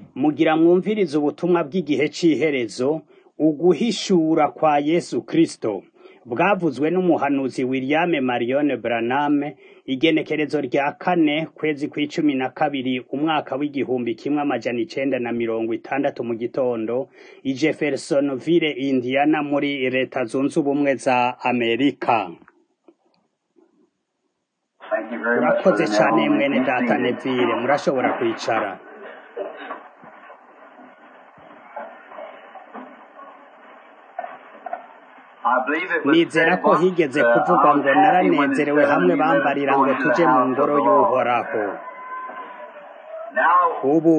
Mugira mwumvirize ubutumwa bw'igihe c'iherezo, uguhishura kwa Yesu Kristo, bwavuzwe n'umuhanuzi William Marion Branham, igenekerezo rya kane kwezi kw'icumi na kabiri umwaka w'igihumbi kimwe amajana icenda na mirongo itandatu mu gitondo, i Jeffersonville, Indiana muri leta zunze ubumwe za Amerika. Urakoze cane mwene data Neville, murashobora kwicara. Nizera ko higeze kuvugwa ngo naranezerewe hamwe bambarira ngo tuje mu ngoro y'uhoraho. Ubu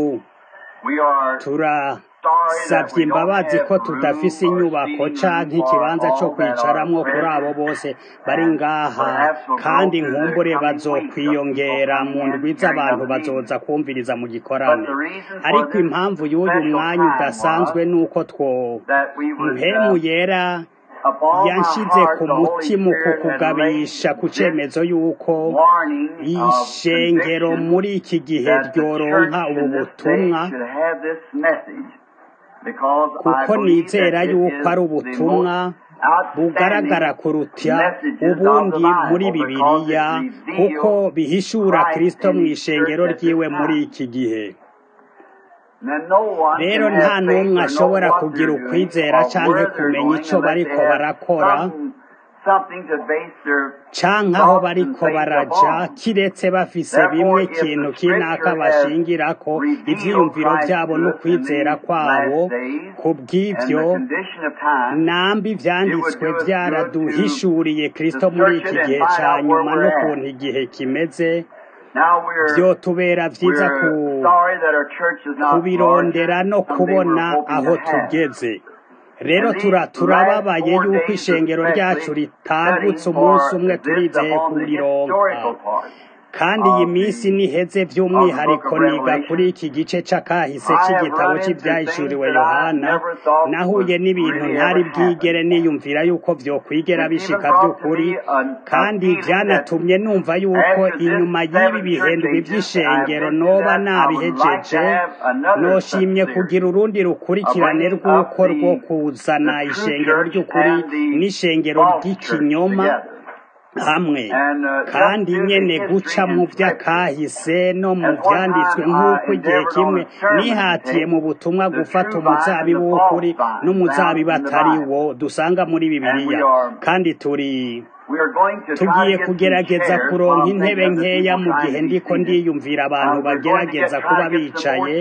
turasavye imbabazi ko tudafise inyubako canke ikibanza co kwicaramwo kuri abo bose bari ngaha, kandi nkumbure bazokwiyongera mu ndwi z'abantu bazoza kwumviriza mu gikorane. Ariko impamvu y'uyu mwanya udasanzwe nuko two mpemu yera yanshize ku mutima uku kugabisha ku cemezo yuko ishengero muri iki gihe ryoronka ubu butumwa kuko nizera yuko ari ubutumwa bugaragara kuruta ubundi muri bibiliya kuko bihishura kristo mw'ishengero ryiwe muri iki gihe rero nta n'umwe ashobora kugira ukwizera canke kumenya ico bariko barakora canke aho bariko baraja kiretse bafise bimwe ikintu kinaka bashingirako ivyiyumviro vyabo n'ukwizera kwabo kubw'ivyo nambi ivyanditswe vyaraduhishuriye kristo muri iki gihe ca nyuma n'ukuntu igihe kimeze vyotubera vyiza kubirondera no kubona aho tugeze rero turababaye yuko ishengero ryacu ritagutse umunsi umwe turizeye kurironka kandi iyi minsi niheze vy'umwihariko niga kuri iki gice c'akahise c'igitabo c'ivyahishuriwe yohana nahuye n'ibintu ntari bwigere niyumvira yuko vyokwigera bishika vy'ukuri kandi vyanatumye numva yuko inyuma y'ibi bihendwi vy'ishengero noba nabihejeje noshimye kugira urundi rukurikirane rw'uko rwo kuzana ishengero ry'ukuri n'ishengero ry'ikinyoma hamwe kandi nyene guca mu vy'akahise no mu vyanditswe nk'uko igihe kimwe nihatiye mu butumwa gufata umuzabibu w'ukuri n'umuzabibu atari wo dusanga muri bibiliya kandi turi tugiye kugerageza kuronka intebe nkeya mu gihe ndiko ndiyumvira abantu bagerageza kuba bicaye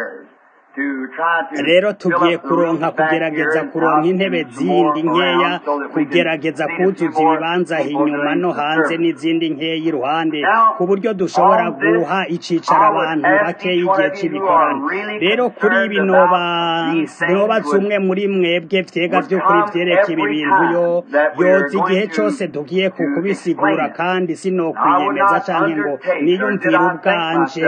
rero tugiye kuronka kugerageza kuronka intebe zindi nkeya kugerageza kuzuza ibibanza inyuma no hanze n'izindi nkeya iruhande ku buryo dushobora guha icicaro abantu bakeya igihe c'ibikorano rero kuri ibi nobaza umwe muri mwebwe vyega vy'ukuri vyereka ibi bintu yo yoza igihe cose tugiye kukubisigura kandi sinokwiyemeza canke ngo niyumvire ubwanje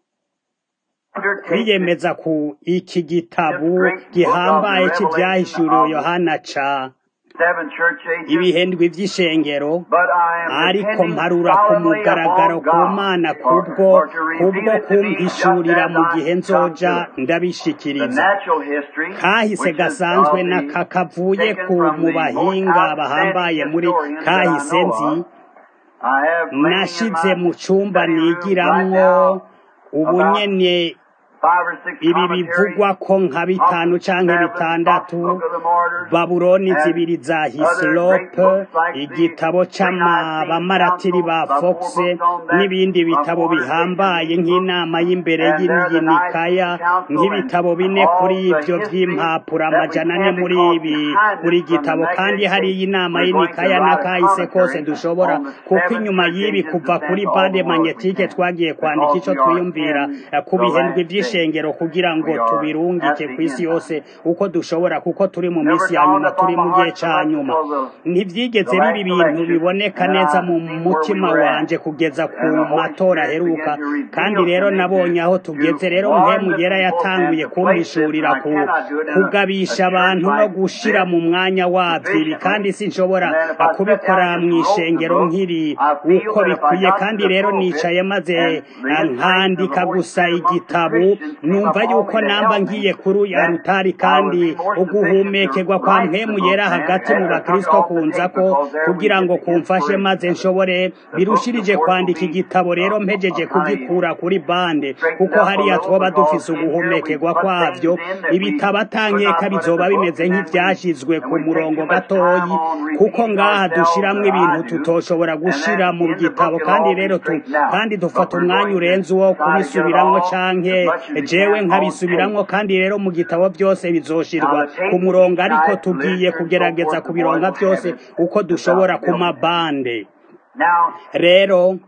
kwiyemeza ku iki gitabu gihambaye c'ivyahishuriwe yohana ca ibihendwi vy'ishengero ariko mparura ku mugaragaro ku mana kubwo kubwo kumpishurira mu gihe nzoja ndabishikiriza kahise gasanzwe n'aka kavuye ku mu bahinga bahambaye muri kahise nzi nashize mu cumba nigiramwo ubu nyene ibi bivugwa ko nka bitanu canke bitandatu babuloni zibiri za hisilope igitabo c'abamaratiri ba fox n'ibindi bitabo bihambaye nk'inama y'imbere y'inikaya nk'ibitabo bine kuri ivyo vy'impapuro amajana ane muri ibi buri gitabo kandi hariyo inama y'inikaya n'akahise kose dushobora kuko inyuma y'ibi kuva kuri bande magnetike twagiye kwandika ico twiyumvira ku bihendwi vy'ishengero ishengero kugira ngo tubirungike kw'isi yose uko dushobora kuko turi mu minsi ya nyuma turi mu gihe ca nyuma ntivyigeze biba ibintu biboneka neza mu mutima wanje kugeza ku matora aheruka kandi rero nabonye aho tugeze rero mpemu yera yatanguye kumpishurira ku kugabisha abantu no gushira mu mwanya wavyo ibi kandi sinshobora kubikora mw'ishengero nkiri uko bikwiye kandi rero nicaye maze nkandika gusa igitabo numva yuko namba ngiye kuri ya rutari kandi uguhumekerwa kwa mpemu yera hagati mu bakristo kunza ko kugira ngo kumfashe maze nshobore birushirije kwandika igitabo rero mpejeje kugikura kuri bande kuko hariya twoba dufise uguhumekerwa kwavyo ibitabo atankeka bizoba bimeze nk'ivyashizwe ku murongo gatoyi kuko ngaha dushiramwo ibintu tutoshobora gushira mu gitabo kandi rero tu kandi dufata umwanya urenze uwo kubisubiramwo canke jewe nkabisubiramwo kandi rero mu gitabo byose bizoshirwa ku murongo ariko tugiye kugerageza kubironga byose uko dushobora ku mabande rero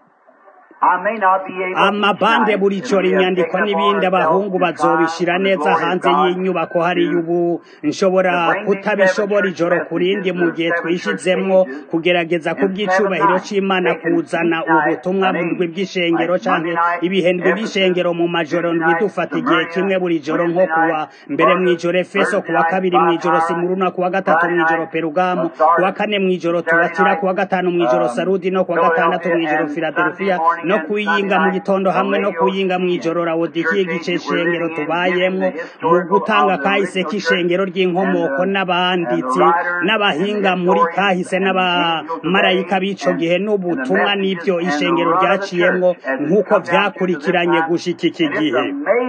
amabande buri coro inyandiko n'ibindi abahungu bazobishira neza hanze y'inyubako hariya ubu nshobora kutabishobora ijoro kurindi mu gihe twishizemwo kugerageza kubw'icubahiro c'imana kuzana ubutumwa ndwi bw'ishengero canke ibihendwe by'ishengero mu majoro ndwi dufata igihe kimwe buri joro nko kuwa mbere mw'ijoro efeso kuwa kabiri mw'ijoro simuruna kuwa gatatu mw'ijoro perugamu kuwa kane mw'ijoro tubatira kuwa gatanu mw'ijoro sarudi no kuwa gatandatu mw'ijoro filadelfiya no kuyinga mu gitondo hamwe no kuyinga mu ijoro rawodikiye igice shengero tubayemwo mu gutanga kahise k'ishengero ry'inkomoko n'abanditsi n'abahinga muri kahise n'abamarayika b'ico gihe n'ubutumwa n'ivyo ishengero ryaciyemwo nk'uko vyakurikiranye gushika iki gihe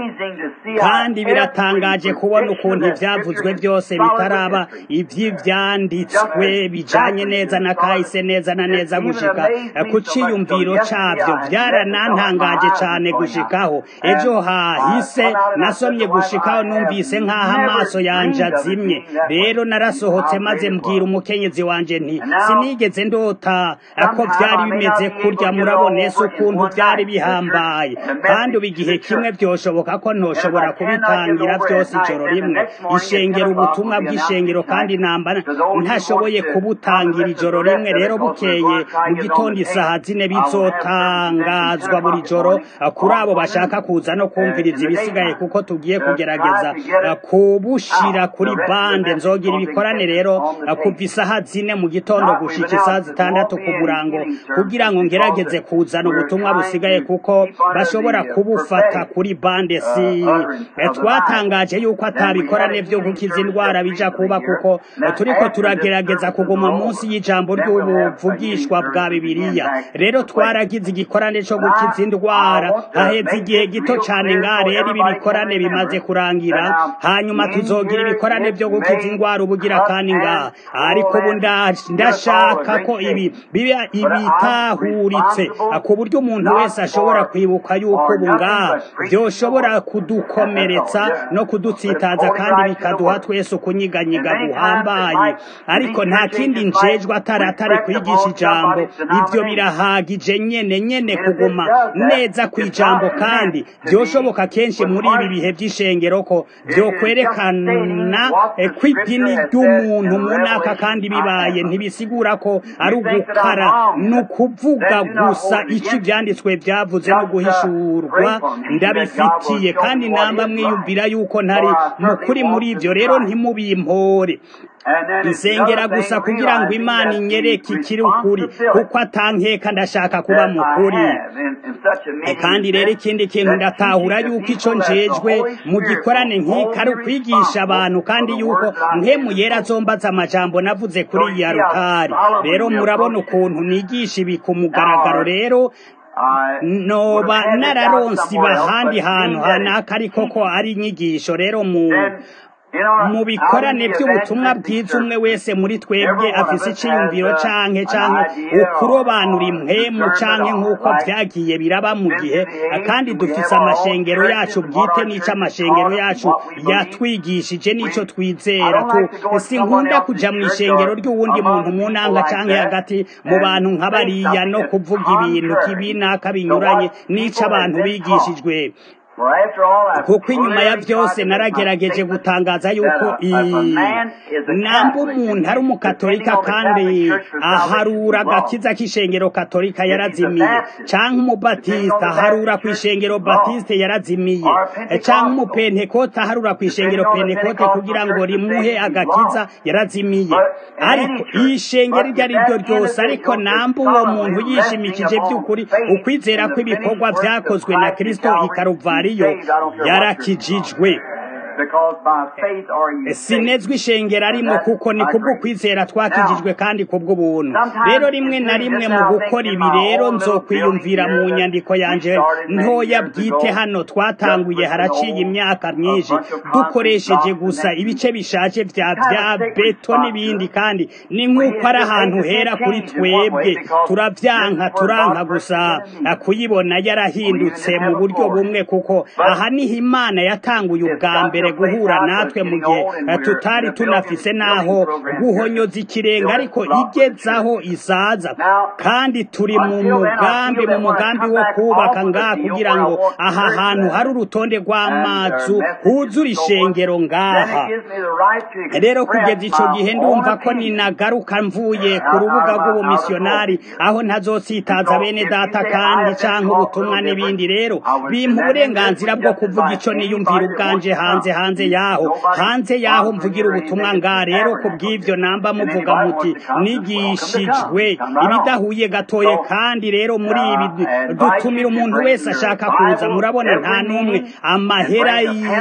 kandi biratangaje kubona ukuntu ivyavuzwe byose bitaraba ivy'ivyanditswe bijanye neza na kahise neza na neza gushika ku ciyumviro cavyo byaranantangaje cane gushikaho ejo hahise nasomye gushikaho numvise nk'aho amaso yanje azimye rero narasohotse maze mbwira umukenyezi wanje nti sinigeze ndota ko vyari bimeze kurya murabona ese ukuntu vyari bihambaye kandi ubu igihe kimwe vyoshoboka ko ntoshobora kubitangira vyose ijoro rimwe ishengero ubutumwa bw'ishengero kandi namba ntashoboye kubutangira ijoro rimwe rero bukeye mu gitondo isaha zine bizotangazwa buri joro kuri abo bashaka kuza no kumviriza ibisigaye kuko tugiye kugerageza kubushira kuri bande nzogira ibikorane rero kuva isaha zine mu gitondo gushika isaha zitandatu ku murango kugira ngo ngerageze kuzana ubutumwa busigaye kuko bashobora kubufata kuri bande si twatangaje yuko atabikorane vyo gukiza indwara bija kuba kuko turiko turagerageza kuguma munsi y'ijambo ry'ubuvugishwa bwa bibiliya rero twaragize igikorane co gukiza indwara haheze igihe gito cane ngaha rero ibi bikorane bimaze kurangira hanyuma tuzogira ibikorane vyo gukiza indwara ubugira kandi ngaha ariko ubu ndashaka ko ibi biba ibitahuritse ku buryo umuntu wese ashobora kwibuka yuko ubu ngaha vyoshobora kudukomeretsa no kudutsitaza kandi bikaduha twese ukunyiganyiga guhambaye ariko nta kindi njejwe atari atari kwigisha ijambo ivyo birahagije nyene nyene kuguma neza ku ijambo kandi vyoshoboka kenshi muri ibi bihe vy'ishengero ko vyokwerekana ko idini ry'umuntu munaka kandi bibaye ntibisigura ko ari ugukara ni ukuvuga gusa ico ivyanditswe vyavuze no guhishurwa ndabifitiye kandi namba mwiyumvira yuko ntari mukuri muri ivyo rero ntimubimpore nsengera gusa kugira ngo imana inyereke ikiri ukuri kuko atankeka ndashaka kuba mukuri kandi rero ikindi kintu ndatahura yuko ico njejwe mu gikorane nk'iki ari ukwigisha abantu kandi yuko nkemu yera azombaza amajambo navuze kuri iya rutari rero murabona ukuntu nigisha ibi ku mugaragaro rero noba nararonsi bahandi hantu hanaka ariko ko ari inyigisho rero mu mu bikorane by'ubutumwa bwiza umwe wese muri twebwe afise iciyumviro canke canke ukurobanura impwemu canke nk'uko vyagiye biraba mu gihe kandi dufise amashengero yacu bwite n'ico amashengero yacu yatwigishije n'ico twizera sinkunda kuja mu ishengero ry'uwundi muntu mu nanga canke hagati mu bantu nk'abariya no kuvuga ibintu kibinaka binyuranye n'ico abantu bigishijwe kuko inyuma ya byose naragerageje gutangaza yuko namba umuntu ari umukatolika kandi aharura agakiza k'ishengero katolika yarazimiye canke umubatisita aharura ku ishengero batisite yarazimiye canke umupentekote aharura ku ishengero pentekote kugira ngo rimuhe agakiza yarazimiye ariko ishengero iryo ari ryo ryose ariko namba uwo muntu yishimikije by'ukuri ukwizera kw'ibikorwa vyakozwe na kristo ikaruvari ariyo yarakijijwe sinezwe ishengero arimo kuko ni kubwo kwizera twakijijwe kandi kubw'ubuntu rero rimwe na rimwe mu gukora ibi rero nzokwiyumvira mu nyandiko yanje ntoya bwite hano twatanguye haraciye imyaka myinshi dukoresheje gusa ibice bishaje vya vya beto n'ibindi kandi ni nk'uko ari ahantu hera kuri twebwe turavyanka turanka gusa kuyibona yarahindutse mu buryo bumwe kuko aha niho imana yatanguye ubwa mbere guhura natwe mu gihe tutari tunafise naho guhonyoza ikirenga ariko igezaho isaza kandi turi mu mugambi mu mugambi wo kubaka ngaha kugira ngo aha hantu hari urutonde rw'amazu huzura ishengero ngaha rero kugeza ico gihe ndumva ko ninagaruka mvuye ku rubuga rw'ubumisiyonari aho ntazotsitaza bene data kandi canke ubutumwa n'ibindi rero bimpa uburenganzira bwo kuvuga ico niyumvira ubwanje hanze hanze yaho hanze yaho mvugira ubutumwa nga rero ku bw'ivyo namba muvuga muti nigishijwe ibidahuye gatoye kandi rero muri ibi dutumira umuntu wese ashaka kuza murabona nta n'umwe amahera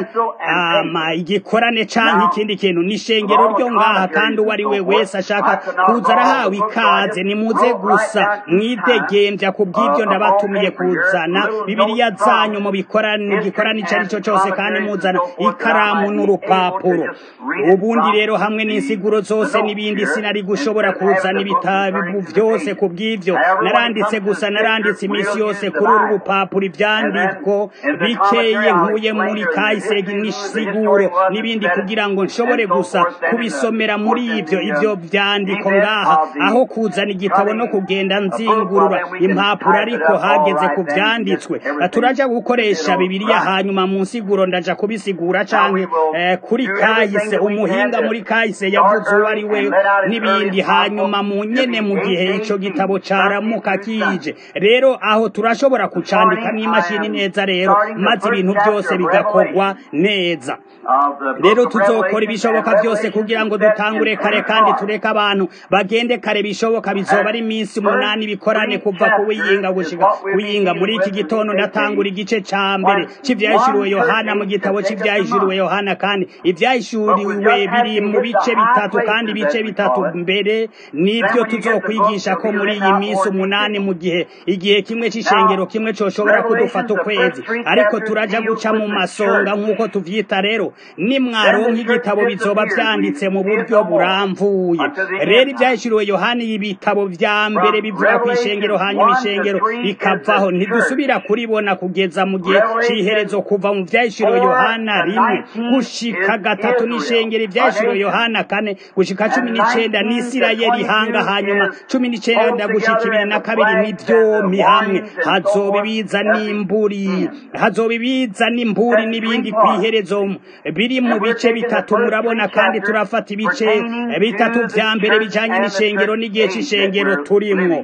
ama igikorane canke ikindi kintu n'ishengero ryo ngaha kandi uwo ari we wese ashaka kuza arahawe ikaze nimuze gusa mwidegembya ku bw'ivyo ndabatumiye kuzana bibiliya zanyu mu bikorane igikorane ico ari cyo cose kandi muzana ikaramu n'urupapuro ubundi rero hamwe n'insiguro zose n'ibindi sinari gushobora kuzana ibitabu vyose ku bw'ivyo naranditse gusa naranditse imisi yose kuri uru rupapuro ivyandiko bikeye nkuye muri kahise n'insiguro n'ibindi kugira ngo nshobore gusa kubisomera muri ivyo ivyo vyandiko ngaha aho kuzana igitabo no kugenda nzingurura impapuro ariko hageze ku vyanditswe turaja gukoresha bibiliya hanyuma mu nsiguro ndaja kubisigura canke eh, kuri kahise umuhinga muri kahise yavuze uwo ari we n'ibindi hanyuma mu nyene mu gihe ico gitabo caramuka kije rero aho turashobora kucandika n'imashini neza rero maze ibintu byose bigakorwa neza rero tuzokora ibishoboka byose kugira ngo dutangure kare kandi tureke abantu bagende kare bishoboka bizoba ari iminsi umunani bikorane kuva kuwiyinga gushika kuyinga muri iki gitondo ndatangura igice ca mbere c'ivyahishuriwe yohana mu gitabo c'ivyahishuriwe yohana kandi ivyahishuriwe biri mu bice bitatu kandi ibice bitatu mbere nivyo tuzokwigisha ko muri iyi minsi umunani mu gihe igihe kimwe c'ishengero kimwe coshobora kudufata ukwezi ariko turaja guca mu masonga nk'uko tuvyita rero nimwaronka igitabo bizoba vyanditse mu buryo buramvuye rero ivyahishuriwe yohani ibitabo vya mbere bivuga ku ishengero hanyuma ishengero rikavaho ntidusubira kuribona kugeza mu gihe c'iherezo kuva mu vyahishuriwe yohana rimwe gushika gatatu n'ishengero ivyahishuriwe yohana kane gushika cumi n'icenda n'isirayeli hanga hanyuma cumi n'icenda gushika ibiri na kabiri n'ivyomi hamwe hazoba ibiza n'imburi hazoba ibiza n'imburi n'ibindi kw'iherezo biri mu bice bitatu murabona kandi turafata ibice bitatu vya mbere bijanye n'ishengero n'igihe c'ishengero turimwo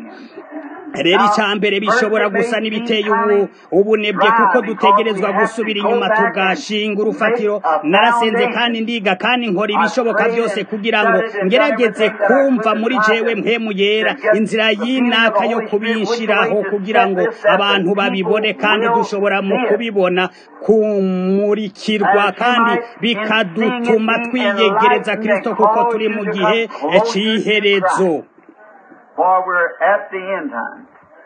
rero icya mbere bishobora gusa n'ibiteye ubu ubunebwe kuko dutegerezwa gusubira inyuma tugashinga urufatiro narasenze kandi ndiga kandi nkora ibishoboka byose kugira ngo ngerageze kumva muri jewe mpemu yera inzira y'inaka yo kubinshiraho kugira ngo abantu babibone kandi dushobora mu kubibona kumurikirwa kandi bikadutuma twiyegereza kirisito kuko turi mu gihe cy'iherezo for we're at the end time.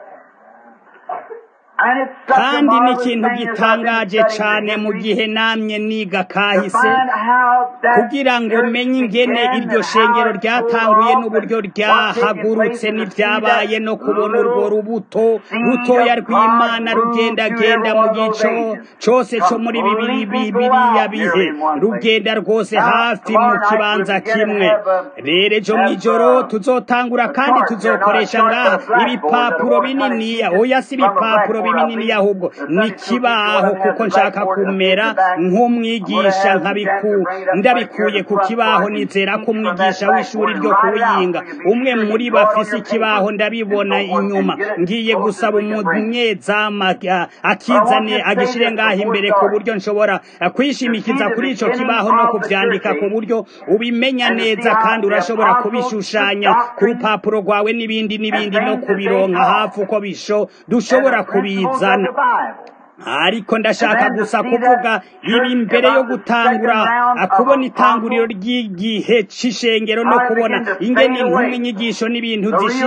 kandi ni ikintu gitangaje cyane mu gihe namye niga kahise kugira ngo menye ingene iryo shengero ryatanguye n'uburyo ryahagurutse n'ibyabaye no kubona urwo rubuto rutoya rw'imana rugendagenda mu gico cyose cyo muri bibiri bibiriya bihe rugenda rwose hafi mu kibanza kimwe rero ejo mu ijoro tuzotangura kandi tuzokoresha ngaha ibipapuro bininiya oya si ibipapuro binini ahubwo ni kibaho kuko nshaka kumera nk'umwigisha nkabiku ndabikuye ku kibaho nizera ko umwigisha w'ishuri ryo kuwiyinga umwe muri bafise ikibaho ndabibona inyuma ngiye gusaba umunyezama akizane agishire ngaho imbere ku buryo nshobora kwishimikiza kuri ico kibaho no kuvyandika ku buryo ubimenya neza kandi urashobora kubishushanya ku rupapuro rwawe n'ibindi n'ibindi no kubironka hafi uko bisho dushobora kubizana ariko ndashaka gusa kuvuga ibi mbere yo gutangura kubona itanguriro ry'igihe c'ishengero no kubona ingene inkumi inyigisho n'ibintu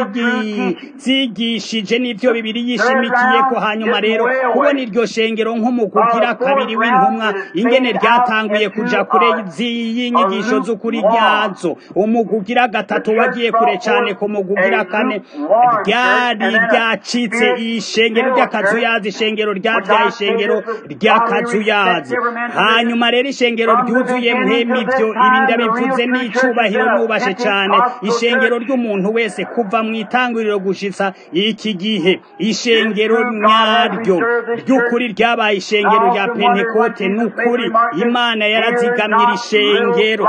zigishije n'ivyo bibiri yishimikiye ko hanyuma rero kubona iryo shengero nk'umukugira kabiri w'intumwa ingene ryatanguye kuja kure y'inyigisho z'ukuri ryazo umukugira gatatu wagiye kure cane ku mukugira kane ryari ryacitse ishengero ry'akazuyazi ishengero ryavyaye ishengero ry'akazuyazi hanyuma rero ishengero ryuzuye mwemi ivyo ibi ndabivuze n'icubahiro nubashe cane ishengero ry'umuntu wese kuva mu itanguriro gushitsa iki gihe ishengero nyaryo ry'ukuri ryabaye ishengero rya pentekote n'ukuri imana yarazigamye iri shengero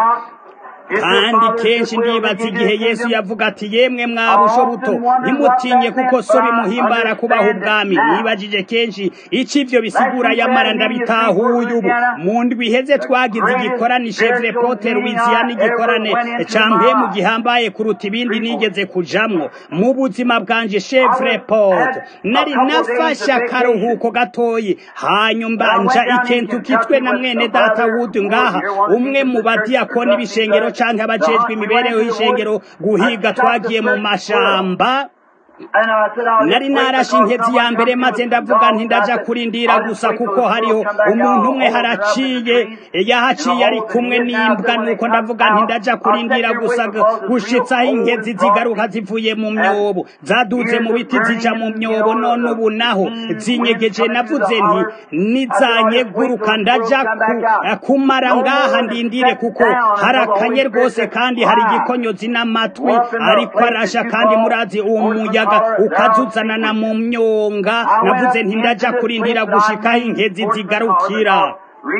kandi kenshi ndibaza igihe yesu yavuga ati yemwe mwabusho buto ntimutinye kuko so bimuhimbara kubaho ubwami nibajije kenshi icyo ivyo bisigura yamara ndabitahuye ubu mu ndwi iheze twagize igikorane chevre pote louisiana igikorane campiye mu gihambaye kuruta ibindi nigeze kujamwo mu buzima bwanje chevre pote nari nafashe akaruhuko gatoyi hanyuma nja ikentuki twe na mwene data wudu ngaha umwe mu badiyakoni b'ishengero canke abajejwe imibereho y'ishengero guhiga twagiye mu mashamba nari narashe inkezi ya mbere maze ndavuga nti ndaja kurindira gusa kuko hariho umuntu umwe haraciye yahaciye ari kumwe n'imbwa nuko ndavuga nti ndaja kurindira gusa gushitsaho inkezi zigaruka zivuye mu myobo zaduze mu biti zija mu myobo none ubu naho zinyegeje navuze nti nizanyeguruka ndaja kumara ngaha ndindire kuko harakanye rwose kandi hari igikonyozi n'amatwi ariko arasha kandi murazi uwo muyaga ukazuzanana mu myonga navuze nti ndaja kurindira gushikaho inkezi zigarukira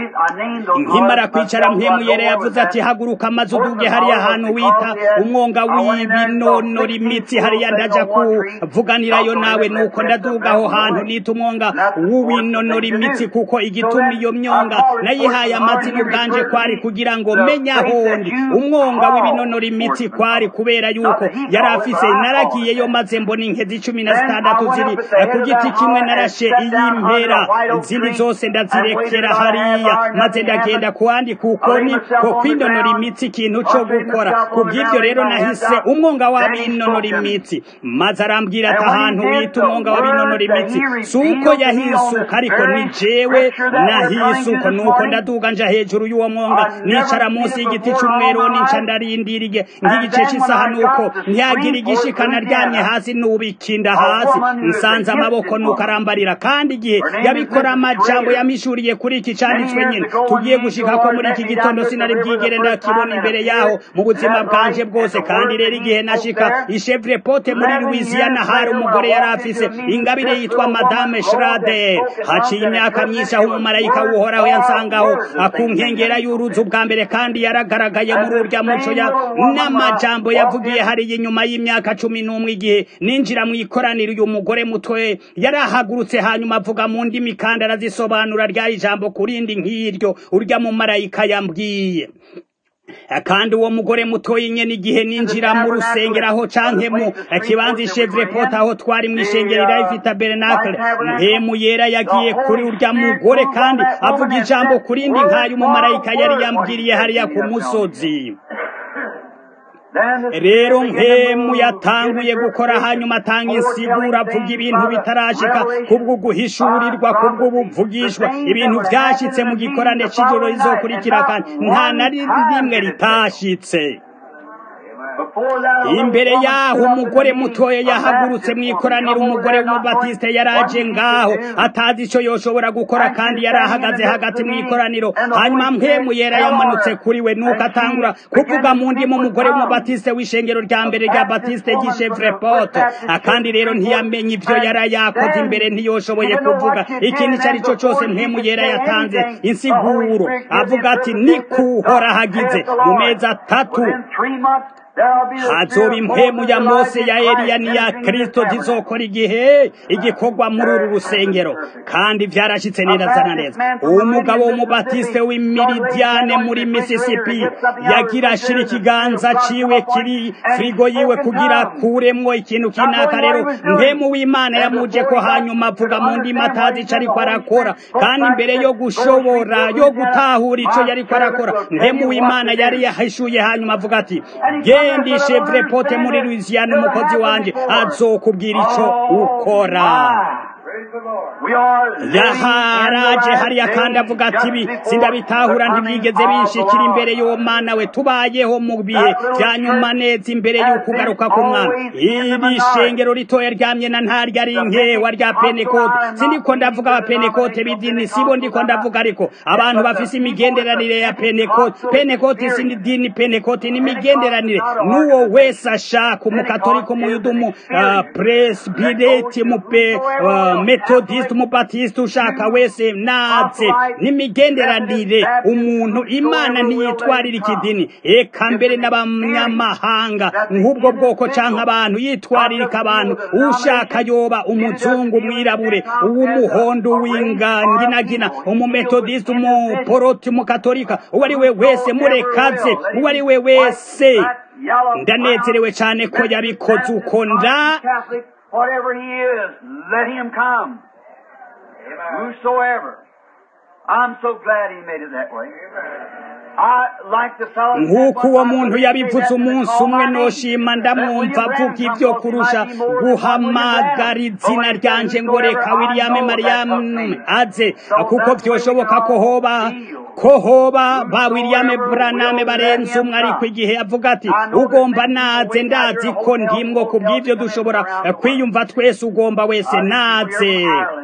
nkimara kwicara mpemuyere yavuze ati haguruka maze uduge hariya hantu wita umwonga w'ibinonora imitsi hariya ndaja kuvuganirayo nawe nuko ndaduga aho hantu nita umwonga w'ibinonora imitsi kuko igituma iyo myonga nayihaye amazina ubwanje kwari kugira ngo menye ahondi umwonga w'ibinonora imitsi kwari kubera yuko yari afise naragiyeyo maze mbona inkezi cumi na zitandatu ziri ku giti kimwe narashe iy'impera izindi zose ndazirekera hariya maze ndagenda kuwandi kukoni ko kwinonora imitsi ikintu co gukora kubw'ivyo rero nahise umwonga w'abinonora imitsi maze arambwira ati ahantu wita umwonga w'abinonora imitsi si uko yahisuka ariko ni jewe nahisuka nuko ndaduga nja hejuru y'uwo mwonga nicara munsi y'igiti c'umweroni nca ndarindiriye nk'igice c'isaha nuko ntiyagira igishikana ryamye hasi nubikinda hasi nsanze amaboko nuko arambarira kandi igihe yabikora amajambo yamishuriye kuri iki canditswe nyine tugiye gushika ko muri iki gitondo sinari bwigere ndakibona imbere yaho mu buzima bwanje bwose kandi rero igihe nashika ishevre pote muri louisiana hari umugore yari afise ingabire yitwa madame schrader haciye imyaka myinshi aho umumarayika w'uhoraho yansangaho akunkengera y'uruzi ubwa mbere kandi yaragaragaye muri urya muco ya n'amajambo yavugiye hariya inyuma y'imyaka cumi n'umwe igihe ninjira mu ikoraniro uyu mugore mutwe yarahagurutse hanyuma avuga mu ndimi kandi arazisobanura rya ijambo kurindi nk'iryo urya mu marayika yambwiye kandi uwo mugore mutoyi nyene igihe ninjira mu rusengero aho canke mu kibanza ishevre pot aho twari mw'ishengero life tabernacle mpemu yera yagiye kuri urya mugore kandi avuga ijambo kurindi nk'ayo umumarayika yari yambwiriye hariya ku musozi rero mpemu yatanguye gukora hanyuma atanga insigura avuga ibintu bitarashika kubwo guhishurirwa kubwo buvugishwa ibintu vyashitse mu gikorane c'ijoro rizokurikira kandi nta na rimwe ritashitse imbere yaho umugore mutoya yahagurutse mu ikoraniro umugore w'umubatiste yaraje ngaho atazi ico yoshobora gukora kandi yari ahagaze hagati mu ikoraniro hanyuma mpemu yera yamanutse kuri we nuko atangura kuvuga mu ndimi umugore w'umubatiste w'ishengero rya mbere rya batiste ry'ishevre poto kandi rero ntiyamenye ivyo yari yakoze imbere ntiyoshoboye kuvuga ikintu ico ari cyo cose mpemu yera yatanze insiguro avuga ati nikuhora hagize mu mezi atatu hazoba impemu ya mose ya eliya n'iya kristo zizokora igihe igikorwa muri uru rusengero kandi byarashyitse neza na neza umugabo w'umubatiste w'imiridiyane muri mississippi yagira ashira ikiganza ciwe kiri firigo yiwe kugira kuremwo ikintu kinaka rero mpemu w'imana yamuje ko hanyuma avuga mu ndimi atazi ico ariko arakora kandi imbere yo gushobora yo gutahura ico yariko arakora mpemu w'imana yari yahishuye hanyuma avuga ati genda chevre pote muri Louisiana umukozi wanje azokubwira ico ukora yaharaje hariya kandi avuga ati ibi sindabitahura ntibyigeze binshikira imbere y'uwo mwana we tubayeho mu bihe bya nyuma neza imbere y'ukugaruka ku mwana iri shengero ritoya ryamye na ntaryo ari nkewa rya penekote sindiko ndavuga aba penekote b'idini sibo ndiko ndavuga ariko abantu bafise imigenderanire ya penekote penekote si dini penekote ni imigenderanire n'uwo wese ashaka umukatolika umuyuda umu uh, presbireti mupe uh, metodiste umubatiste ushaka wese naze n'imigenderanire umuntu imana ntiyitwarira ikidini eka mbere n'abanyamahanga nk'ubwo bwoko canke abantu yitwaririka abantu ushaka yoba umuzungu umwirabure uw'umuhondo w'inganginagina umumetodiste umuporoti umukatolika uwo ari we wese murekaze uwo ari we wese ndanezerewe cyane ko yabikoze uko nda Whatever he is, let him come. Whosoever. I'm so glad he made it that way. nk'uko uwo muntu yabivuze umunsi umwe noshima ndamwumva avuga ibyo kurusha guhamagara izina ryanje ngo reka william mariyamu aze kuko byoshoboka ko hoba ko hoba ba william braname barenze umwe ariko igihe avuga ati ugomba naze ndazi ko ndimwo ku bw'ibyo dushobora kwiyumva twese ugomba wese naze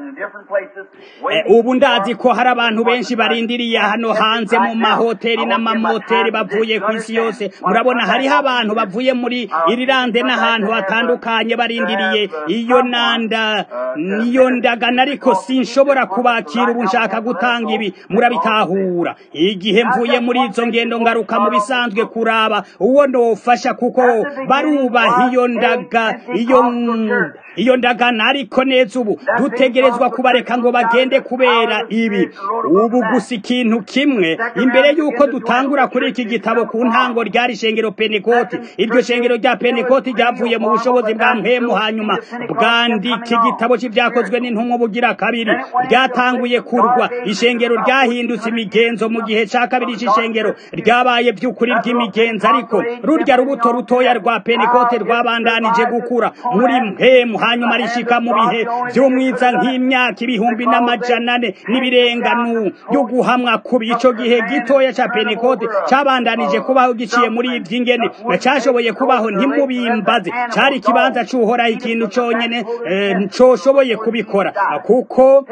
ubu ndazi ko hari abantu benshi barindiriye hano hanze mu mahoteli n'amamoteri bavuye ku isi yose murabona hariho abantu bavuye muri irilande n'ahantu hatandukanye barindiriye iyo nanda niyo ndagana ariko sinshobora kubakira ubu nshaka gutanga ibi murabitahura igihe mvuye muri izo ngendo ngaruka mu bisanzwe kuraba uwo ndofasha kuko barubaha iyo ndaga iyo iyo ndagana ariko neza ubu dutegerezwa kubareka ngo bagende kubera ibi ubu gusa ikintu kimwe imbere y'uko dutangura kuri iki gitabo ku ntango ryari shengero penekoti iryo shengero rya penekoti ryavuye mu bushobozi bwa mpemu hanyuma bwandika igitabo cy'ibyakozwe n'intumwa bugira kabiri ryatanguye kurwa ishengero ryahindutse imigenzo mu gihe cya kabiri cy'ishengero ryabaye by'ukuri ry'imigenzo ariko rurya rubuto rutoya rwa penekoti rwabandanije gukura muri mpemu hanyuma rishika mu bihe by'umwiza nk'imyaka ibihumbi n'amajana ane n'ibirenganu yo guhamwa kubi ico gihe gitoya ca pentekote cabandanije kubaho giciye muri ivy'ingene cashoboye kubaho ntimubimbaze cari ikibanza c'uhoraho ikintu conyene coshoboye kubikora kuko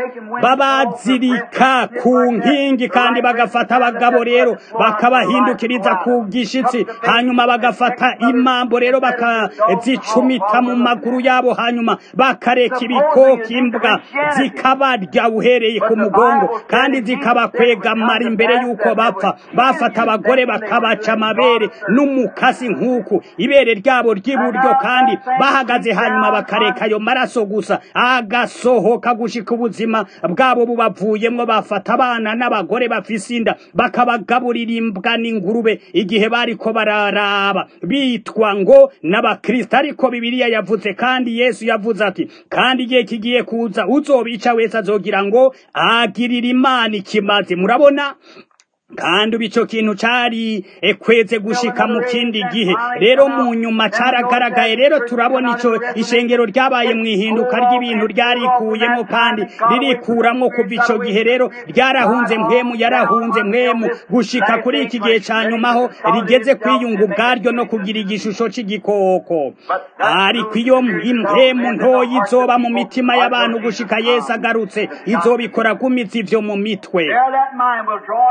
babazirika ku nkingi kandi bagafata abagabo rero bakabahindukiriza ku gishitsi hanyuma bagafata imambo rero bakazicumita mu maguru yabo hanyuma bakareka ibikoka imbwa zikabarya uhereye ku mugongo kandi zikabakwegamara imbere y'uko bapfa bafata abagore bakabaca amabere n'umukasi nk'uku ibere ryabo ry'iburyo kandi bahagaze hanyuma bakareka ayo maraso gusa agasohoka gushika ubuzima bwabo bubavuyemwo bafata abana n'abagore bafise inda bakabagaburira imbwa n'ingurube igihe bariko bararaba bitwa ngo n'abakristo ariko bibiliya yavuze kandi yesu yavuze ati kandi igihe kigiye kuza uzobica wese azogira ngo agirira imana ikimazi murabona kandi ubu icyo kintu cyari ekweze gushika mu kindi gihe rero mu nyuma cyaragaragaye rero turabona icyo ishengero ryabaye mu ihinduka ry'ibintu ryarikuyemo kandi ririkuramo kuva icyo gihe rero ryarahunze mwemu yarahunze mwemu gushika kuri iki gihe cya nyuma aho rigeze kwiyunga ubwaryo no kugira igishusho cy'igikoko ariko iyo impemu ntoya izoba mu mitima y'abantu gushika yesu agarutse izobikora gumitse ivyo mu mitwe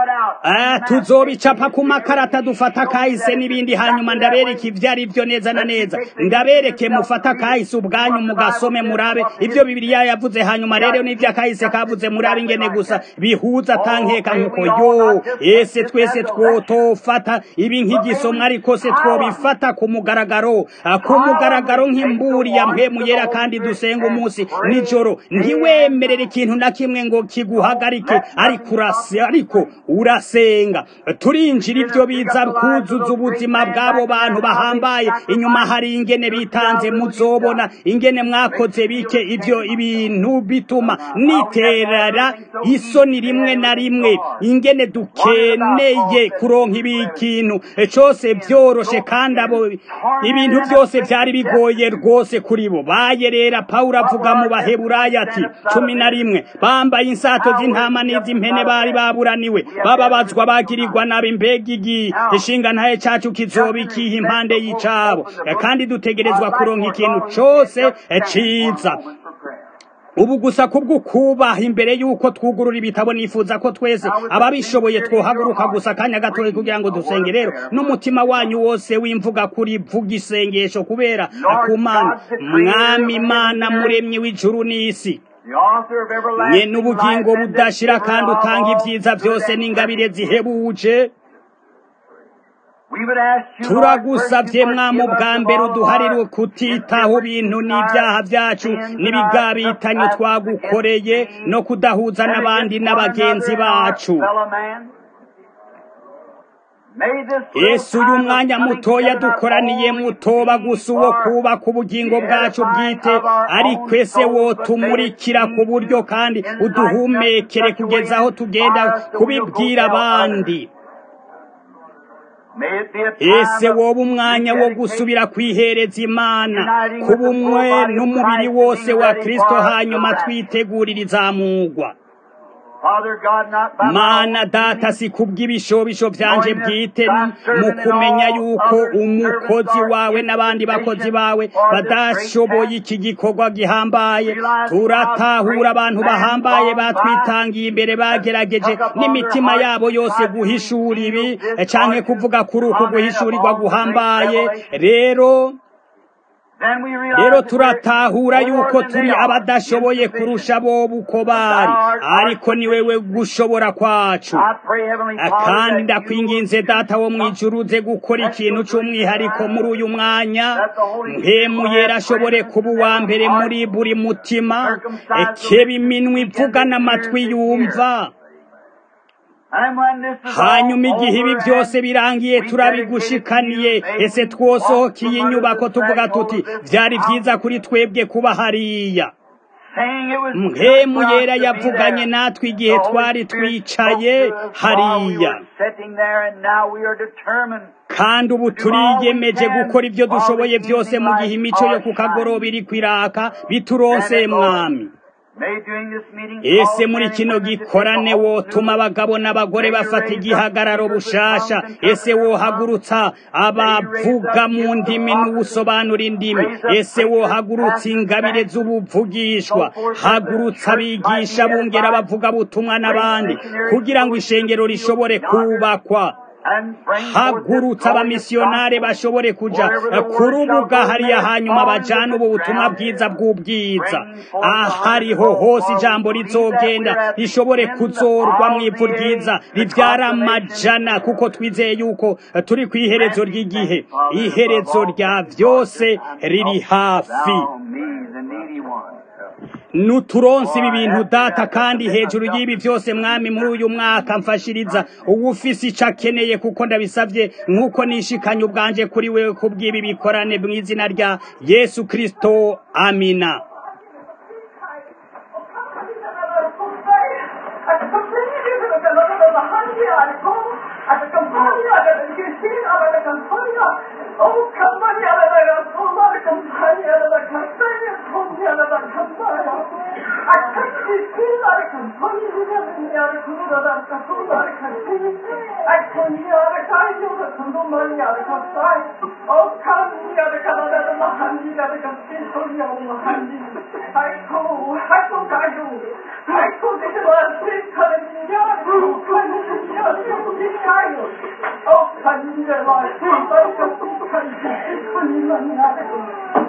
Ah, tuzobicapa ku makarata dufata kahise n'ibindi hanyuma ndabereka ivyo ari vyo neza na neza ndabereke mufata kahise ubwanyu mugasome murabe ivyo bibiliya yavuze hanyuma rero n'ivyo akahise kavuze murabe ingene gusa bihuza tankeka nkuko yo ese twese twotofata ibi nk'igisomwa ariko se twobifata ku mugaragaro Ah, ku mugaragaro nk'imburi ya mpemu yera kandi dusenga umunsi nijoro ntiwemerere ikintu na kimwe ngo kiguhagarike ariko urase ariko urasenga turinjira ibyo biza kuzuza ubuzima bw'abo bantu bahambaye inyuma hari ingene bitanze muzobona ingene mwakoze bike ivyo ibintu bituma niterera isoni rimwe na rimwe ingene dukeneye kuronka ibi kintu cose vyoroshe kandi abo ibintu byose vyari bigoye rwose kuri bo bayerera pawulo avuga mu baheburayo ati cumi na rimwe bambaye insato z'intama n'iz'impene bari baburaniwe bababazwa bagirirwa nabi mbega igi ishinga ntaye cacu kizoba ikiha impande y'icabo kandi dutegerezwa kuronka ikintu cose ciza ubu gusa kubwo kubaha imbere y'uko twugurura ibitabo nifuza ko twese ababishoboye twohaguruka gusa akanya gatoya kugira ngo dusenge rero n'umutima wanyu wose wimvuga kuri vuga isengesho kubera akumana mwami imana muremyi w'ijuru n'isi The author of everlasting nye n'ubugingo life, and budashira the kandi giver of utanga all ibyiza byose n'ingabire zihebuje We would ask you, Lord, turagusabye first to mwami forgive us ubwa of mbere all uduharire our kutitaho ibintu n'ibyaha byacu n'ibigabitanye twagukoreye no kudahuza n'abandi n'abagenzi bacu yesu uyu mwanya mutoya dukoraniye mutoba gusa uwo kubaka ubugingo bwacu bwite ariko ese wotumurikira ku buryo kandi uduhumekere kugeza aho tugenda kubibwira abandi ese woba umwanya wo gusubira kwihereza imana kuba umwe n'umubiri wose wa kristo hanyuma twitegurira izamugwa mana data si kubw'ibishobisho byanje bwite mu kumenya yuko umukozi wawe n'abandi bakozi bawe badashoboye iki gikorwa gihambaye turatahura abantu bahambaye batwitangiye imbere bagerageje n'imitima yabo yose guhishura ibi canke kuvuga kuri uku guhishurirwa guhambaye rero rero turatahura yuko turi abadashoboye kurusha bo uko bari ariko ni wewe gushobora kwacu kandi ndakwinginze data wo mu ijuru uze gukora ikintu cy'umwihariko muri uyu mwanya mpemu yera ashobore kuba uwa mbere muri buri mutima ekeba iminwa ivuga n'amatwi yumva hanyuma igihe ibi byose birangiye turabigushikaniye ese twosohokeye inyubako tuvuga tuti byari byiza kuri twebwe kuba hariya mpemu yera yavuganye natwe igihe twari twicaye hariya kandi ubu turiyemeje gukora ibyo dushoboye byose mu gihe imico yo ku kagoroba iri kwiraka bituronseye mwami ese muri kino gikorane wotuma abagabo n'abagore bafata igihagararo bushasha ese wohagurutsa abavuga mu ndimi n'ubusobanura indimi ese wohagurutsa ingabire z'ubuvugishwa hagurutsa abigisha bungera bavuga butumwa n'abandi kugira ngo ishengero rishobore kubakwa hagurutsa abamisiyonare bashobore kuja ku rubuga hariya hanyuma bajana ubu butumwa bwiza bw'ubwiza ahariho hose ijambo rizogenda rishobore kuzorwa mu ivu ryiza ribyara amajana kuko twizeye yuko turi ku iherezo ry'igihe iherezo rya byose riri hafi nuturonsi ibi bintu data kandi hejuru y'ibi byose mwami muri uyu mwaka mfashiriza uwufise ico akeneye kuko ndabisavye nk'uko nishikanye ubwanje kuri wewe kubw'ibi bikorane mu izina rya yesu kristo amina Oh, campagna alla raccolta, campagna alla campagna, campagna alla campagna. A canti fila alla campagna, alla cura alla campagna, alla campagna. A cogna alla caglio, alla condomania alla campagna. Oh, cambia alla canada alla mahandi, alla campagna, cogna alla mahandi. Ecco, ecco caglio. Ecco che te va a cercare di migliare, ecco, caglio, 문제와 힘을 극복하는 하나님만 나를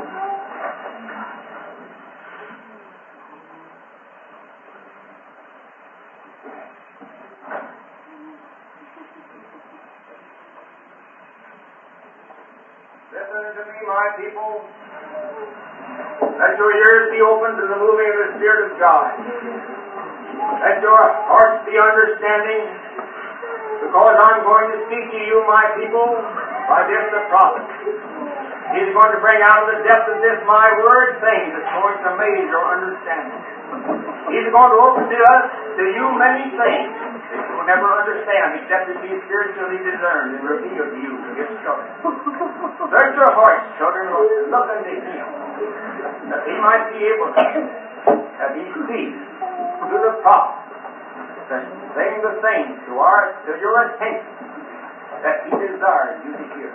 Listen to me, my people. Let your ears be open to the moving of the Spirit of God. Let your hearts be understanding, because I'm going to speak to you, my people, by this the prophet. He's going to bring out of the depth of this my word things that's going to amaze your understanding. He's going to open to us, to you, many things that you will never understand except it be spiritually discerned and revealed to you to get started. Search your hearts, children, and look unto Him, that He might be able to, that He speaks to the prophet, to bring the things to our, to your attention that He desires you to hear.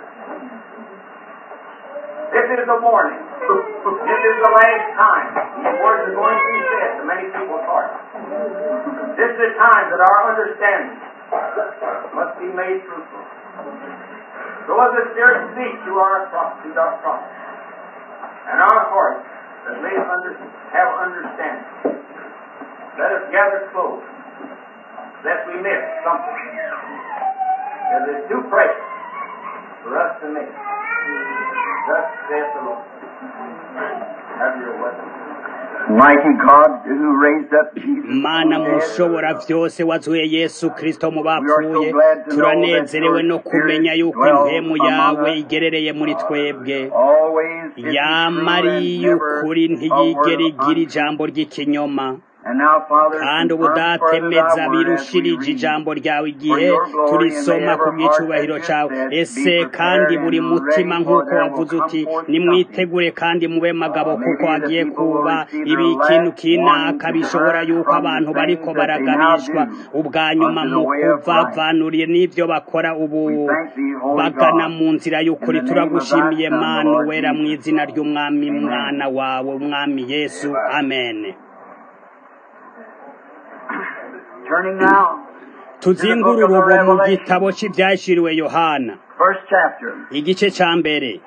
This is the warning. This is the last time these words are going to be said to many people's hearts. This is the time that our understanding must be made fruitful. So as the Spirit speaks to our prophets, our prophets, and our hearts that may under, have understanding, let us gather close, lest we miss something that is too precious for us to miss. Thus saith the Lord. Have your way. Mighty God, who raised up Jesus mana from the dead, mushobora vyose wazuye yesu kristo mu bapfuye turanezerewe no kumenya yuko impemu yawe igerereye muri twebwe always is yamari true and never y'ukuri a ntiyigera word igira ijambo ry'ikinyoma And now, Father, kandi confirm further ubudatemeza thy word as we birushirije read. ijambo ryawe igihe turisoma ku bw'icubahiro cawe ese kandi buri mutima nk'uko wavuze uti nimwitegure kandi mube magabo kuko hagiye kuba ibi ikintu kinaka bishobora yuko abantu bariko baragabishwa ubwa nyuma mu kuvavanuriye n'ivyo bakora ubu bagana mu nzira y'ukuri turagushimiye mana wera mu izina ry'umwami mwana wawe umwami yesu amen Turning now, tuzingurure ubu mu gitabo cy'ibyashiriwe yohana first chapter. igice cya mbere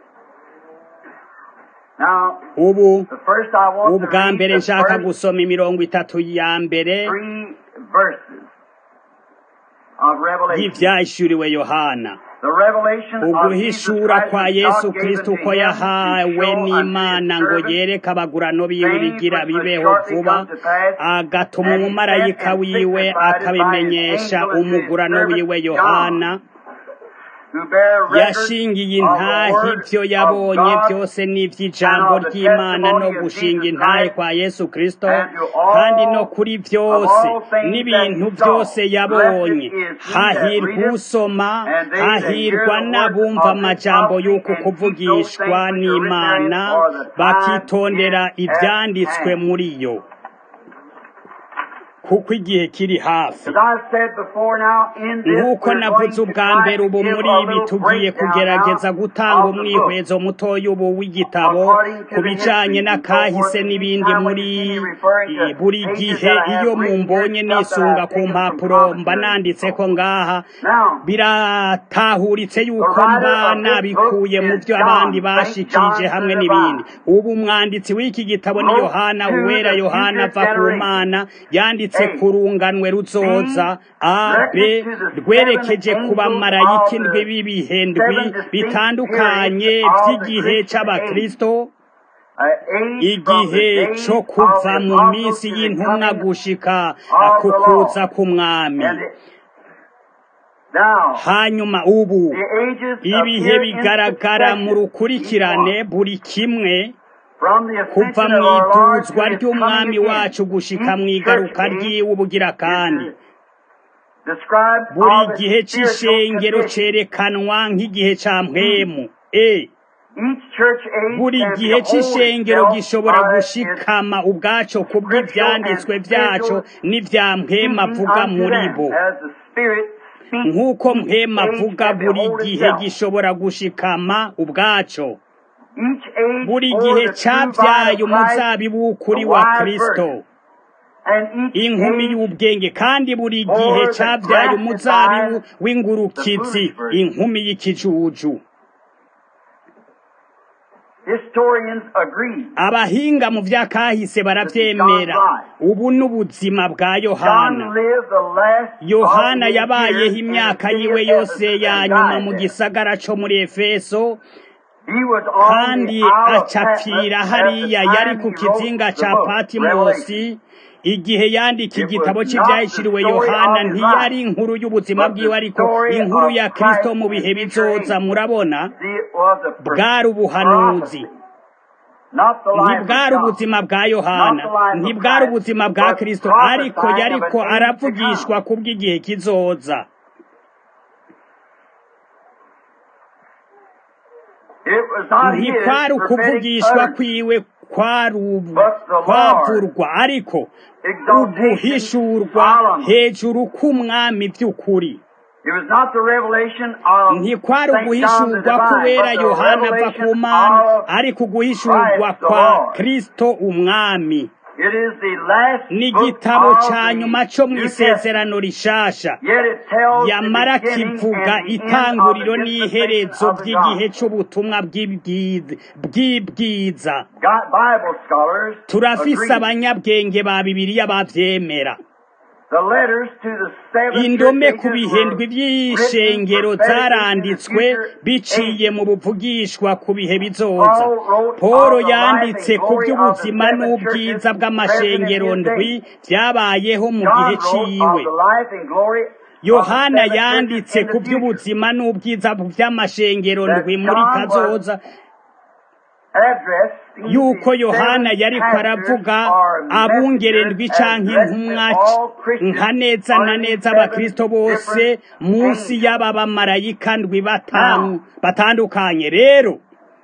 Now, ubu the first I want to ubwa read mbere the nshaka first gusoma imirongo itatu ya mbere three verses of Revelation. y'ibyashiriwe yohana The revelation of Jesus uguhishura Christ kwa which yesu God gave kristo unto uko him to yahawe show unto n'imana his ngo servants yereke abagurano biwe things bigira which must bibeho shortly vuba come to pass, agatuma and he umumarayika sent and wiwe signified it by his akabimenyesha angel unto his umugurano servant wiwe John, yohana who bear record yashingiye of the intahe word ibyo of yabonye God byose n'iby'ijambo and of the ry'imana no testimony of gushinga Jesus intahe Christ, kwa yesu kristo and to all kandi no kuri byose of all things n'ibintu that he saw. byose yabonye Blessed is he hahirwa that readeth, usoma and they that hear hahirwa the n'abumva words of this amajambo prophecy y'uko and keep those kuvugishwa things which are written n'imana therein, for the time bakitondera is at ibyanditswe hand. muri yo kuko igihe kiri hafi As I said before now, in this nk'uko we're navuze going to ubwa try mbere to ubu give muri a ibi little tugiye breakdown kugerageza now gutanga of the book. umwihwezo mutoya ubu w'igitabo According to ku the bijanye history and so n'akahise forth, and each n'ibindi time when muri you see me referring to eh, buri pages gihe that I have iyo written here, mumbonye stuff that nisunga I've ku taken from mpapuro mba commentaries and nanditse so ko forth. ngaha Now, biratahuritse the yuko writer mba of this book nabikuye mu is byo abandi John, Saint bashikirije John hamwe the n'ibindi Divine. ubu umwanditsi w'iki gitabo ni Wrote yohana to uwera the yohana future ava ku generation. mana yanditse A. ku runganwe ruzoza a b Directed to the rwerekeje seven ku angels bamarayika of indwi the b'ibihe ndwi seven distinct bitandukanye periods of the by'igihe Christian age. c'abakristo Uh, age from the igihe days co of kuva the mu apostles minsi to the y'intumwa coming gushika of ku the kuza Lord. k'umwami And it, now, hanyuma ubu the ages ibihe appear in bigaragara mu succession, each rukurikirane one, buri kimwe from the kuva ascension mu of our Lord to iduzwa his ry'umwami coming wacu again. gushika mu Each igaruka church age ry'iwe ubugira kandi is described buri of gihe its spiritual c'ishengero condition. cerekanwa nk'igihe ca mpwemu e Each church age buri can gihe behold c'ishengero itself gishobora by its gushikama ubwaco ku scriptural and bw'ivyanditswe vyaco spiritual n'ivya mpwemu speaking avuga unto muri them, bo as the Spirit speaks. nk'uko Each mpwemu age avuga can buri behold gihe itself. gishobora gushikama ubwaco Each age buri for gihe the true vine cavyaye of Christ, umuzabibu the w'ukuri wa wise kristo virgin. inkumi y'ubwenge kandi buri gihe cabyaye umuzabibu w'ingurukizi inkumi y'ikijuju abahinga mu vyakahise baravyemera ubu n'ubuzima bwa yohana yohana yabayeho imyaka yiwe yose ya nyuma mu gisagara co muri efeso kandi acapfira hariya yari ku kizinga ca patimosi igihe yandika igitabo cy'ibyahishiriwe yohana ntiyari inkuru y'ubuzima bwiwe ariko inkuru ya kristo mu bihe bizoza murabona bwari ubuhanuzi ntibwari ubuzima bwa yohana ntibwari ubuzima bwa kristo ariko yariko aravugishwa kubw'igihe kizoza ntikwari ukuvugishwa kwiwe kwavurwa ariko uguhishurwa hejuru k'umwami by'ukuri ntikwari uguhishurwa kubera yohana ava ku mana ariko uguhishurwa kwa kristo umwami ni igitabo cya nyuma cyo mu isezerano rishasha yamara kivuga itanguriro n'iherezo by'igihe cy'ubutumwa bw'ibwiza turafise abanyabwenge ba bibiliya bavyemera indome ku bihendwi by'ishengero zaranditswe biciye mu buvugishwa ku bihe bizoza paul yanditse ku by'ubuzima n'ubwiza bw'amashengero ndwi byabayeho mu gihe ciwe yohana yanditse ku by'ubuzima n'ubwiza by'amashengero ndwi muri kazoza yuko yohana yariko aravuga abungerendwi canke intumwa nka neza na neza abakristo bose munsi y'aba bamarayika ndwi batandukanye rero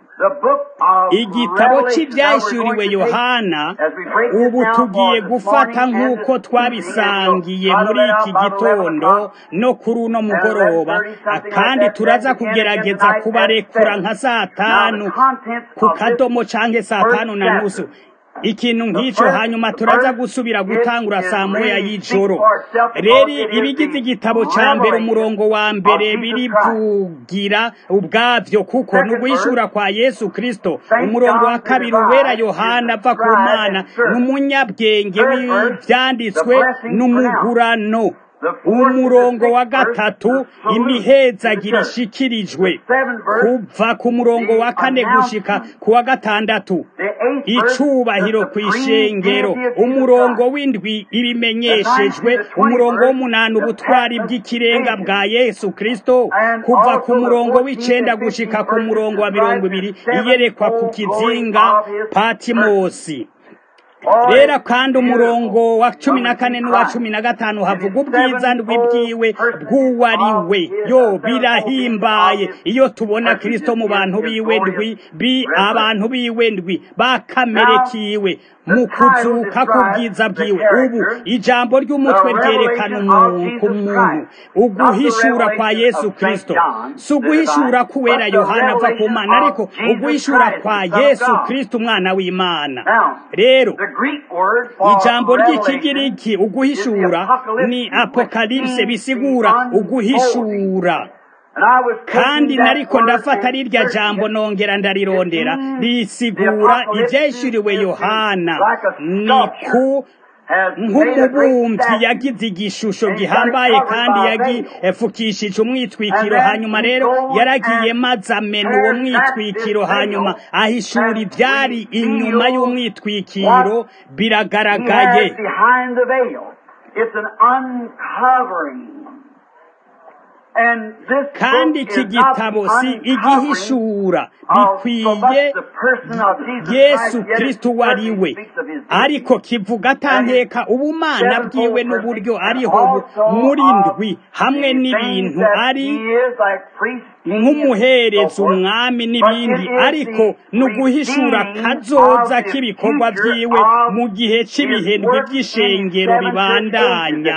igitabo cy'ibyahishuriwe yohana ubu tugiye gufata nk'uko twabisangiye muri iki gitondo no kuri uno mugoroba kandi turaza kugerageza kubarekura nka saa tanu ku kadomo cyangwa saa tanu na nusu ikintu nk'icyo hanyuma turaza gusubira gutangura saa moya y'ijoro rero ibigize igitabo cya mbere umurongo wa mbere birivugira ubwabyo kuko ni uguhishura kwa yesu kirisito umurongo wa kabiri uwera yohana ava ku mana ni umunyabwenge w'ibyanditswe n'umugurano umurongo wa gatatu imihezagira ishikirijwe kuva ku murongo wa kane gushika ku wa gatandatu icubahiro ku ishengero umurongo w'indwi ibimenyeshejwe umurongo w'umunani ubutwari bw'ikirenga bwa yesu kristo kuva ku murongo w'icenda gushika ku murongo wa mirongo ibiri iyerekwa ku kizinga patimosi rero kandi umurongo wa cumi na kane n'uwa cumi na gatanu havuga ubwiza ndw'ibyiwe bw'uwariwe yo birahimbaye iyo tubona kirisito mu bantu biwe ndwi bi abantu biwe ndwi bakamere kiwe mu kuzuka k'ubwiza bwiwe ubu ijambo ry'umutwe ryerekana umuntu ku muntu uguhishura kwa yesu kirisito si uguhishura k'uwera yohana ava ku mana ariko uguhishura kwa yesu kirisito umwana w'imana rero ijambo ry'ikigiriki uguhishura ni apokalipse bisigura uguhishura kandi nariko ndafata rirya jambo nongera ndarirondera risigura ivyeshuriwe yohana ni ku nk'umubumvyi yagize igishusho gihambaye kandi yagifukishije umwitwikiro hanyuma rero yaragiye maze amena uwo mwitwikiro hanyuma ahishura ivyari inyuma y'umwitwikiro biragaragaye kandi iki gitabo si igihishura bikwiye yesu kristo uwo ari we ariko kivuga atanteka ubumana bwiwe n'uburyo ariho muri ndwi hamwe n'ibintu ari nk'umuhereza umwami n'ibindi ariko ni uguhishura kazoza k'ibikorwa byiwe mu gihe cy'ibihendwe by'ishengero bibandanya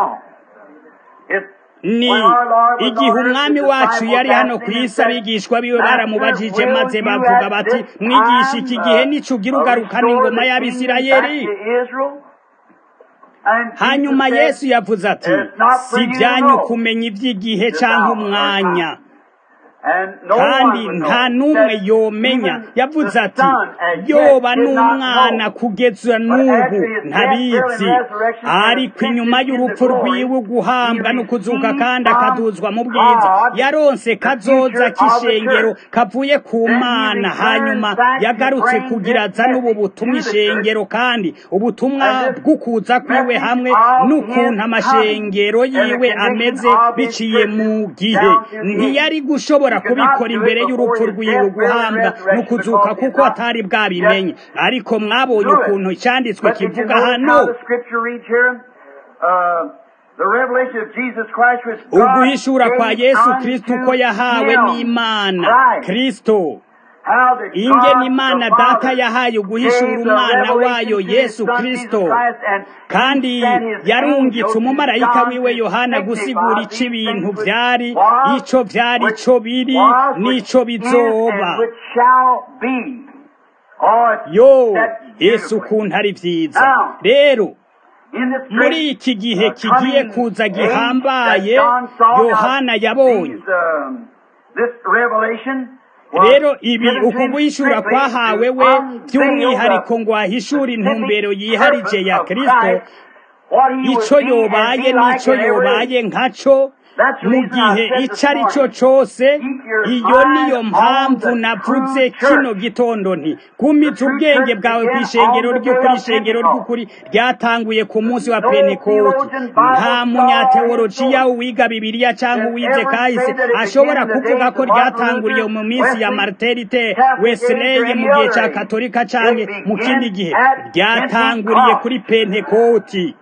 ni igihe umwami wacu yari hano ku isi abigishwa biwe baramubajije maze bavuga bati mwigisha iki gihe nico ugira ugarukana ingoma y'abisirayeli hanyuma yesu yavuze ati si ibyanyu kumenya iby'igihe cyangwa umwanya kandi nta n'umwe yomenya yavuze ati yoba n'umwana kugeza n'ubu ntabizi ariko inyuma y'urupfu rwiwe guhambwa no kuzuka kandi akaduzwa mu bwiza yaronse kazoza k'ishengero kavuye ku mana hanyuma yagarutse kugira azane ubu butumwa ishengero kandi ubutumwa bw'ukuza kwiwe hamwe n'ukuntu amashengero yiwe ameze biciye mu gihe ntiyari gushobora kubikora imbere y'urupfu rwiwe guhambwa no kuzuka kuko atari bwabimenye ariko mwabonye ukuntu cyanditswe kivuga hano uguhishura kwa yesu kristo uko yahawe n'imana kristo ingene imana data yahaye uguhishura umwana wayo yesu kristo kandi yarungitse umumarayika wiwe yohana gusigura ico ibintu vyari ico vyari ico biri n'ico bizoba yo yesu ukuntu ari vyiza rero muri iki gihe kigiye kuza gihambaye yohana yabonye rero ibi uku guhishura kwahawe we by'umwihariko ngo ahishure intumbero yiharije ya kristo ico yobaye n'ico yobaye nkaco mu gihe icyo ari cyo cyose iyo niyo mpamvu navuze kino gitondo nti gumiza ubwenge bwawe ku ishengero ry'ukuri ishengero ry'ukuri ryatanguye ku munsi wa penekoti nta munyateolojiya wiga bibiliya cyangwa uwize kahise ashobora kuvuga ko ryatanguriye mu minsi ya mariterite wesley mu gihe cya katolika cyangwa mu kindi gihe ryatanguriye kuri pentekoti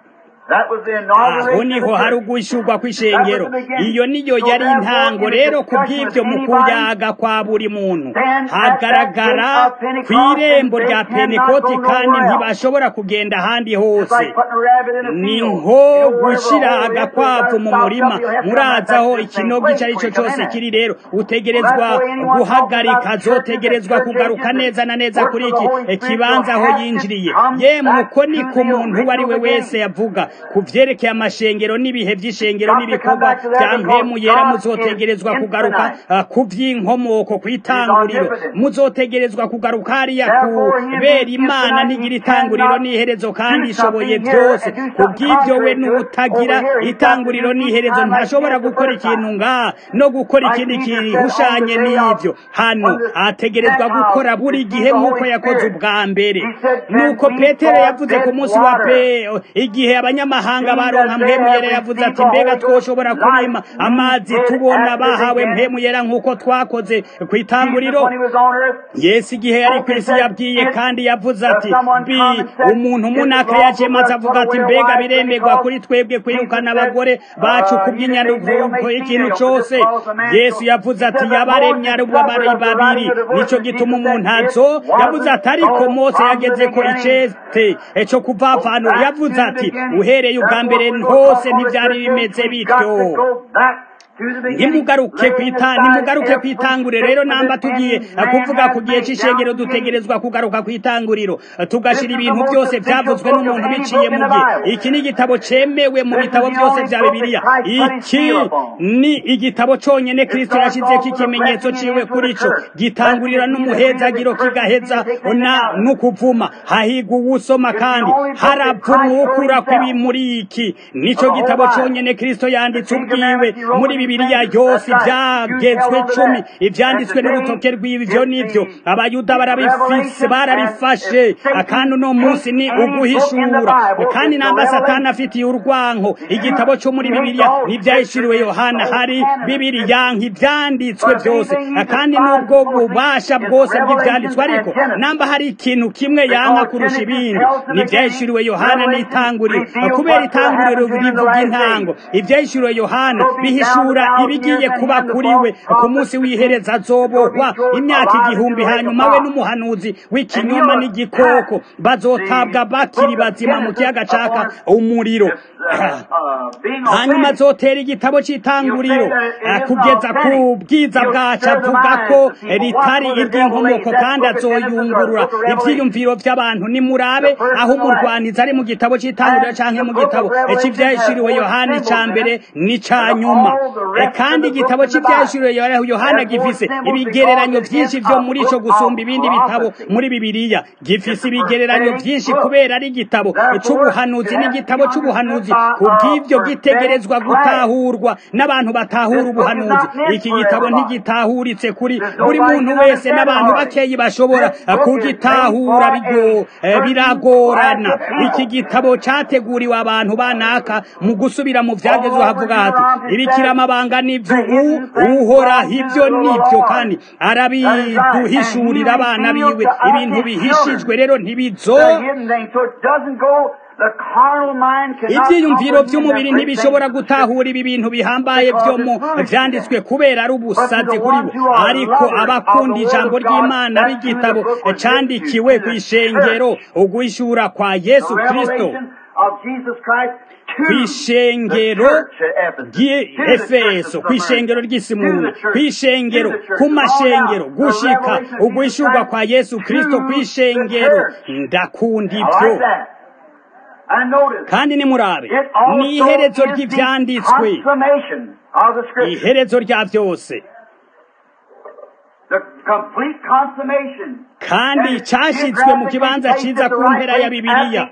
aho niho hari ugushurwa kw'ishengero iyo niyo yari intango rero ku bw'ibyo mu kuyaga kwa buri muntu hagaragara ku irembo rya penekoti kandi ntibashobora kugenda ahandi hose ni nko gushyira agakwavu mu murima murazi aho ikinogo icyo ari cyo cyose kiri rero utegerezwa guhagarika zotegerezwa kugaruka neza na neza kuri iki kibanza aho yinjiriye yemwe uko ni ku muntu uwo ari we wese yavuga ku byerekeye amashengero n'ibihe by'ishengero n'ibikorwa bya mpemu yera muzotegerezwa kugaruka ku by'inkomoko ku itanguriro muzotegerezwa kugaruka hariya kubera imana ntigira itanguriro n'iherezo kandi ishoboye byose ku bw'ibyo we n'utagira itanguriro n'iherezo ntashobora gukora ikintu ngaha no gukora ikindi kihushanye n'ibyo hano ategerezwa gukora buri gihe nk'uko yakoze ubwa mbere nuko petero yavuze ku munsi wa pe igihe abanyamahanga baronka mpemu yera yavuze ati mbega twoshobora kurima amazi tubona bahawe mpemu yera nk'uko twakoze ku itanguriro yesu igihe yari ku isi yabwiye kandi yavuze ati mbi umuntu munaka yaje maze avuga ati mbega biremerwa kuri twebwe kwirukana abagore bacu ku bw'inyaruvuko ikintu cyose yesu yavuze ati yabaremye ari babiri nicyo gituma umuntu azo yavuze ati ariko mose yageze ko icete cyo kuvavanura yavuze ati uhereye ubwa mbere hose ntibyari bimeze bityo ntimugaruke kwita nimugaruke ku itanguriro rero namba tugiye kuvuga ku gihe cy'ishengero dutegerezwa kugaruka ku itanguriro tugashyira ibintu byose byavuzwe n'umuntu biciye mu gihe iki ni igitabo cyemewe mu bitabo byose bya bibiliya iki ni igitabo cyonyine kirisito yashyizeho ikimenyetso ciwe kuri cyo gitangurira n'umuhezagiro kigaheza n'ukuvuma hahigwa uwusoma kandi haravuma ukura kw'ibi muri iki nicyo gitabo cyonyine kirisito yanditse ubwiwe muri bibiliya yose ibyagezwe cumi ibyanditswe n'urutoke rw'ibyo n'ibyo abayuda barabifise barabifashe kandi uno munsi ni uguhishura kandi namba satani afitiye urwanko igitabo cyo muri bibiliya n'ibyahishuriwe yohana hari bibiliya nk'ibyanditswe byose kandi n'ubwo bubasha bwose bw'ibyanditswe ariko namba hari ikintu kimwe yanka kurusha ibindi n'ibyahishuriwe yohana n'itanguriro kubera itanguriro rivuga intango ibyahishuriwe yohana bihishura asigura ibigiye kuba kuri we ku munsi w'ihereza azobohwa imyaka igihumbi hanyuma we n'umuhanuzi w'ikinyoma n'igikoko bazotabwa bakiri bazima mu kiyaga caka umuriro hanyuma azotera igitabo cy'itanguriro kugeza ku bwiza bwacu avuga ko ritari iry'inkomoko kandi azoyungurura ibyiyumviro by'abantu nimurabe aho umurwanizi ari mu gitabo cy'itanguriro cyangwa mu gitabo cy'ibyahishuriwe yohani cya mbere n'icya nyuma kandi igitabo cy'ibyahishuriwe yohana gifise ibigereranyo byinshi byo muri cyo gusumba ibindi bitabo muri bibiliya gifise ibigereranyo byinshi kubera ari igitabo cy'ubuhanuzi n'igitabo cy'ubuhanuzi ku bw'ibyo gitegerezwa gutahurwa n'abantu batahura ubuhanuzi iki gitabo ntigitahuritse kuri buri muntu wese n'abantu bakeyi bashobora kugitahura biragorana iki gitabo cyateguriwe abantu banaka mu gusubira mu byagezwe havuga hati ibikiramabanga n'ibyo uhoraho ibyo n'ibyo kandi arabiduhishurira abana biwe ibintu bihishijwe rero ntibizo ibyiyumviro by'umubiri ntibishobora gutahura ibi bintu bihambaye byo mu byanditswe kubera ari ubusazi kuri bo ariko abakunda ijambo ry'imana b'igitabo cyandikiwe ku ishengero uguhishura kwa yesu kirisito ku ishengero ry'efeso ku ishengero ry'isimuruna ku ishengero ku mashengero gushika uguhishurwa kwa yesu kirisito ku ishengero ndakunda ibyo kandi nimurabe ni iherezo ry'ibyanditswe iherezo rya byose kandi cyashyizwe mu kibanza cyiza ku mpera ya bibiliya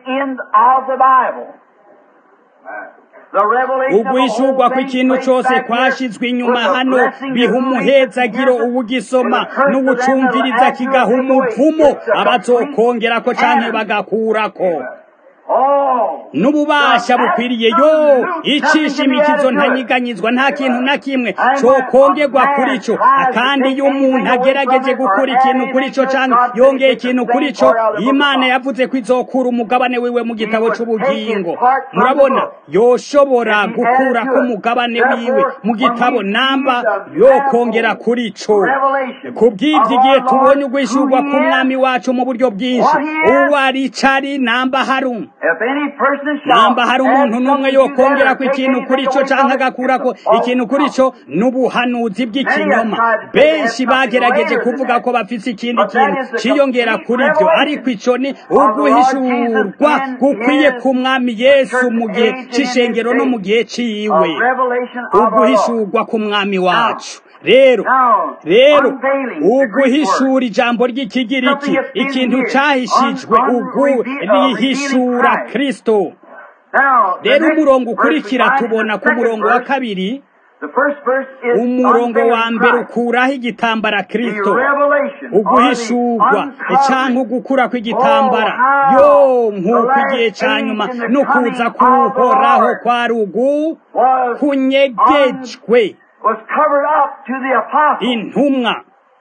uguhishurwa kw'ikintu cyose kwashyizwe inyuma hano biha umuhezagiro ubugisoma n'ubucumviriza kigaha umuvumo abazokongera ko cyangwa bagakurako n'ububasha bukwiriye yo icisha imikizo ntanyiganyizwa nta kintu na kimwe cyokongerwa kuri cyo kandi iyo umuntu agerageje gukura ikintu kuri cyo cyangwa yongeye ikintu kuri cyo imana yavuze ko izokura umugabane wiwe mu gitabo cy'ubugingo murabona yoshobora gukura ko umugabane wiwe mu gitabo namba yokongera kuri cyo ku bw'ibyo igihe tubonye ugwishyurwa k'umwami wacu mu buryo bwinshi uwo ari cari namba harum namba hari umuntu n'umwe yokongera ko ikintu kuri cyo cyangwa agakura ko ikintu kuri cyo n'ubuhanuzi bw'ikinyoma benshi bagerageje kuvuga ko bafite ikindi kintu cyiyongera kuri byo ariko icyo ni uguhishurwa gukwiye ku mwami yesu mu gihe cy'ishengero no mu gihe cy'iwe uguhishurwa ku mwami wacu rero rero uguhishura ijambo ry'ikigiriki ikintu cyahishijwe ugu rihishura kirisito rero umurongo ukurikira tubona ku murongo wa kabiri umurongo wa mbere ukuraho igitambara kirisito uguhishurwa cyangwa ugukura kw'igitambara yo nk'uko igihe cya nyuma no kuza kuhoraho kwa rugu kunyegejwe intumwa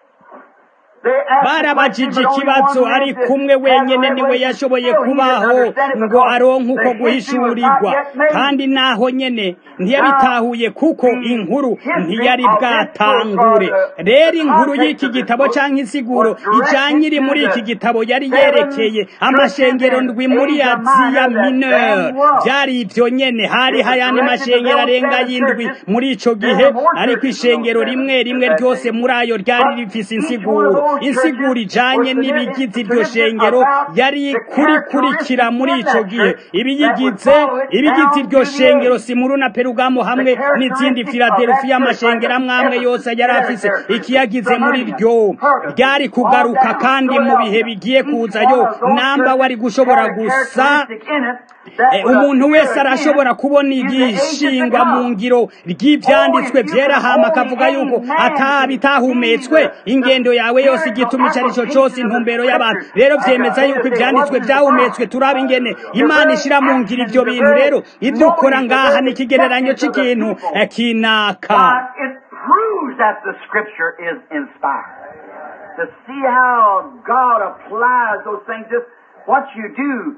barabajije ikibazo ari kumwe wenyine niwe yashoboye kubaho ngo aronke uko guhishurirwa kandi naho nyene ntiyabitahuye kuko inkuru ntiyari bwatangure rero inkuru y'iki gitabo cyangwa insiguro ijanye iri muri iki gitabo yari yerekeye amashengero ndwi muri aziya mineur byari ibyo nyene hari hayandi mashengero arenga y'indwi muri ico gihe ariko ishengero rimwe rimwe ryose muri ayo ryari rifise insiguro insiguro ijanye n'ibigize iryo shengero yari kurikurikira muri ico gihe ibiyigize ibigize iryo shengero simuru na perugamo hamwe n'izindi filadelfiya amashengero amwamwe yose yari afise ikiyagize muri ryo ryari kugaruka kandi mu bihe bigiye kuzayo namba wari gushobora gusa umuntu wese arashobora kubona igishingwa mu ngiro ry'ibyanditswe byera hama akavuga yuko atabitahumetswe ingendo yawe yose igituma icyo ari cyo cyose intumbero y'abantu rero byemeza yuko ibyanditswe byahumetswe turaba ingene imana ishyira mu ngiro ibyo bintu rero ibyo ukora ngaha ni ikigereranyo cy'ikintu kinaka To see how God applies those things, just what you do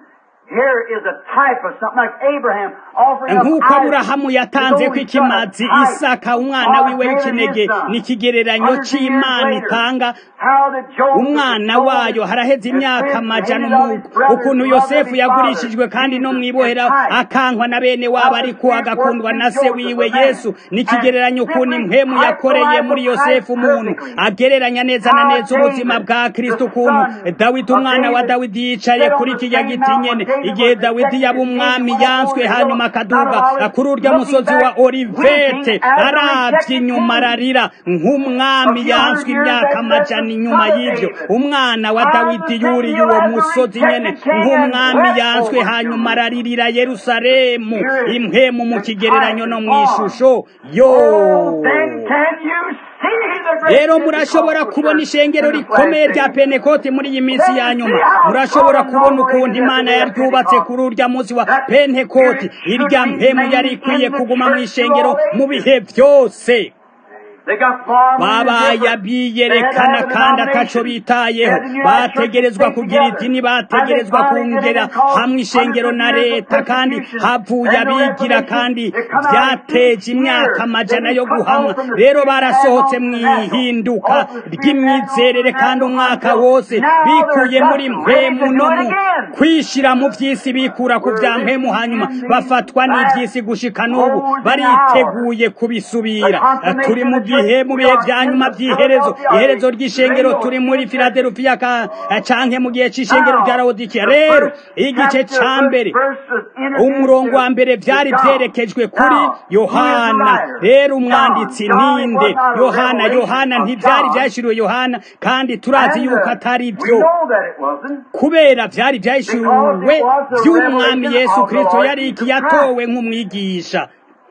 here is a type of something like Abraham offering up nk'uko Isaac, aburahamu his yatanze ko only son, ikimazi a type isaka umwana of wiwe his w'ikinege son. ni ikigereranyo Hundreds of years c'imana later, itanga how that Joseph umwana was wayo sold haraheze and imyaka sent amajana hated on umu- his brothers, ukuntu loved of yosefu his yagurishijwe father. kandi no Jesus mw'ibohera is type. akankwa na bene wabo ariko agakundwa na se wiwe yesu ni ikigereranyo ukuntu impwemu yakoreye muri yosefu umuntu agereranya neza na neza ubuzima bwa kristo ukuntu dawidi umwana wa dawidi yicaye kuri kiriya giti nyene igihe dawidi yaba umwami yanswe hanyuma akaduga kuri urya musozi wa olivete arabye inyuma ararira nk'umwami yanswe imyaka amajana inyuma y'ivyo umwana wa dawidi yuriye uwo musozi nyene nk'umwami yanswe hanyuma araririra yerusalemu impwemu mu kigereranyo no mw'ishusho yo Oh, then can you see the great rero murashobora kubona ishengero rikomeye rya pentekote muri iyi minsi ya nyuma murashobora kubona ukuntu imana yaryubatse kuri urya munsi wa pentekote irya mpemu yari ikwiye kuguma mu ishengero mu bihe byose They got far more babaye different. abiyerekana They had kandi a ataco denomination. bitayeho They had the United bategerezwa Church kugira together. idini And they bategerezwa finally did kongera it called hamwe ishengero na hundreds of years of leta kandi persecution. havuye And the abigira Reformation, kandi they come out in vyateje six imyaka years. amajana They yo cut guhamwa off from the rero spirit barasohotse and mu on the natural. ihinduka Off the spirit ry'imyizerere and on the kandi natural umwaka until wose now bikuye they're muri just ready mpwemu to no do it mu again. kwishira mu vy'isi bikura ku vya mpwemu hanyuma bafatwa n'ivy'isi gushika n'ubu bariteguye kubisubira turi mu gihe mu bihe vya nyuma vy'iherezo iherezo ry'ishengero turi muri filadelufiya ka- canke mu gihe c'ishengero rya lawodikiya rero igice ca mbere umurongo wa mbere vyari vyerekejwe kuri yohana rero umwanditsi ninde yohana yohana ntivyari vyashiriwe yohana kandi turazi yuko atari vyo kubera vyari vyahishuriwe vy'umwami yesu kristo yari iki yatowe nk'umwigisha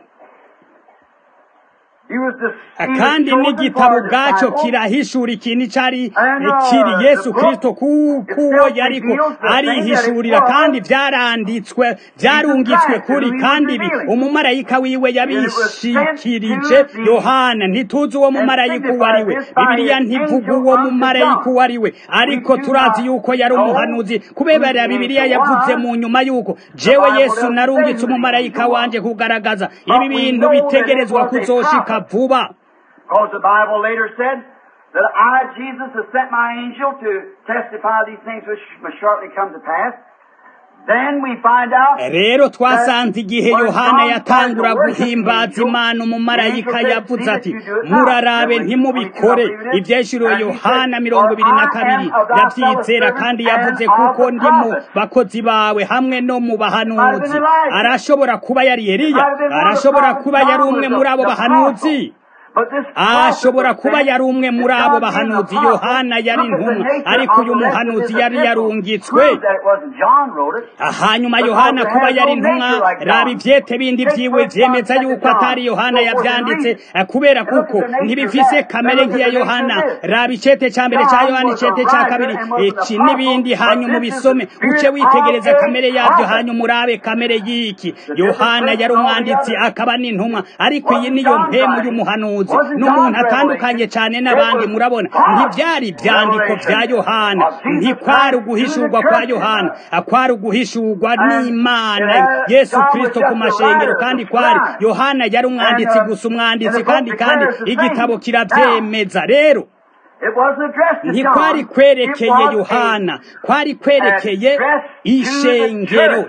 kandi n'igitabo ubwaco kirahishura ikintu icari kiri yesu kristo kuko uwo yariko arihishurira kandi vyaranditswe vyarungitswe kuri kandi ibi umumarayika wiwe yabishikirije yohana ntituzi uwo mumarayika uwo ari we bibiliya ntivuga uwo mumarayika uwo ari we ariko turazi yuko yari umuhanuzi kubera bibiliya yavuze mu nyuma yuko jewe yesu narungitse umumarayika wanje kugaragaza ibi bintu bitegerezwa kuzoshika vuba Because the Bible later said that I, Jesus, have sent my angel to testify these things which must shortly come to pass. Then we find out rero twasanze igihe yohana yatangura guhimbaza imana umumarayika yavuze ati murarabe ntimubikore ibyeshuriwe yohana mirongo ibiri na kabiri ndabyizera kandi yavuze kuko ndi mu bakozi bawe hamwe no mu bahanuzi arashobora kuba yari eliya arashobora kuba yari umwe muri abo bahanuzi ashobora kuba yari umwe muri abo bahanuzi yohana yari intumwa ariko uyu muhanuzi yari yarungitswe hanyuma yohana kuba yari intumwa raba ivyete bindi vyiwe vyemeza yuko atari yohana yavyanditse kubera kuko ntibifise kamere nk'iya yohana raba icete ca mbere ca yohana icete ca kabiri iki n'ibindi hanyuma ubisome uce witegereza kamere yavyo hanyuma urabe kamere y'iki yohana yari umwanditsi akaba n'intumwa ariko iyi niyo mpemu y'umuhanuzi n'umuntu atandukanye cyane n'abandi murabona ntibyari ibyandiko bya yohana ntikwari uguhishurwa kwa yohana kwari uguhishurwa n'imana yesu kirisito ku mashengero kandi kwari yohana yari umwanditsi gusa umwanditsi kandi kandi igitabo kirabyemeza rero ntikwari kwerekeye yohana kwari kwerekeye ishengero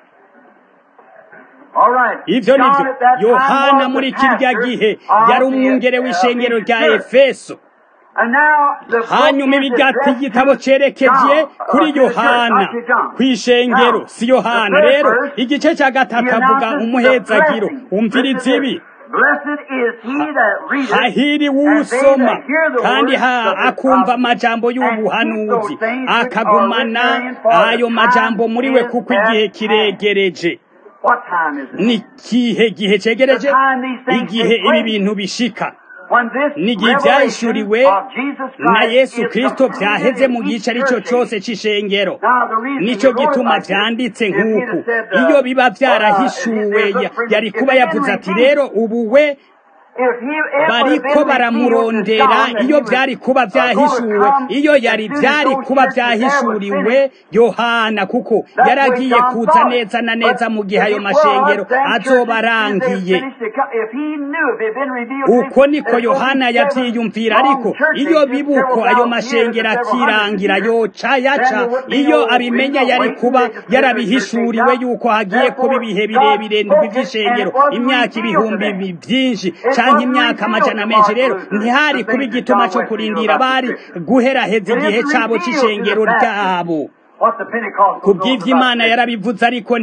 ivyo nivyo yohana muri kirya gihe yari umwungere w'ishengero rya efeso hanyuma ibigati igitabo cerekeje kuri yohana kw'ishengero si yohana rero igice cya gatatu avuga umuhezagiro umviriza ibi hahiri wusoma kandi akumva amajambo y'ubuhanuzi akagumana ayo majambo muri we kuko igihe kiregereje ni ikihe gihe cegereje igihe ibi bintu bishika n'igihe byahishuriwe na yesu kirisito byaheze mu gice aricyo cyose cy'ishengero nicyo gituma byanditse nk'uku iyo biba byarahishuwe yari kuba yavuze ati rero ubu we bariko baramurondera iyo byari kuba byahishuwe iyo yari byari kuba byahishuriwe yohana kuko yaragiye kuza neza na neza mu gihe ayo mashengero azoba arangiye uko niko yohana yabyiyumvira ariko iyo bibuko ayo mashengero akirangira yoca yaca iyo abimenya yari kuba yarabihishuriwe yuko hagiye kuba ibihe birebire by'ishengero imyaka ibihumbi byinshi cyangwa imyaka amajana menshi rero ntihari kuba igituma cyo kurindira bari guheraheza igihe cyabo cy'ishengero ryabo ku bw'ibyo imana yarabivuze ariko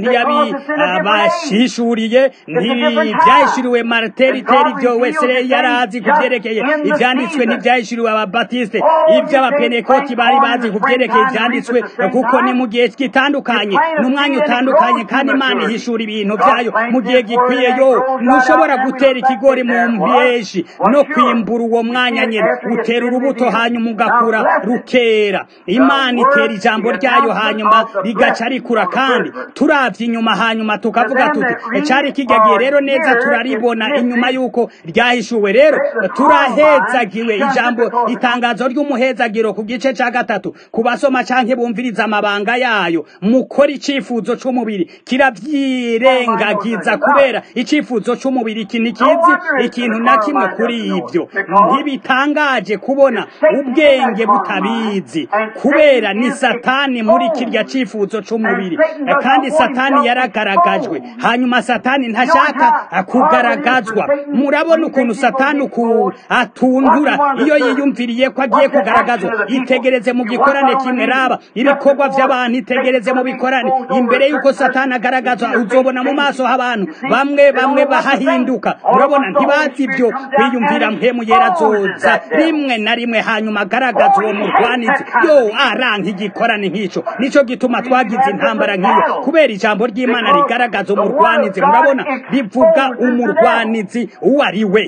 ntiyabishishuriye ntibyahishuriwe mariteriteri ibyo wese yari azi ku byerekeye ibyanditswe ntibyahishuriwe ababatiste ibyo abapenekoti bari bazi ku byerekeye ibyanditswe kuko ni mu gihe gitandukanye ni umwanya utandukanye kandi imana ihishura ibintu byayo mu gihe gikwiye yo ntushobora gutera ikigori mu mbeshi no kwimbura uwo mwanya nyine utera urubuto hanyuma ugakura rukera imana itera ijambo ryayo hanyuma rigaca rikura kandi turavye inyuma hanyuma tukavuga tuti cari kigagiye rero neza turaribona inyuma yuko ryahishuwe rero turahezagiwe ijambo itangazo ry'umuhezagiro ku gice ca gatatu ku basoma canke bumviriza amabanga yayo mukora icifuzo c'umubiri kiravyirengagiza kubera icifuzo c'umubiri iki ntikizi ikintu na kimwe kuri ivyo ntibitangaje kubona ubwenge butabizi kubera ni satani muri kirya cifuzo c'umubiri kandi satani yaragaragajwe hanyuma satani ntashaka kugaragazwa murabona ukuntu satani uku atundura iyo yiyumviriye ko agiye kugaragazwa itegereze mu gikorane kimwe raba ibikorwa vy'abantu itegereze mu bikorane imbere yuko satani agaragazwa uzobona mu maso h'abantu bamwe bamwe bahahinduka murabona ntibazi ibyo kwiyumvira mpemu yera zoza rimwe na rimwe hanyuma agaragaza uwo murwanizi yo aranka igikorane nk'ico nico gituma twagize intambara nk'iyo kubera ijambo ry'imana rigaragaza umurwanizi murabona rivuga umurwanizi uwo ari we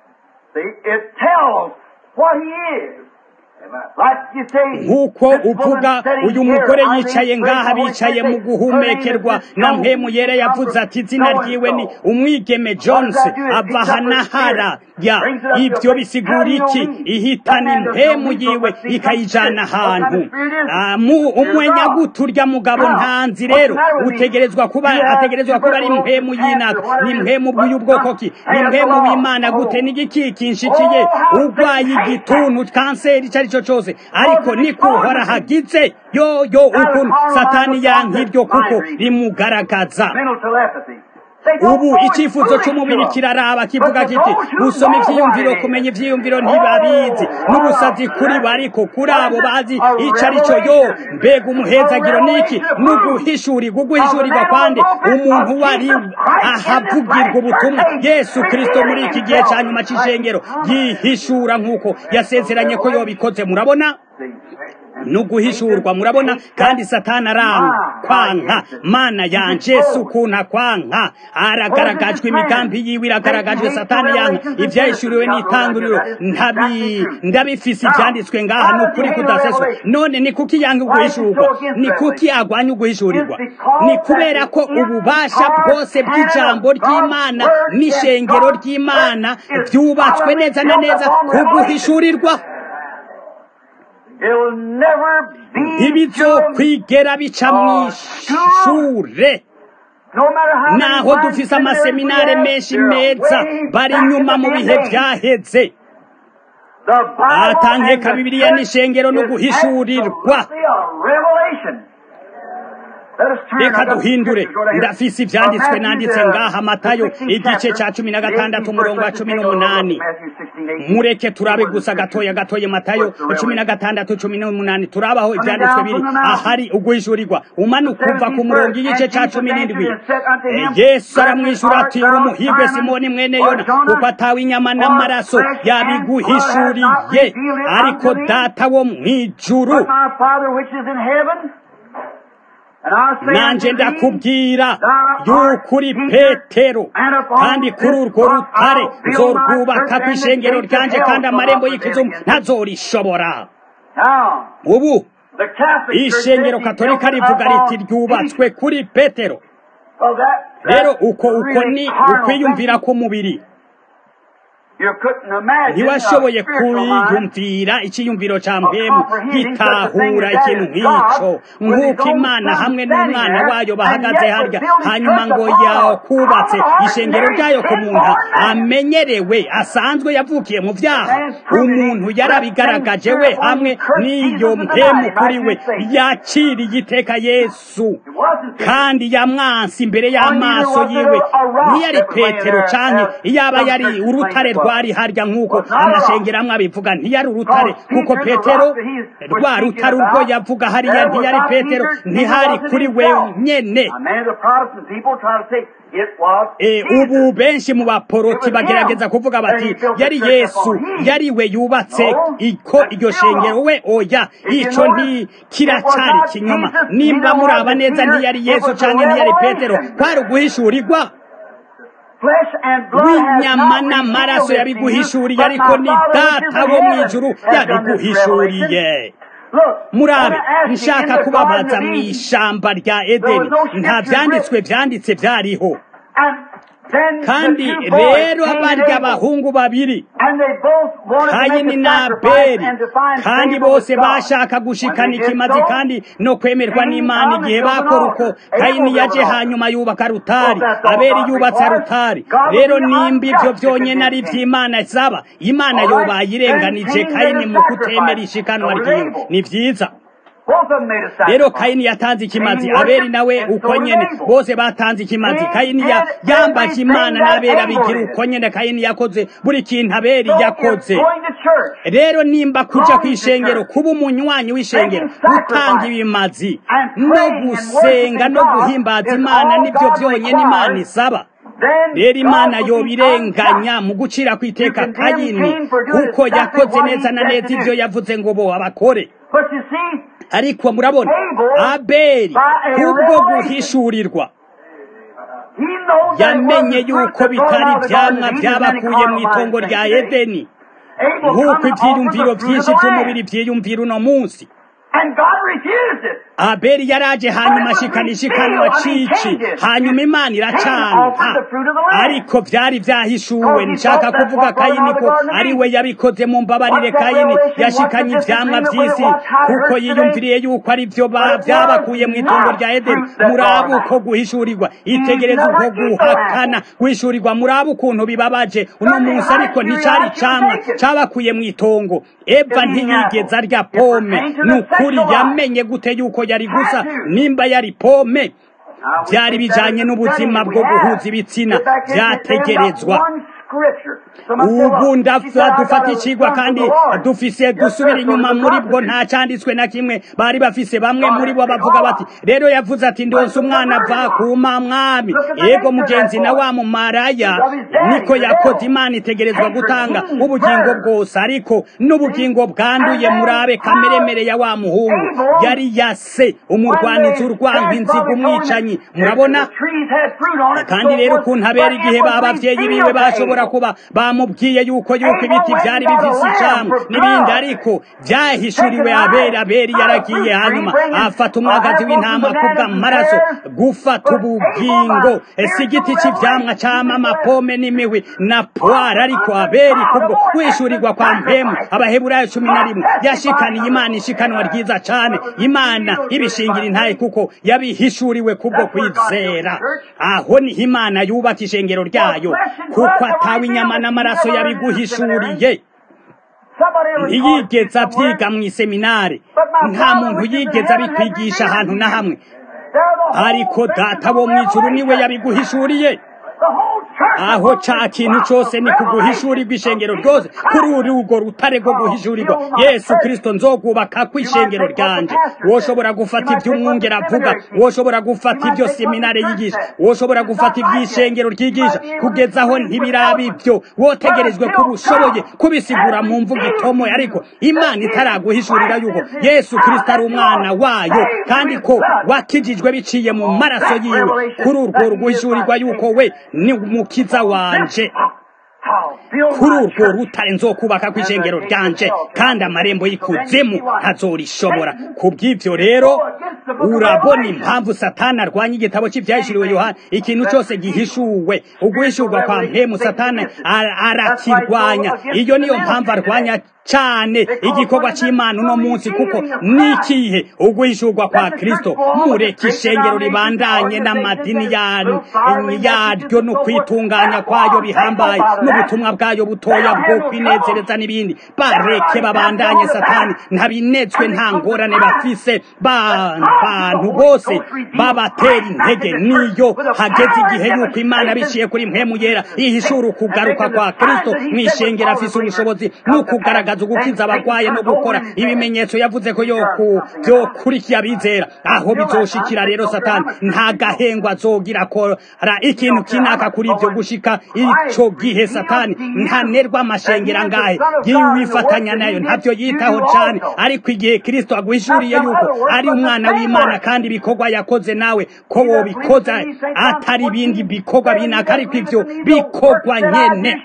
nk'uko uvuga uyu mugore yicaye ngaha bicaye mu guhumekerwa na mpemu yera yavuze ati izina ryiwe ni umwigeme jones ava hanahara ya ibyo bisigura iki ihitana impemu yiwe ikayijana ahantu umwenyagutu urya mugabo ntanzi rero utegerezwa kuba ategerezwa kuba ari impemu y'inaka ni impemu y'ubwoko ki ni impemu w'imana gute n'igikikinshikiye urwaye igituntu kanseri icyo ari cyo cyose ariko nikuhora hagize yo yo ukuntu satani yank'iryo kuko rimugaragaza ubu icyifuzo cy'umubiri kiraraba kivuga kiti gusoma ibyiyumviro kumenya ibyiyumviro ntibabizi n'ubusazi kuri bariko kuri abo bazi icyo ari cyo yo mbega umuhezagiro niki n'uguhishurirwa uguhishurirwa kwande umuntu wari ahavugirwa ubutumwa yesu kirisito muri iki gihe cya nyuma cy'ishengero yihishura nk'uko yasezeranye ko yobikoze murabona nuguhishurwa murabona kandi satani arankwanka mana yanje si ukuntu akwanka aragaragajwe imigambi yiwe iragaragajwe satani yanka ibyahishuriwe n'itanguriro ndabifise ibyanditswe ngaha ni ukuri kudaseswa none ni kuki yanga uguhishurwa ni kuki agwanya uguhishurirwa ni kubera ko ububasha bwose bw'ijambo ry'imana n'ishengero ry'imana byubatswe neza na neza ku guhishurirwa ntibizokwigera bica mu ishure naho dufise amaseminare menshi meza bari inyuma mu bihe byaheze atankeka bibiliya n'ishengero no guhishurirwa reka duhindure ndafise ivyanditswe nanditse ngaha matayo igice ca cumi na gatandatu umurongo wa cumi n'umunani mureke turabe gusa gatoya gatoya matayo cumi na gatandatu cumi n'umunani turabaho ivyanditswe biri ahari uguhishurirwa umanuka uva ku murongo igice ca cumi n'indwi yesu aramwishura ati uri umuhigwe simoni mwene yona kuko atawe inyama n'amaraso yabiguhishuriye ariko data wo mw'ijuru nanje ndakubwira y'ukuri petero kandi kuri urwo rutare nzorwubaka ku ishengero ryanje kandi amarembo y'ikizumu ntazorishobora ubu ishengero katolika rivuga riti ryubatswe kuri petero rero uko uko ni ukwiyumvira k'umubiri ntiwashoboye kwiyumvira icyiyumviro cya mpemu gitahura ikintu nk'icyo nk'uko imana hamwe n'umwana wayo bahagaze harya hanyuma ngo yakubatse ishengero ryayo ku muntu amenyerewe asanzwe yavukiye mu byaha umuntu yarabigaragaje we hamwe n'iyo mpemu kuri we yakiriye iteka yesu kandi yamwansi imbere y'amaso yiwe ntiyari petero cyane iyaba yari urutare rwari harya nk'uko amashengero amwe abivuga ntiyari urutare kuko petero rwa rutare urwo yavuga hariya ntiyari petero ntihari kuri we nyene ubu benshi mu baporoti bagerageza kuvuga bati yari yesu yari we yubatse iko iryo shengero we oya icyo ntikiracyari kinyoma nimba muraba neza ntiyari yesu cyangwa ntiyari petero kwari uguhishurirwa w'inyama n'amaraso yabiguhishuriye ariko ni data wo mu ijuru yabiguhishuriye murabe nshaka kubabaza mu ishamba rya edeni nta byanditswe byanditse byariho kandi rero barya abahungu babiri kayini na abeli kandi bose bashaka gushikana ikimazi kandi no kwemerwa n'imana igihe bakora uko kayini yaje hanyuma yubaka rutari abeli yubatse rutari rero nimba ibyo byonyine ari iby'imana isaba imana yobaye irenganije kayini mu kutemera ishikanwa ryiwe ni byiza rero kayini yatanze ikimazi abeli nawe uko nyene bose batanze ikimazi kayini yambaje imana n'abeli abigira uko nyene kayini yakoze buri kintu abeli yakoze rero nimba kuja kw'ishengero kuba umunywanyi w'ishengero gutanga ibimazi no gusenga no guhimbaza imana nibyo byonyene imana isaba rero imana yobirenganya mu gucira ku iteka kayini kuko yakoze neza na neza ibyo yavuze ngo bo abakore ariko murabona abeli kubwo guhishurirwa yamenye yuko bitari ibyamwa byabakuye mu itongo rya edeni nk'uko ibyiyumviro byinshi by'umubiri byiyumvira uno munsi abeli yaraje hanyuma ashikana ishikanwa cici hanyuma imana iracanga ariko byari byahishuwe nshaka kuvuga kayini ko ari we yabikoze mu mbabarire kayini yashikanye ivyamwa vy'isi kuko yiyumviriye yuko ari vyo vyabakuye mu itongo rya edeni murabe uko guhishurirwa itegereza uko guhakana guhishurirwa murabe ukuntu bibabaje uno munsi ariko nticari camwa cabakuye mu itongo eva ntiyigeze arya pome ni ukuri yamenye gute yuko yari gusa nimba yari pome byari bijanye n'ubuzima bwo guhuza ibitsina byategerezwa ubu dufata ikigwa kandi dufise dusubira inyuma muri bwo nta cyanditswe na kimwe bari bafise bamwe muri bo bavuga bati rero yavuze ati ndonse umwana ava kuma mwami yego mugenzi na wa mumaraya niko yakoze imana itegerezwa gutanga ubugingo bwose ariko n'ubugingo bwanduye murabe kameremere ya wa muhungu yari yase umurwanizi urwanga inziga umwicanyi murabona kandi rero ukuntu abera igihe babavyeyi biwe bashobora kuba bamubwiye yuko yuko ibiti byari bifise icamwa n'ibindi ariko byahishuriwe abera aberi yaragiye hanyuma afata umwagazi w'intama kubw'amaraso gufata ubugingo ese igiti cy'ivyamwa cama amapome n'imihwi na poire ariko aberi kubwo kwishurirwa kwa mpemu abaheburayo cumi na rimwe yashikaniye imana ishikanwa ryiza cane imana ibishingira intaye kuko yabihishuriwe kubwo kwizera aho niho imana yubaka ishengero ryayo kuko atawe inyama n'amaraso yabiguhishuriye ntiyigeze abyiga mu iseminari nta muntu yigeze abikwigisha ahantu na hamwe ariko data wo mu ijuru niwe yabiguhishuriye aho ca kintu cose ni kuguhishurirwa ishengero ryose kuri uri urwo rutare rwo guhishurirwa yesu kristo nzogubaka ku ishengero ryanje woshobora gufata ibyo umwungera avuga woshobora gufata ibyo seminare yigisha woshobora gufata iby'ishengero ryigisha kugeza aho ntibiraba ibyo wotegerejwe kuba ushoboye kubisigura mu mvugo itomoye ariko imana itaraguhishurira yuko yesu kristo ari umwana wayo kandi ko wakijijwe biciye mu maraso yiwe kuri urwo rguhishurirwa yuko we ni umukiza wanje kuri urwo rutare nzokubaka ku ishengero ryanje kandi amarembo y'ikuzimu ntazorishobora ku bw'ibyo rero urabona impamvu satani arwanya igitabo cy'ibyahishuriwe yohana ikintu cyose gihishuwe uguhishurwa kwa mpemu satani arakirwanya iyo niyo mpamvu arwanya cyane igikorwa cy'imana uno munsi kuko nikihe uguhishurwa kwa kristo mureke ishengero ribandanye n'amadini yaryo no kwitunganya kwayo bihambaye n'ubutumwa bwayo butoya bwo kwinezereza n'ibindi bareke babandanye satani ntabinetswe nta ngorane bafise bantu bose babatera intege niyo hageze igihe yuko imana biciye kuri mpemu yera ihishura ukugaruka kwa kristo mu ishengero afise ubushobozi n'ukugaragaza ugukiza abagwaye no gukora ibimenyetso yavuze ko yokurikiye abizera aho bizoshikira rero satani nta gahengwa azogira akora ikintu kinaka kuri ibyo gushika ico gihe satani ntanerwa amashengero angahe yiwifatanya nayo ntabyo yitaho cane ariko igihe kristo aguhishuriye yuko ari umwana w'imana kandi ibikorwa yakoze nawe ko wobikoza atari ibindi bikorwa binaka ariko ivyo bikorwa nyene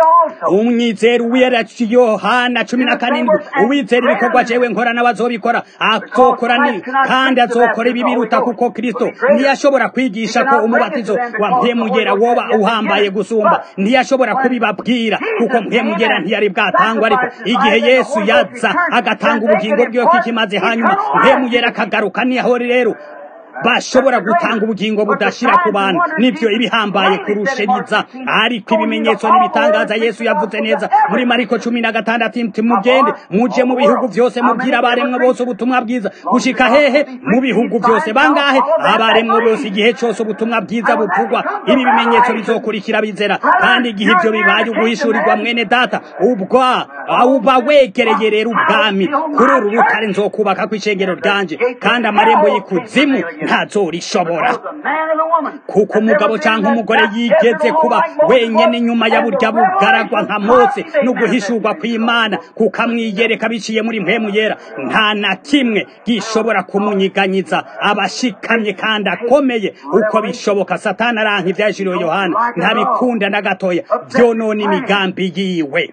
umwizera uwera yohana cumi na karindwi uwizera ibikorwa jewe nkora n'abazobikora azokora ni kandi azokora ibi biruta kuko kristo ntiyashobora kwigisha ko umubatizo wa mpemugera woba uhambaye gusumba ntiyashobora kubibabwira kuko mpemugera ntiyari bwatangwa ariko igihe yesu yaza agatanga ubugingo bwiwe kikimaze hanyuma mpemugera akagaruka niho rero bashobora gutanga ubugingo budashira ku bantu nibyo ibihambaye kurushiriza ariko ibimenyetso n'ibitangaza yesu yavuze neza muri mariko cumi na gatandatu ati mugende muje mu bihugu byose mubwira abaremwe bose ubutumwa bwiza gushika hehe mu bihugu byose bangahe abaremwe bose igihe cyose ubutumwa bwiza buvugwa ibi bimenyetso bizokurikira bizera kandi igihe ibyo bibaye uguhishurirwa mwene data ubwa uba wegereye rero ubwami kuri uru rutare nzokubaka ku ishengero ryanje kandi amarembo y'ikuzimu ntazorishobora kuko umugabo cyangwa umugore yigeze kuba wenyine nyuma ya burya bugaragwa nka mose no guhishurwa kw'imana kuko amwiyereka biciye muri mpemu yera nta na kimwe gishobora kumunyiganyiza abashikamye kandi akomeye uko bishoboka satani aranka ibyashiriwe yohana ntabikunda na gatoya byonona imigambi yiwe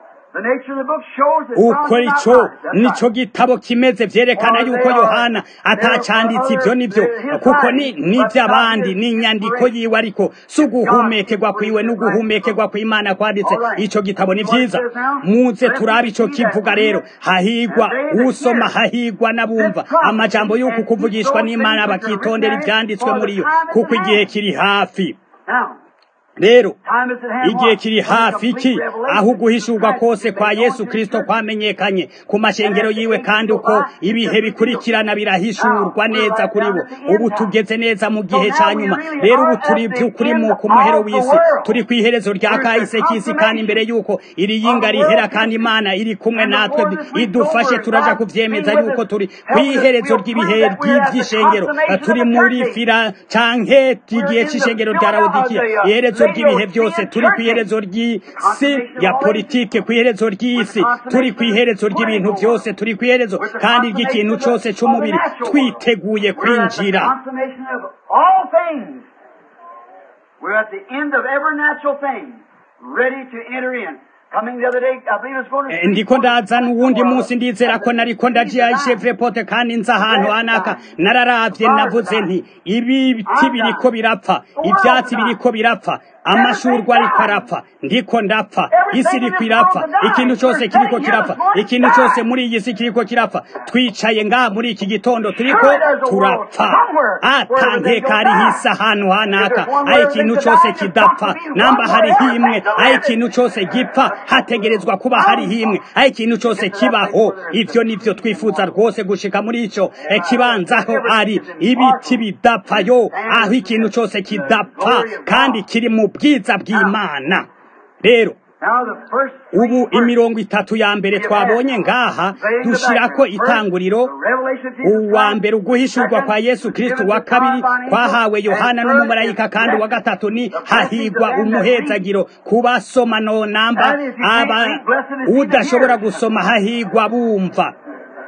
uko icyo nicyo gitabo kimeze byerekana yuko yohana atacanditse ibyo nibyo kuko ni n'iby'abandi ni inyandiko yiwe ariko si uguhumekerwa kwiwe n'uguhumekerwa kw'imana kwanditse icyo gitabo ni byiza muze turabe icyo kivuga rero hahigwa usoma hahigwa n'abumva amajambo y'uku kuvugishwa n'imana bakitondera ibyanditswe muri yo kuko igihe kiri hafi rero igihe kiri hafi iki aho uguhishurwa kose kwa yesu kirisito kwamenyekanye ku mashengero yiwe kandi uko ibihe bikurikirana birahishurwa neza kuri bo ubu tugeze neza mu gihe cya nyuma rero ubu turi by'ukuri mu ku muhero w'isi turi ku iherezo rya kahise k'isi kandi imbere y'uko iri yinga rihera kandi imana iri kumwe natwe idufashe turaja kubyemeza y'uko turi ku iherezo ry'ibihe ry'ibyishengero turi muri fira canke igihe cy'ishengero rya rawudikiya iherezo ry'ibihe byose turi ku iherezo ry'isi ya politike ku iherezo ry'isi turi ku iherezo ry'ibintu byose turi ku iherezo kandi ry'ikintu cyose cy'umubiri twiteguye kwinjira We're at the end of every natural thing, ready to enter in. ndiko ndazana uwundi munsi ndizera ko nariko ndajiya chevre pote kandi nza ahantu hanaka nararavye navuze nti ibi biti biriko birapfa ivyatsi biriko birapfa amashurwa ariko arapfa ndiko ndapfa isi iriko irapfa ikintu cyose kiriko kirapfa ikintu cyose muri iyi si kiriko kirapfa twicaye ngaha muri iki gitondo turiko turapfa atankeka hariho isi ahantu hanaka aho ikintu cyose kidapfa namba hariho imwe aho ikintu cyose gipfa hategerezwa kuba hariho imwe aho ikintu cyose kibaho ivyo nivyo twifuza rwose gushika muri ico kibanza aho ari ibiti bidapfa yo aho ikintu cyose kidapfa kandi kiri mu bwiza bw'imana rero ubu imirongo itatu ya mbere twabonye ngaha dushyirako itanguriro uwa mbere uguhishurwa kwa yesu kirisito wa kabiri kwahawe yohana n'umumarayika kandi uwa gatatu ni hahigwa umuhezagiro ku basoma no namba aba udashobora gusoma hahigwa bumva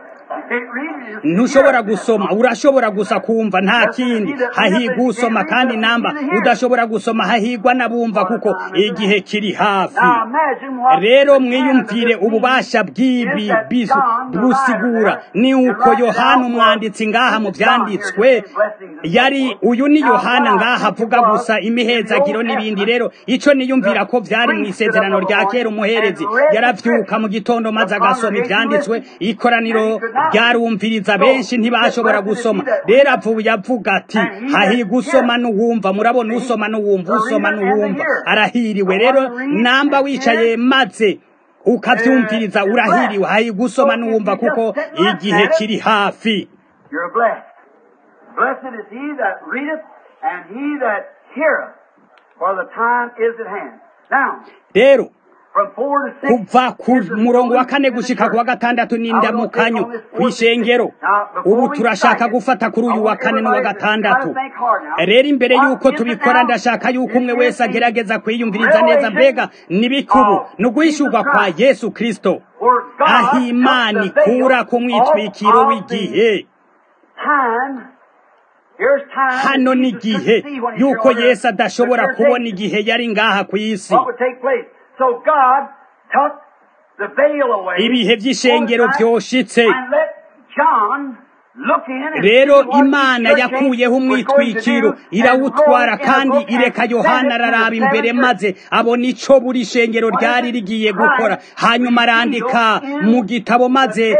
ntushobora gusoma urashobora gusa kumva nta kindi hahigwa usoma kandi namba udashobora gusoma hahigwa n'abumva kuko igihe kiri hafi rero mwiyumvire ububasha bw'ibi bisu busigura ni uko yohana umwanditsi ngaha mu byanditswe yari uyu ni yohana ngaha avuga gusa imihezagiro n'ibindi rero icyo niyumvira ko byari mu isezerano rya kera umuherezi yarabyuka mu gitondo maze agasoma ibyanditswe ikoraniro ryarumviriza benshi ntibashobora gusoma rero avuye avuga ati hahigwa usoma n'uwumva murabona usoma n'uwumva usoma n'uwumva arahiriwe rero namba wicaye maze ukabyumviriza urahiriwe hahigwa usoma n'uwumva kuko igihe kiri hafi You're blessed. Blessed is he that readeth and he that heareth, for the time is at hand. Now, rero from four to six, kuva ku is the murongo wa kane solution to the gushika ku wa church. gatandatu n'indamukanyo kw'ishengero ubu turashaka gufata kuri uyu wa kane n'uwa gatandatu rero imbere y'uko tubikora ndashaka y'uko umwe wese agerageza kwiyumviriza neza mbega n'ibikubu ni uguhishurwa kwa yesu kristo Where God aho imana took the veil ikura ku mwitwikiro off w'igihe time. Here's time hano that ni Jesus igihe couldn't see when he y'uko showed her yesu adashobora the kubona temptation. igihe yari ngaha ku isi What would take place? So God took the veil away. ibihe by'ishengero overnight, vyoshitse And let John look in and rero see what imana the church yakuyeho was going to umwitwikiro do, irawutwara and wrote in a kandi book and ireka sent yohana it to the araraba imbere seven maze abona ico buri shengero ryari rigiye gukora hanyuma arandika mu gitabo maze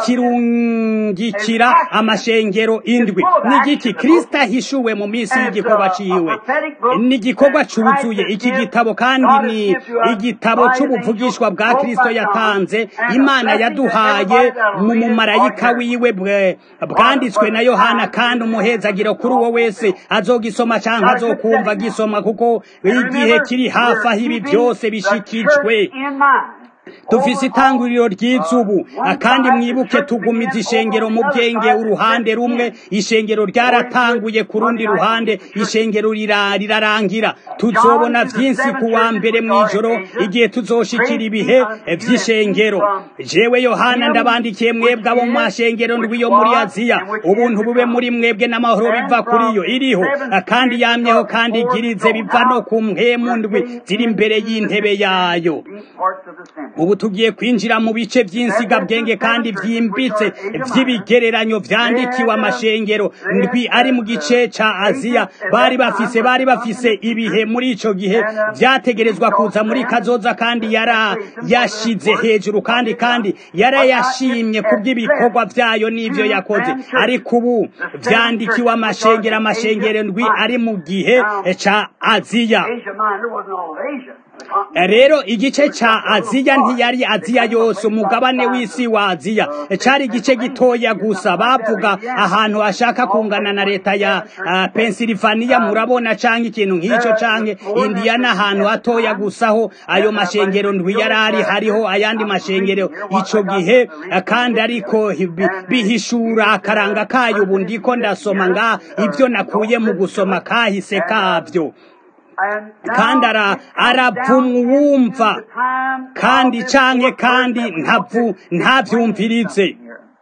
akirungikira amashengero indwi n'igiki kristo ahishuwe mu minsi y'igikorwa ciwe ni igikorwa cuzuye iki gitabo kandi ni igitabo c'ubuvugishwa bwa kristo yatanze imana yaduhaye mu mumarayika wiwe bwe- bwanditswe na yohana kandi umuhezagiro kuri uwo wese azogisoma canke azokumva gisoma kuko igihe kiri hafi aho ibi byose bishikijwe dufise itanguriro ry'izubu kandi mwibuke tugumiza ishengero mu bwenge uruhande rumwe ishengero ryaratanguye ku rundi ruhande ishengero rira- rirarangira tuzobona vyinshi ku wa mbere mw'ijoro igihe tuzoshikira ibihe vy'ishengero jewe yohana ndabandikiye mwebwe abo mu mashengero ndwi yo muri aziya ubuntu bube muri mwebwe n'amahoro biva kuri yo iriho kandi yamyeho kandi igirize biva no ku mpemu ndwi ziri imbere y'intebe yayo ubu tugiye kwinjira mu bice by'insigabwenge kandi byimbitse by'ibigereranyo vyandikiwe amashengero ndwi ari mu gice ca aziya bari bafise bari bafise ibihe muri ico gihe vyategerezwa kuza muri kazoza kandi yara yashize hejuru kandi kandi yarayashimye kubw'ibikorwa vyayo n'ivyo yakoze ariko ubu vyandikiwe amashengero amashengero ndwi ari mu gihe ca aziya Asia Minor wasn't all of Asia. rero igice ca aziya ntiyari aziya yose umugabane w'isi wa aziya cari igice gitoya gusa bavuga ahantu hashaka kungana na leta ya uh, pensilvaniya murabona canke ikintu nk'ico canke indiyana ahantu hatoya gusaho ayo mashengero ndwi yari ari hariho ayandi mashengero ico gihe uh, kandi ariko bi- bihishura akaranga kayo ubu ndiko ndasoma nga ivyo nakuye mu gusoma kahise kavyo And now kandi ara- aravumwa uwumva kandi canke kandi ntavu ntavyumvirize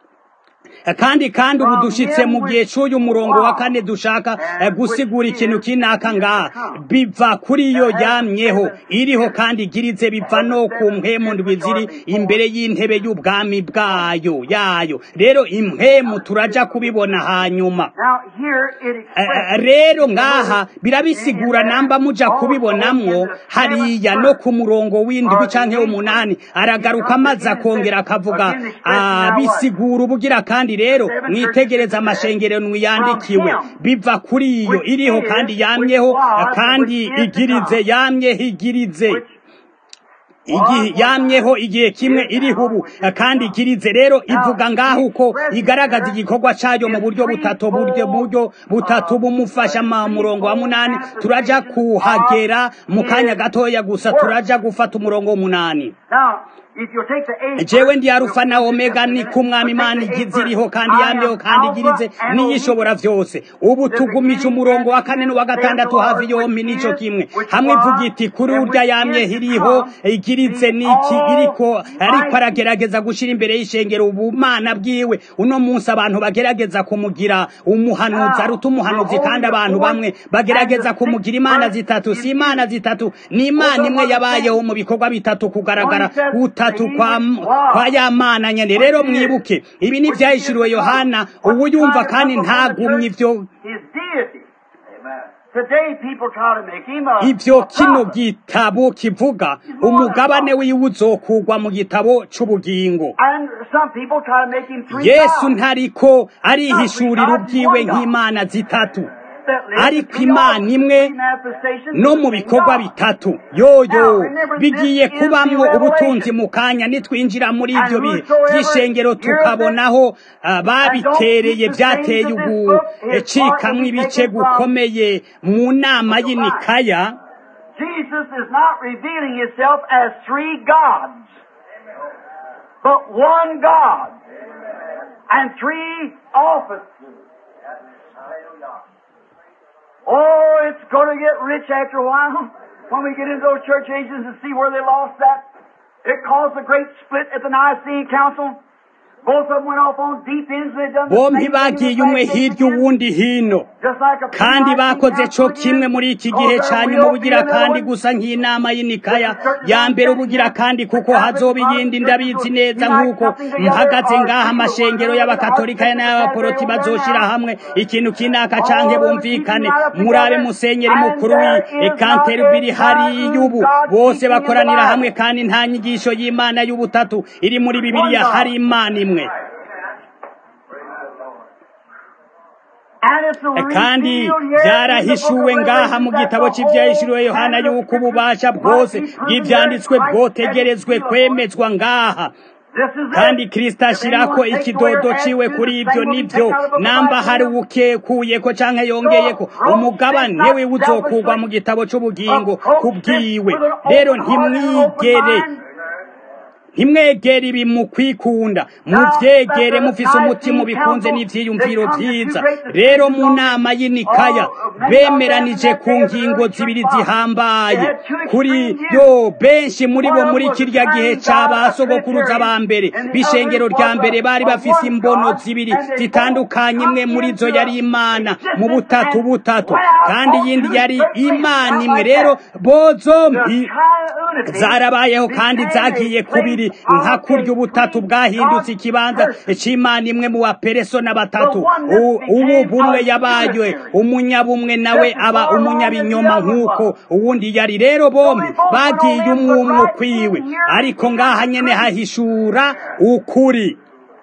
kandi kandi ubu dushitse mu gihe c'uyu murongo wa kane dushaka eh, gusigura ikintu kinaka ngaha biva kuri yo yamyeho iriho kandi igirize biva no ku mpemu ndwi ziri imbere y'intebe y'ubwami bwayo yayo rero impemu turaja kubibona hanyuma Now here it Eh, expresses eh, rero ngaha birabisigura namba muja kubibonamwo hariya no ku murongo w'indwi canke w'umunani aragaruka maze akongera akavuga ah, bisigura ubugira kandi rero mwitegereza amashengero yandikiwe biva kuri iyo iriho kandi yamyeho kandi igirize yamyeho igirize igihe yamyeho igihe kimwe iriho ubu kandi igirize rero ivuga ngaho uko igaragaza igikorwa cayo mu buryo butatu buryo buryo butatu bumufasha mu murongo wa munani turaja kuhagera mu kanya gatoya gusa turaja gufata umurongo w'umunani Now, jewe ndi arufa na omega ni kumwami imana igize iriho kandi yamyeho kandi igirize n'iyishobora vyose ubu tugumije umurongo wa kane n'uwa gatandatu hafi yompi nico kimwe hamwe ivuga iti kuri urya yamye iriho igirize niki iriko ariko aragerageza gushira imbere y'ishengero ubumana bwiwe uno munsi abantu bagerageza kumugira umuhanuzi aruta umuhanuzi kandi abantu bamwe bagerageza kumugira imana zitatu si imana zitatu ni imana imwe yabayeho mu bikorwa bitatu kugaragara gutatu kwa, kwa ya mana nyene rero mwibuke ibi ni vyahishuriwe yohana ubu yumva kandi ntagumye ivyo ivyo kino gitabo kivuga umugabane wiwe uzokugwa mu gitabo c'ubugingo yesu ntariko arihishurira ubwiwe nk'imana zitatu ariko imana imwe no mu bikorwa bitatu yoyo bigiye kubamwo ubutunzi mu kanya nitwinjira muri ibyo bihe by'ishengero tukabonaho babitereye byateye ugucikamwo ibice gukomeye mu nama y'inikaya Jesus is not revealing himself as three gods, but one God and three offices. Oh, it's going to get rich after a while when we get into those church ages and see where they lost that. It caused a great split at the Nicene Council. Both of them went off on deep ends. They done the bombi same thing bagiye in the umwe back hirya again. uwundi hino Just like a kandi pre-Nicene bakoze co Council kimwe again. muri iki Oh, gihe there ca will nyuma be ubugira another kandi one. gusa nk'inama y'inikaya ya mbere ubugira kandi kuko hazoba iyindi ndabizi neza nk'uko mpagaze ngaha amashengero y'abakatolika n'ay'abaporoti bazoshira hamwe ikintu kinaka canke bumvikane murabe musenyeri mukuru w'ikanterubiri hariya ubu bose bakoranira hamwe kandi nta nyigisho y'imana y'ubutatu iri muri bibiliya hari imana imwe And it's a kandi revealed here byarahishuwe in the book of ngaha mu Revelation gitabo that the cy'ibyahishuriwe whole yohana canon of yuko ububasha Scripture bwose might be proven bw'ibyanditswe there, bwotegerezwe Christ has kwemezwa ngaha This is it. kandi kristo If ashirako anyone takes away ikidodo or adds ciwe to, kuri the ivyo same will be nivyo taken out of the book of namba life hari forever. ukekuyeko canke yongeyeko umugabane we uzokugwa mu gitabo c'ubugingo kubwiwe rero ntimwigere ntimwegere ibi mu kwikunda muvyegere mufise umutima ubikunze n'ivyiyumviro vyiza rero mu nama y'inikaya bemeranije ku ngingo zibiri zihambaye kuri yo benshi muri bo muri kirya gihe ca ba sogokuruza ba mbere b'ishengero rya mbere bari bafise imbono zibiri zitandukanye imwe muri zo yari imana mu butatu butatu kandi iyindi yari imana imwe rero bozombi zarabayeho kandi zagiye kubiri nka kurya ubutatu bwahindutse ikibanza c'imana imwe mu baperesona batatu U- ubu bumwe yabaye umunyabumwe nawe aba umunyabinyoma nk'uko uwundi yari rero bombi bagiye umwe umwe ukwiwe ariko ngaha nyene hahishura ukuri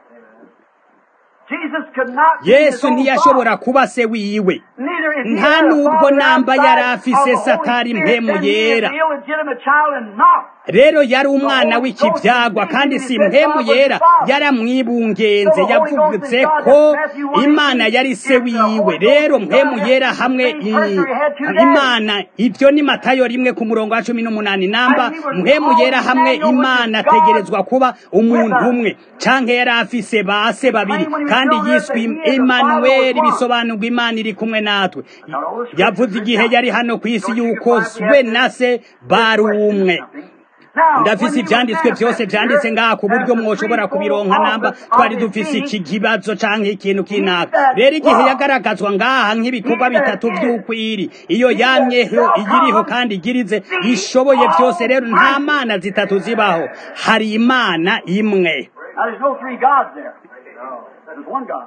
Jesus could not be his yesu own ntiyashobora father. kuba se wiwe Neither is he nta had a nubwo father namba outside yari of afise the Holy satari Spirit, mpemu then he is yera the illegitimate child and not. rero yari umwana w'ikibyagwa kandi si mpemu yera yaramwibungenze yavuze ko imana yari se wiwe rero mpemu yera hamwe i- imana ibyo ni matayo rimwe ku murongo wa cumi n'umunani namba mpemu yera hamwe imana ategerezwa kuba umuntu umwe canke yari afise ba se babiri kandi yiswe emanuweli bisobanurwa imana iri kumwe natwe yavuze igihe yari hano ku isi yuko we na se bari umwe ndafise ivyanditswe vyose vyanditse ngaha ku buryo mwoshobora kubironka namba twari dufise iki kibazo canke ikintu kinaka rero igihe yagaragazwa ngaha nk'ibikorwa bitatu vy'ukwiri iyo yamyeho iyiriho kandi igirize ishoboye vyose rero nta mana zitatu zibaho hari imana imwe Now there's no three gods there. There's one God.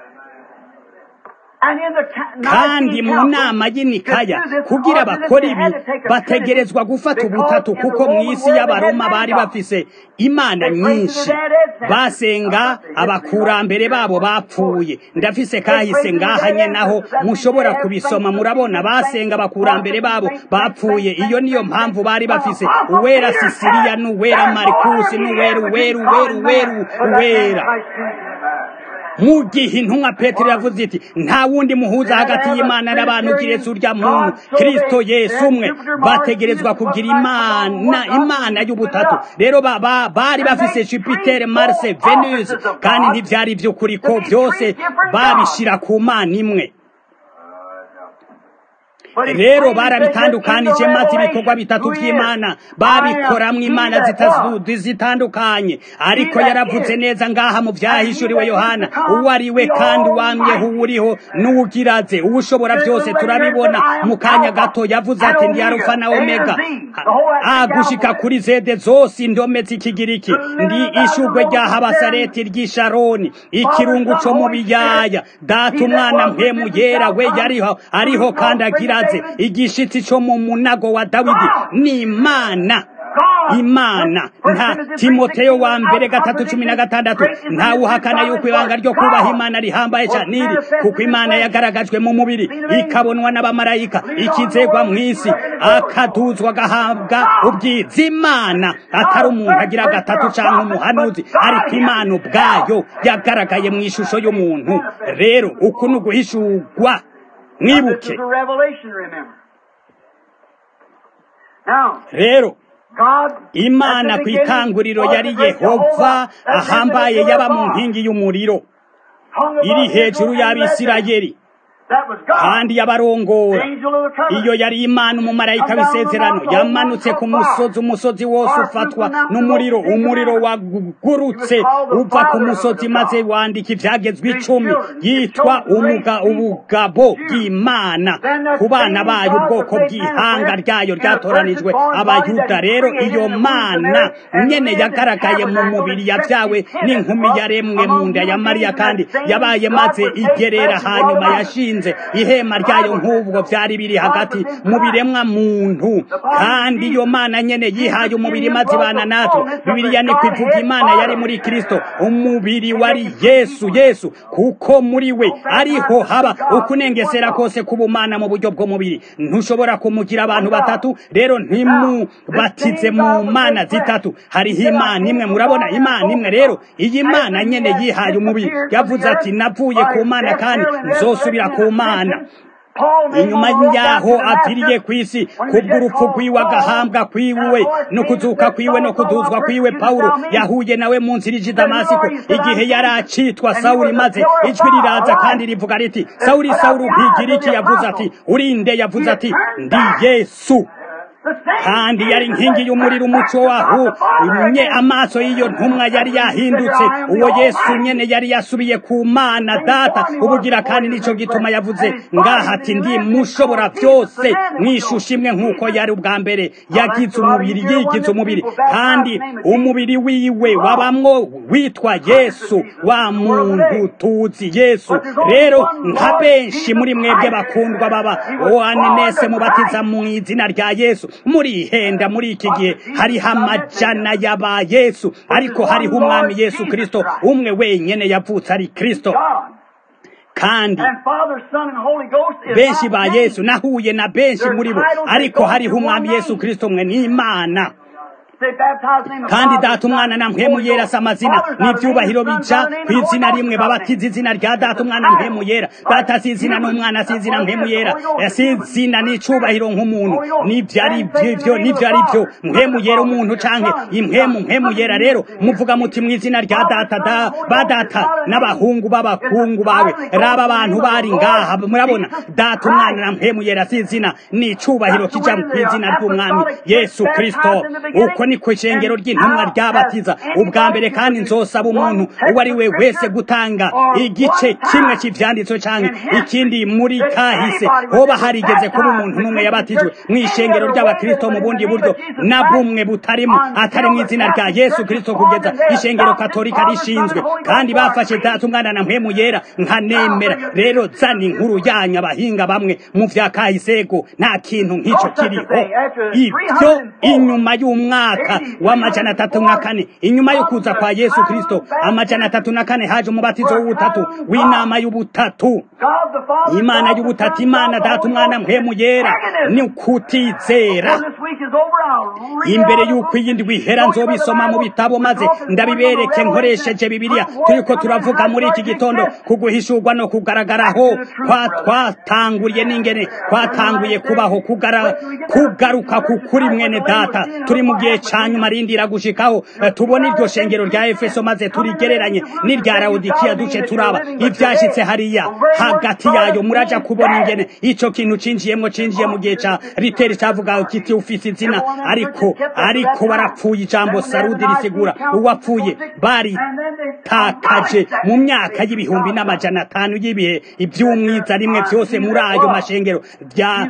And in the ca- kandi Nicene mu Council, nama y'inikaya to do this kugira ordinance, bakora they ibi had to take a bategerezwa Trinity, gufata because ubutatu in the kuko mu Roman isi world y'abaroma they had bari many bafise imana They prayed to nyinshi their dead ancestors. basenga abakurambere babo bapfuye ndafise kahise ngaha nye naho mushobora kubisoma murabona basenga abakurambere babo bapfuye iyo niyo mpamvu bari bafise uwera sisiriya n'uwera marikusi n'uwera uwera uwera uwera uwera mu gihe intumwa petero yavuze iti nta wundi muhuza hagati y'imana n'abantu kiretse urya muntu kristo yesu umwe bategerezwa kugira imana imana y'ubutatu rero bari bafise jupiter marse venus kandi ntivyari ivy'ukuri ko vyose babishira ku mana imwe rero barabitandukanije maze ibikorwa bitatu by'imana babikoramwo imana zitandukanye ariko yaravuze neza ngaha mu vyahishuriwe yohana uwo ari we kandi wamyeho uwuriho n'uwugiraze uwushobora byose turabibona mu kanya gato yavuze ati ndi arufa na omega agushika kuri zede zose indome z'ikigiriki ndi ishugwe rya habasareti ry'isharoni ikirungu co mu biyaya data umwana mpemu yera we yariho ariho kandi agira igishitsi cyo mu munago wa dawidi ni imana imana nta timoteyo wa mbere gatatu cumi na gatandatu ntawe uhakana yuko ibanga ryo kubaha imana rihambaye cyane iri kuko imana yagaragajwe mu mubiri ikabonwa n'abamarayika ikizegwa mu isi akaduzwa agahabwa ubwiza imana atari umuntu agira gatatu cyangwa umuhanuzi ariko imana ubwayo yagaragaye mu ishusho y'umuntu rero uku ni uguhishurwa mwibuke rero imana ku itanguriro yari yehova ahambaye yaba mu nkingi y'umuriro iri hejuru y'abisirayeli kandi yabarongora iyo yari imana umumarayika w'isezerano yamanutse ku musozi umusozi wose ufatwa n'umuriro umuriro wagurutse uva ku musozi maze wandika ibyagezwe icumi yitwa ubugabo bw'imana ku bana bayo ubwoko bw'ihanga ryayo ryatoranijwe abayuda rero iyo mana nyene yagaragaye mu mubiri yabyawe n'inkumi yaremwe mu nda ya mariya kandi yabaye maze igerera hanyuma yashinze ihema ryayo nk'ubwo byari biri hagati mu biremwa muntu kandi iyo mana nyene yihaye umubiri maze ibana natwe bibiliya ni kwivuga imana yari muri kristo umubiri wari yesu yesu kuko muri we ariho haba ukunengesera kose k'ubumana mu buryo bw'umubiri ntushobora kumugira abantu batatu rero ntimubatize mu mana zitatu hariho imana imwe murabona imana imwe rero iyi mana nyene yihaye umubiri yavuze ati navuye ku mana kandi nzosubira ku mana inyuma yaho apfiriye ku isi kubw'urupfu rwiwe agahambwa kwiwe no kuzuka kwiwe no kuduzwa kwiwe pawulo yahuye nawe mu nzira ije damasiko igihe yari acitwa sawuli maze ijwi riraza kandi rivuga riti sawuli sawuli uhigira iki yavuze ati urinde yavuze ati ndi yesu kandi yari inkingi y'umuriro umuco waho nye amaso y'iyo ntumwa yari yahindutse uwo yesu nyene yari yasubiye ku mana data ubugira kandi nico gituma yavuze ngaha ati ndi mushobora byose mwishusha imwe nk'uko yari ubwa mbere yagize umubiri yigize umubiri kandi umubiri wiwe wabamwo witwa yesu wa muntu tuzi yesu rero nka benshi muri mwebwe bakundwa baba oanenese mubatiza mu izina rya yesu muri ihenda muri iki gihe hariho amajana y'aba yesu ariko hariho umwami yesu kristo umwe wenyene yavutse ari kristo kandi benshi ba yesu nahuye na benshi muri bo ariko hariho umwami yesu kristo mwe n'imana kandi data umwana na mpemu yera si amazina n'ibyubahiro bija ku izina rimwe babatiza izina rya data umwana mpemu yera data si izina n'umwana si izina mpemu yera si izina n'icubahiro nk'umuntu n'ibyo ari byo n'ibyo ari byo mpemu yera umuntu canke impemu mpemu yera rero muvuga muti mu izina rya data da ba data n'abahungu b'abakungu bawe raba abantu bari ngaha murabona data umwana na mpemu yera si izina n'icubahiro kija ku izina ry'umwami yesu kristo uko ni ku ishengero ry'intumwa ryabatiza ubwa mbere kandi nzosaba umuntu uwo ari we wese gutanga igice kimwe cy'ivyanditso canke ikindi muri kahise hoba harigeze kuba umuntu n'umwe yabatijwe mu ishengero ry'abakristo mu bundi buryo na bumwe butarimo atari mu izina rya yesu kristo kugeza ishengero katolika rishinzwe kandi bafashe data umwana na mpemu yera nkanemera rero zana inkuru yanyu abahinga bamwe mu vya kahisego nta kintu nk'ico kiriho ibyo inyuma y'umwaka mwaka w'amajana atatu na kane inyuma yo kuza kwa yesu kristo amajana atatu na kane haje umubatizo w'ubutatu w'inama y'ubutatu imana y'ubutatu imana data umwana mpemu yera ni ukutizera imbere y'uko iyi ndwi ihera nzobisoma mu bitabo maze ndabibereke nkoresheje bibiliya turiko turavuga muri iki gitondo ku guhishurwa no kugaragaraho kwa twatanguriye n'ingene twatanguye kubaho kugaruka ku kuri mwene data turi mu gihe ca nyuma rindira gushikaho tubona iryo shengero rya efeso maze turigereranye n'irya lawodikiya duce turaba ivyashitse hariya hagati yayo muraja kubona ingene ico kintu cinjiyemwo cinjiye mu gihe ca riteri cavuga kiti ufise izina ariko ariko barapfuye ijambo sarudi risigura uwapfuye baritakaje mu myaka y'ibihumbi n'amajana atanu y'ibihe ivy'umwiza rimwe vyose muri ayo mashengero vya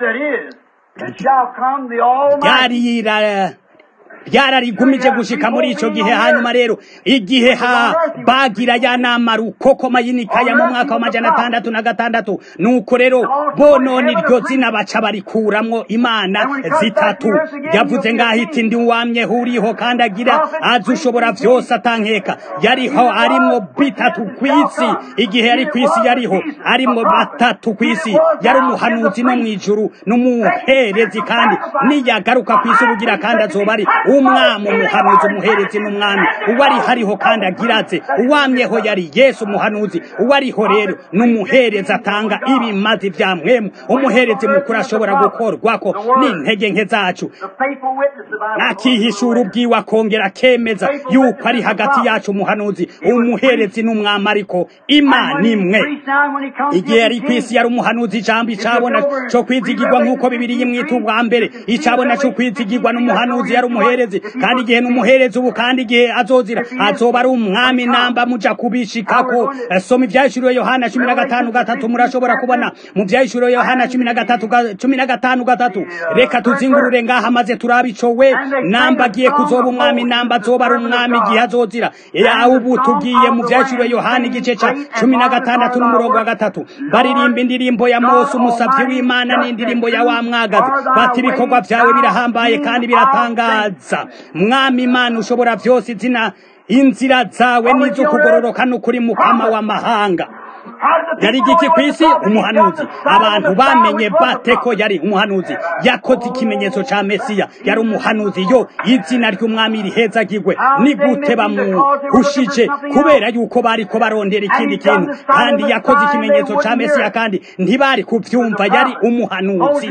ryarira ryararigumije gushika muri ico gihe hanyuma rero igihe ha bagira ya nama rukokoma yinikaya mu mwaka wa majana atandatu na gatandatu nuko rero bonone iryo zina baca barikuramwo imana zitatu yavuze ngaho iti ndi wamye huriho kandi agira azi ushobora vyose atankeka yariho arimwo bitatu kw'isi igihe yari kw'isi yariho arimwo batatu kw'isi yari umuhanuzi no mw'ijuru n'umuherezi kandi niyagaruka kw'isi ubugira kandi azoba ari umwami umuhanuzi umuherezi n'umwami uwari hariho kandi agiraze uwamyeho yari yesu umuhanuzi uwariho rero n'umuherezi atanga ibimazi vya mwemu umuherezi mukuru ashobora gukorwako n'intege nke zacu akihishura ubwiwe akongera akemeza yuko ari hagati yacu umuhanuzi umuherezi n'umwami ariko imana imwe igihe yari kw'isi yari umuhanuzi ijambo icabona co kwizigirwa nk'uko bibiri yimwita ubwa mbere icabona co kwizigirwa n'umuhanuzi yari umuherezi kandi igihe n'umuherezi ubu kandi igihe azozira azoba ari umwami namba muja kubishikako soma ivyahishuriwe yohana cumi na gatanu gatatu murashobora kubona mu vyahishuriwe yohana cumi na gatatu cumi na gatanu gatatu reka tuzingurure ngaha maze turabe ico we namba agiye kuzoba umwami namba azoba ari umwami igihe azozira ubu tugiye mu vyahishuriwe yohana igice ca cumi na gatandatu n'umurongo wa gatatu baririmba indirimbo ya mose umusavyi w'imana n'indirimbo ya wa mwagazi bati ibikorwa vyawe birahambaye kandi biratangaza mwami imana ushobora vyose izina inzira zawe n'iz'ukugororoka n'ukuri mukama w'amahanga yari igiki ku isi umuhanuzi abantu bamenye bate ko yari umuhanuzi yakoze ikimenyetso ca mesiya yari umuhanuzi yo izina ry'umwami rihezagirwe ni gute bamuhushije kubera yuko bariko barondera ikindi kintu kandi yakoze ikimenyetso ca mesiya kandi ntibari kuvyumva yari umuhanuzi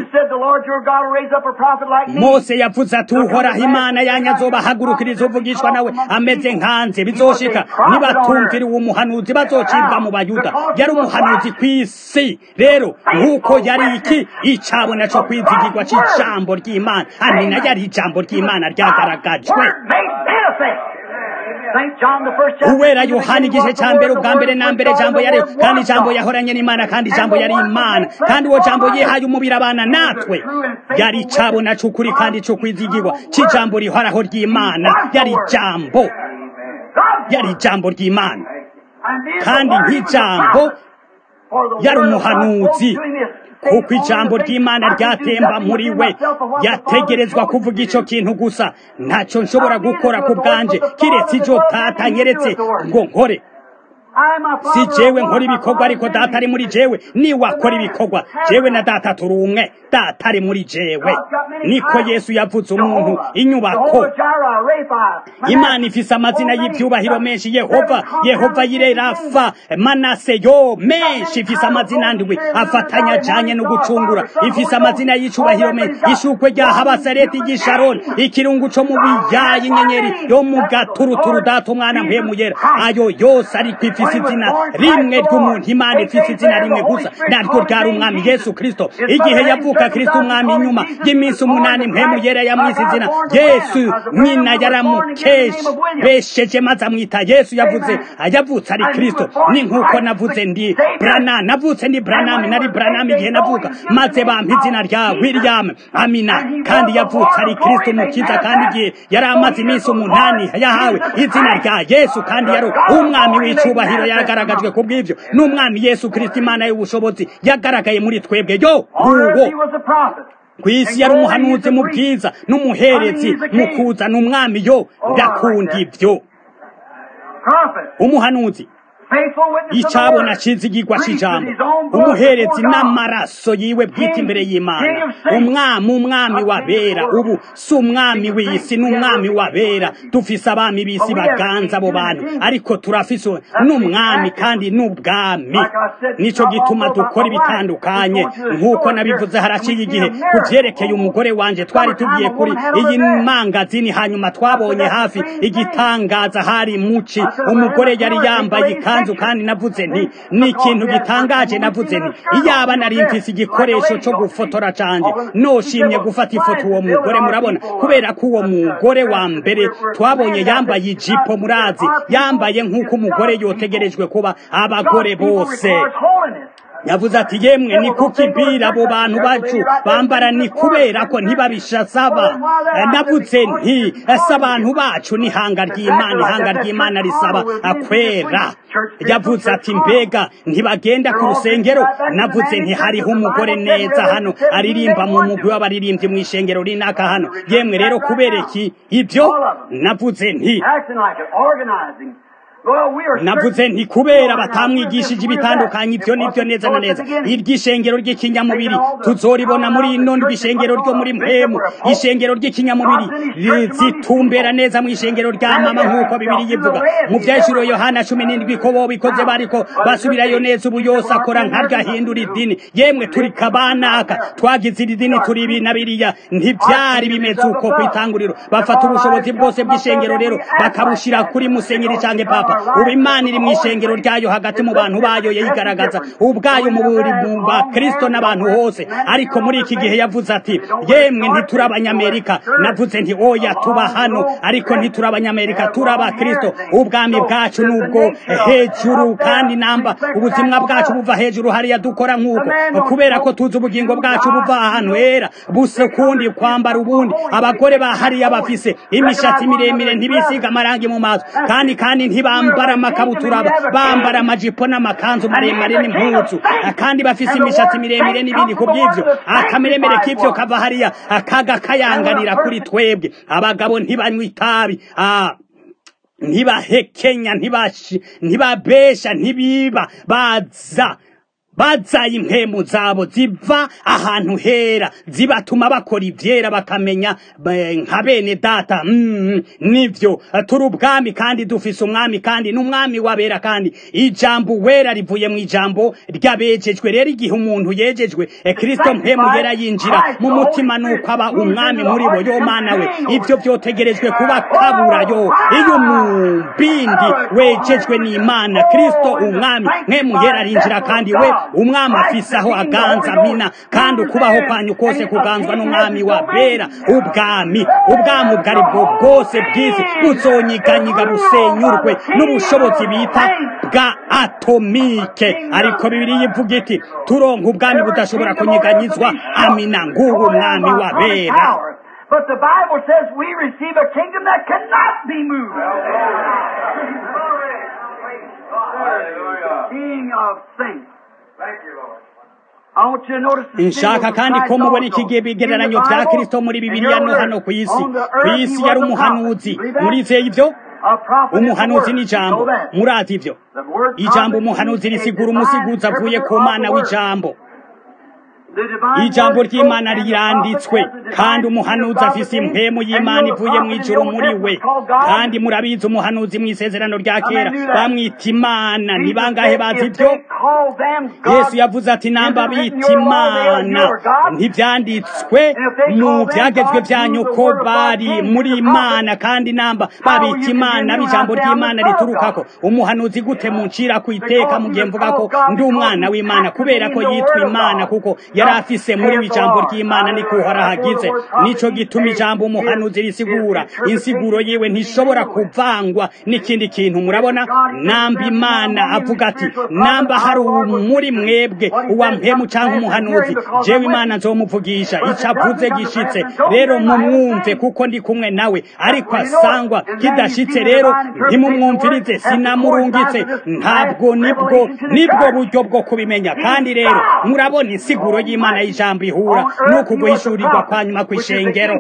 mose yavuze ati uhoraho imana yanyu azobahagurukiriza uvugishwa nawe ameze nkanze bizoshika nibatumvira uwo muhanuzi bazocibwa mu bayuda yari umuhanuzi kw'isi rero nk'uko yari iki icabona co kwizigirwa c'ijambo ry'imana amina yari ijambo ry'imana ryagaragajwe uwera yohana igice ca mbere ubwa mbere na mbere jambo yari kandi ijambo yahoranye n'imana kandi ijambo yari imana kandi uwo jambo yihaye umubiri abana natwe yari icabona c'ukuri kandi co kwizigirwa c'ijambo rihoraho ry'imana yari ijambo yari ijambo ry'imana kandi nk'ijambo yari umuhanuzi kuko ijambo ry'imana ryatemba muri we yategerezwa kuvuga ico kintu gusa ntacyo nshobora gukora ku bwanje kiretse ijo data nyeretse ngo nkore si jewe nkora ibikorwa ariko data ari muri jewe niwe akora ibikorwa jewe na data turi umwe data ari muri jewe niko yesu yavuze umuntu inyubako imana ifise amazina y'ivyubahiro menshi yehova yehova yire rafa manase yo menshi ifise amazina ndwi afatanya ajanye no gucungura ifise amazina y'icubahiro menshi ishukwe rya habasareti ry'isharoni ikirungu co mu biyayi inyenyeri yo mu gaturuturu data umwana mpemu yera ayo yose ariko ifise izina rimwe ry'umuntu imana ifise izina rimwe gusa naryo ryari umwami yesu kristo igihe yavuka kristo umwami inyuma y'iminsi umunani mpemu yera yamwise izina yesu nyina yaramukesheje maze amwita yesu yavuze yavutse ari kristo ni nk'uko navuze ndi brana navutse ndi branami nari branami igihe navuka maze bampa izina rya william amina kandi yavutse ari kristo umukiza kandi igihe yari amaze iminsi umunani yahawe izina rya yesu kandi yari umwami w'icubahiro yagaragajwe ku bw'ivyo n'umwami yesu kristo imana y'ubushobozi yagaragaye muri twebwe yo uwo ku isi yari umuhanuzi mu bwiza n'umuherezi mu kuzana umwami yo ndakunda ibyo umuhanuzi icabona cizigirwa c'ijambo umuherezi n'amaraso yiwe bwite imbere y'imana umwami umwami wabera ubu si umwami w'isi n'umwami wabera dufise abami b'isi baganza abo bantu ariko turafise n'umwami kandi n'ubwami nico gituma dukora ibitandukanye nk'uko nabivuze haraciye igihe ku vyerekeye umugore wanje twari tugiye kuri iyi mangazini hanyuma twabonye hafi igitangaza hari muci umugore yari yambaye ikanzu kandi navuze nti ni ikintu gitangaje navuze nti iyaba nari mfise igikoresho cyo gufotora canje noshimye gufata ifoto uwo mugore murabona kubera ko uwo mugore wa mbere twabonye yambaye ijipo murazi yambaye nk'uko umugore yotegerejwe kuba abagore bose yavuze ati yemwe ni kuki bira abo bantu bacu bambara ni kubera ko ntibabishasaba navuze nti ese abantu bacu ni ihanga ry'imana ihanga ry'imana risaba akwera yavuze ati mbega ntibagenda ku rusengero navuze nti hariho umugore neza hano aririmba mu mugwi w'abaririmbyi mu ishengero rinaka hano yemwe rero kubera iki ibyo navuze nti navuze nti kubera batamwigishije ibitandukanye ibyo nibyo neza na neza iry'ishengero ry'ikinyamubiri tuzoribona muri ino ishengero ryo muri mpemu ishengero ry'ikinyamubiri zitumbera neza mu ishengero rya mama nk'uko bibiri yivuga mu byashiro yohana cumi n'indwi ko bo bikoze bariko basubirayo neza ubu yose akora nk'agahindura idini yemwe turi kabanaka twagize iri dini turi ibi na biriya ntibyari bimeze uko ku itanguriro bafata ubushobozi bwose bw'ishengero rero bakabushira kuri musenyeri canke papa ubu imana iri mu ishengero ryayo hagati mu bantu bayo yayigaragaza ubwayo mu buri mu bakristo n'abantu hose ariko muri iki gihe yavuze ati yemwe ntituri abanyamerika navuze nti oya tuba hano ariko ntituri abanyamerika turi abakristo ubwami bwacu nubwo hejuru kandi namba ubuzima bwacu buva hejuru hariya dukora nk'uko kubera ko tuzi ubugingo bwacu buva ahantu hera busa ukundi kwambara ubundi abagore ba hariya bafise imishatsi miremire ntibisiga amarangi mu maso kandi kandi ntibamba bambara amakabutura bambara amajipo n'amakanzu maremare n'impuzu kandi bafise imishatsi miremire n'ibindi ku by'ivyo akameremere k'ivyo kava hariya akaga kayanganira kuri twebwe abagabo ntibanywa itabi ntibahekenya ntibabesha ntibiba baza bazaye impemu zabo ziva ahantu hera zibatuma bakora ivyera bakamenya nka bene data mm, nivyo turi ubwami kandi dufise umwami kandi n'umwami wabera kandi ijambo wera rivuye mu ijambo ryabejejwe rero igihe umuntu yejejwe e kristo mpemu yera yinjira mu mutima nuko aba umwami muri bo yo mana we ivyo vyotegerejwe kuba kabura yo iyo mubindi wejejwe n'imana kristo umwami mpemu yera arinjira kandi we umwami afise aho aganza mina kandi ukubaho kwanyu kose kuganzwa n'umwami wa bera ubwami ubwami ubwo ari bwo bwose bw'isi buzonyiganyiga busenyurwe n'ubushobozi bita bwa atomike ariko bibiri yivuga iti turonka ubwami budashobora kunyiganyizwa amina ngubu umwami wa bera But the Bible says we receive a kingdom that cannot be moved. King of things. nshaka kandi ko mubona iki gihe bigereranyo bya kirisito muri bibiliya no hano ku isi ku isi yari umuhanuzi murizeye ibyo umuhanuzi ni ijambo murazi ibyo ijambo umuhanuzi risigura umusiguzi avuye ku mana w'ijambo ijambo ry'imana riranditswe kandi umuhanuzi afise impemu y'imana ivuye mu ijuru muri we kandi murabizi umuhanuzi mu isezerano rya kera bamwita imana ni bangahe bazi ibyo yesu yavuze ati namba bita imana ntibyanditswe mu byagezwe byanyu ko bari muri imana kandi namba babita imana b'ijambo ry'imana riturukako umuhanuzi gute muncira ku iteka mu gihe mvuga ko ndi umwana w'imana kubera ko yitwa imana kuko yari afise muri ijambo ry'imana niko hagize nico gituma ijambo umuhanuzi risigura insiguro yiwe ntishobora kuvangwa n'ikindi kintu murabona namba imana avuga ati namba hari muri mwebwe uwa mpemu cyangwa umuhanuzi jewe imana nzomuvugisha icyo avuze gishitse rero mumwumve kuko ndi kumwe nawe ariko asangwa kidashitse rero ntimumwumvirize sinamurungitse ntabwo nibwo nibwo buryo bwo kubimenya kandi rero murabona insiguro y'imana y'ijambo ihura n'uku guhishurirwa kwa nyuma kw'ishengero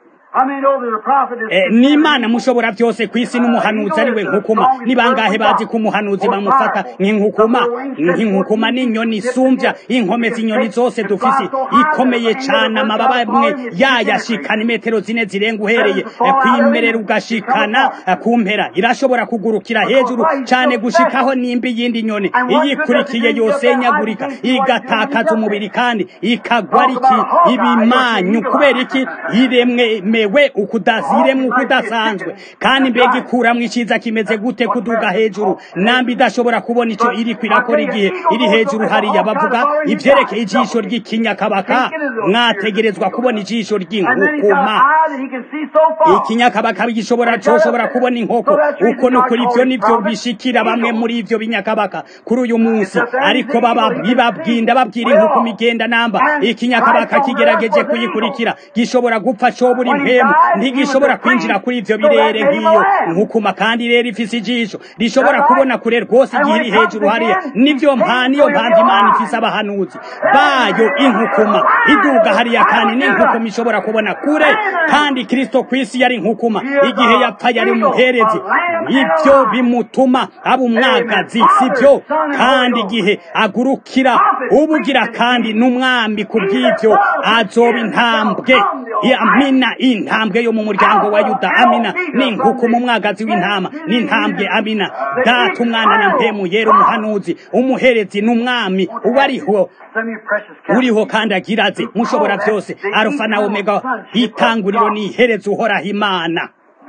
n'imana mushobora byose ku isi n'umuhanuzi ari we nkukuma ni bangahe bazi ko umuhanuzi bamufata nk'inkukuma nk'inkukuma n'inyoni isumbya inkome z'inyoni zose dufise ikomeye cyane amababa amwe yayashikana imetero zine zirenga uhereye kwimerera ugashikana ku mpera irashobora kugurukira hejuru cyane gushikaho nimba iyindi nyoni iyikurikiye yose nyagurika igatakaza umubiri kandi ikagwa riki ibimanyu kubera iki iremwe mewe ukudaziremwe ukudasanzwe kandi mbega ikuramwo iciza kimeze gute kuduga hejuru nambi idashobora kubona ico iri kwirakora igihe iri hejuru hariya bavuga ivyerekeye ijisho ry'ikinyakabaka mwategerezwa kubona ijisho ry'inkukuma ikinyakabaka gishobora coshobora kubona inkoko uko no kuri ivyo nivyo bishikira bamwe muri ivyo binyakabaka kuri uyu munsi ariko baba bibabwinda babwira inkukuma igenda namba ikinyakabaka kigerageje kuyikurikira gishobora gupfa cobura impemu ntigishobora kwinjira kuri ivyo birere nk'iyo nkukuma kandi rero ifise ijisho rishobora kubona kure rwose igihe iri hejuru hariya nivyo mpa niyo mpamvu imana ifise abahanuzi bayo inkukuma iduga hariya kandi n'inkukuma ishobora kubona kure kandi kristo kw'isi yari inkukuma igihe yapfa yari umuherezi ivyo bimutuma aba umwagazi sivyo kandi igihe agurukira ubugira kandi n'umwambi kubw'ivyo azoba intambwe amina intambwe yo mu muryango wa yuda amina n'inkukuma umwagazi w'intama n'intambwe amina data umwana na mpemu yera umuhanuzi umuherezi n'umwami uwo ariho uriho kandi agiraze mushobora byose arufa na omega itanguriro n'iherezo uhoraho imana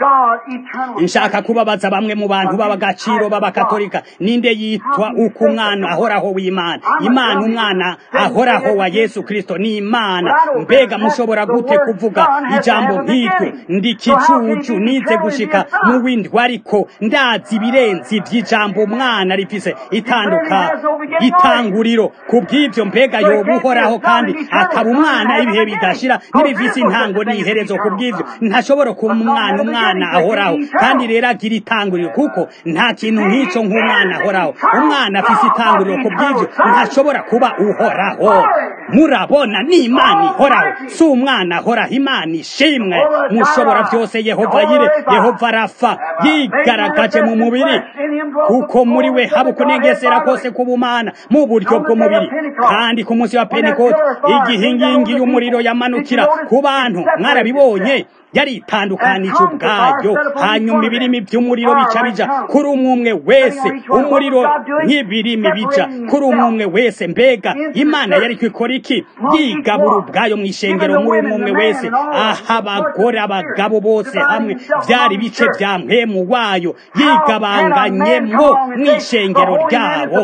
nshaka kubabaza bamwe mu bantu b'abagaciro b'abakatolika ninde yitwa uko umwana ahoraho w'imana imana umwana ahoraho wa yesu kristo ni imana mbega mushobora gute kuvuga ijambo nk'iryo ndi kicucu nize gushika mu windwi ariko ndazi ibirenzi by'ijambo umwana rifise itanduka itanguriro ku bw'ibyo mbega yoba uhoraho kandi akaba umwana ibihe bidashira n'ibifise intango n'iherezo ku bw'ibyo ntashobora kuba umwana umwana ahoraho kandi rero agira itanguriro kuko nta kintu nk'icyo nk'umwana ahoraho umwana afise itanguriro ku bw'ibyo ntashobora kuba uhoraho murabona ni imana ihoraho si umwana ahoraho imana ishimwe mushobora byose yehova yire yehova arafa yigaragaje mu mubiri kuko muri we haba ukunengesera kose k'ubumana mu buryo bw'umubiri kandi ku munsi wa pentekote igihe inkingi y'umuriro yamanukira ku bantu mwarabibonye yari itandukanije ubwayo hanyuma ibirimi by'umuriro bica bija kuri umwe umwe wese umuriro nk'ibirimi bija kuri umwe umwe wese mbega imana yari kwikora iki yigabura ubwayo mu ishengero muri umwe umwe wese aha abagore abagabo bose hamwe byari ibice bya mpemu wayo yigabanganyemo mu ishengero ryabo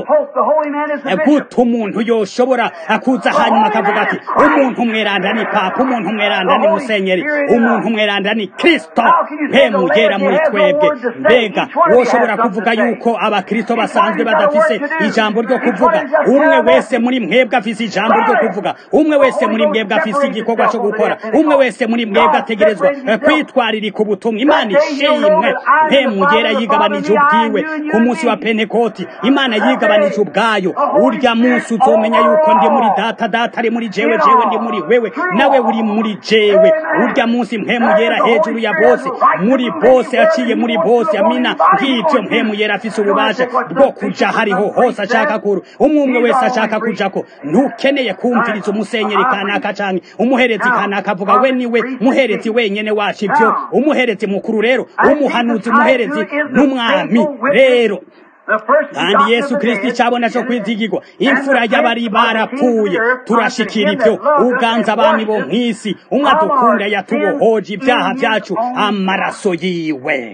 gute umuntu yoshobora akuza hanyuma akavuga ati umuntu umweranda ni papa umuntu umweranda ni musenyeri umuntu umweranda ni kristo mpemu yera muri twebwe mbega woshobora kuvuga yuko abakristo basanzwe badafise ijambo ryo kuvuga umwe wese muri mwebwe afise ijambo ryo kuvuga umwe wese muri mwebwe afise igikorwa cyo gukora umwe wese muri mwebwe ategerezwa kwitwaririka ubutumwa imana ishimwe mpemu yera yigabanije ubwiwe ku munsi wa pentekoti imana yigabanije ubwayo urya munsi uzomenya yuko ndi muri data data ari muri jewe jewe ndi muri wewe nawe uri muri jewe urya munsi mpemu yera hejuru ya bose muri bose aciye muri bose amina ngivyo mpemu yera afise ububasha bwo kuja hariho hose ashaka kuru umwe wese ashaka kujako ntukeneye kumviriza umusenyeri kanaka canke umuherezi kanaka avuga we niwe muherezi wenyene wacu ivyo umuherezi mukuru rero umuhanuzi umuherezi n'umwami rero kandi yesu kristo icabona co kwizigirwa imfura y'abari barapfuye turashikira ivyo uganza abami bo mw'isi umwe adukunda yatubohoje ibyaha vyacu amaraso yiwe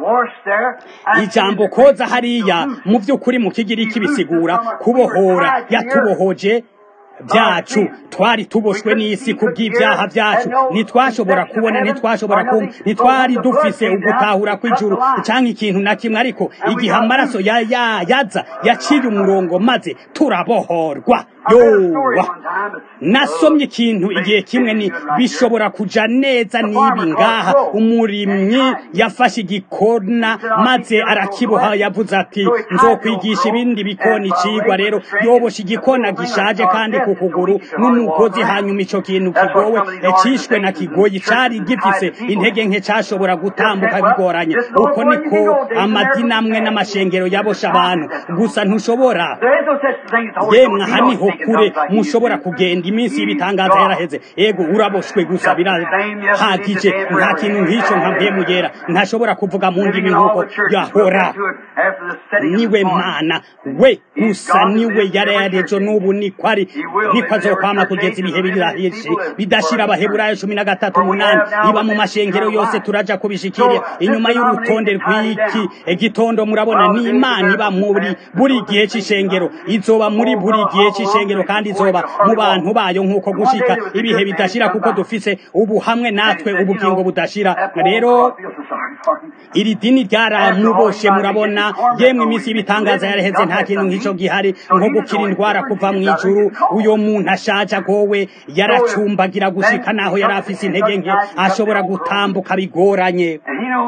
ijambo koza hariya mu vy'ukuri mu kigiriki bisigura kubohora yatubohoje byacu twari tuboshwe n'isi kubw'ibyaha byacu ntitwashobora kubona ntitwashobora kumva ntitwari dufise ugutahura kw'ijuru cyangwa ikintu na kimwe ariko igihe amaraso ya ya yaza yaciye umurongo maze turabohorwa yowa nasomye ikintu igihe kimwe ni bishobora kuja neza nibi ngaha umurimyi yafashe igikona maze arakiboha yavuze ati nzokwigisha ibindi bikona icigwa rero yobosha igikona gishaje kandi ku kuguru n'umugozi hanyuma ico kintu kigowe cishwe na kigoyi cari gifise intege nke cashobora gutambuka bigoranye uko niko amadini amwe n'amashengero yabosha abantu gusa ntushobora yemwe aha niho kure mushobora kugenda iminsi y'ibitangaza yaraheze ego uraboshwe gusa birahagije nta kintu nk'ico nka mpemu yera ntashobora kuvuga mu ndimi nk'uko yahora niwe mana we gusa niwe yarayarejo n'ubu niko ari niko azokwama kugeza ibihe birahishe bidashira abaheburayo cumi na gatatu umunani iba mu mashengero yose turaja kubishikira inyuma y'urutonde rw'iki gitondo murabona ni imana iba muri buri gihe c'ishengero izoba muri buri gihe c'ishengero kandi izoba mu bantu bayo nk'uko gushika ibihe bidashira kuko dufise ubu hamwe natwe ubugingo budashira rero iri dini ryaramuboshe murabona yemwe iminsi y'ibitangaza yaraheze nta kintu nk'ico gihari nko gukira indwara kuva mu ijuru uyo muntu ashaje agowe yaracumbagira gushika naho yari afise intege nke ashobora gutambuka bigoranye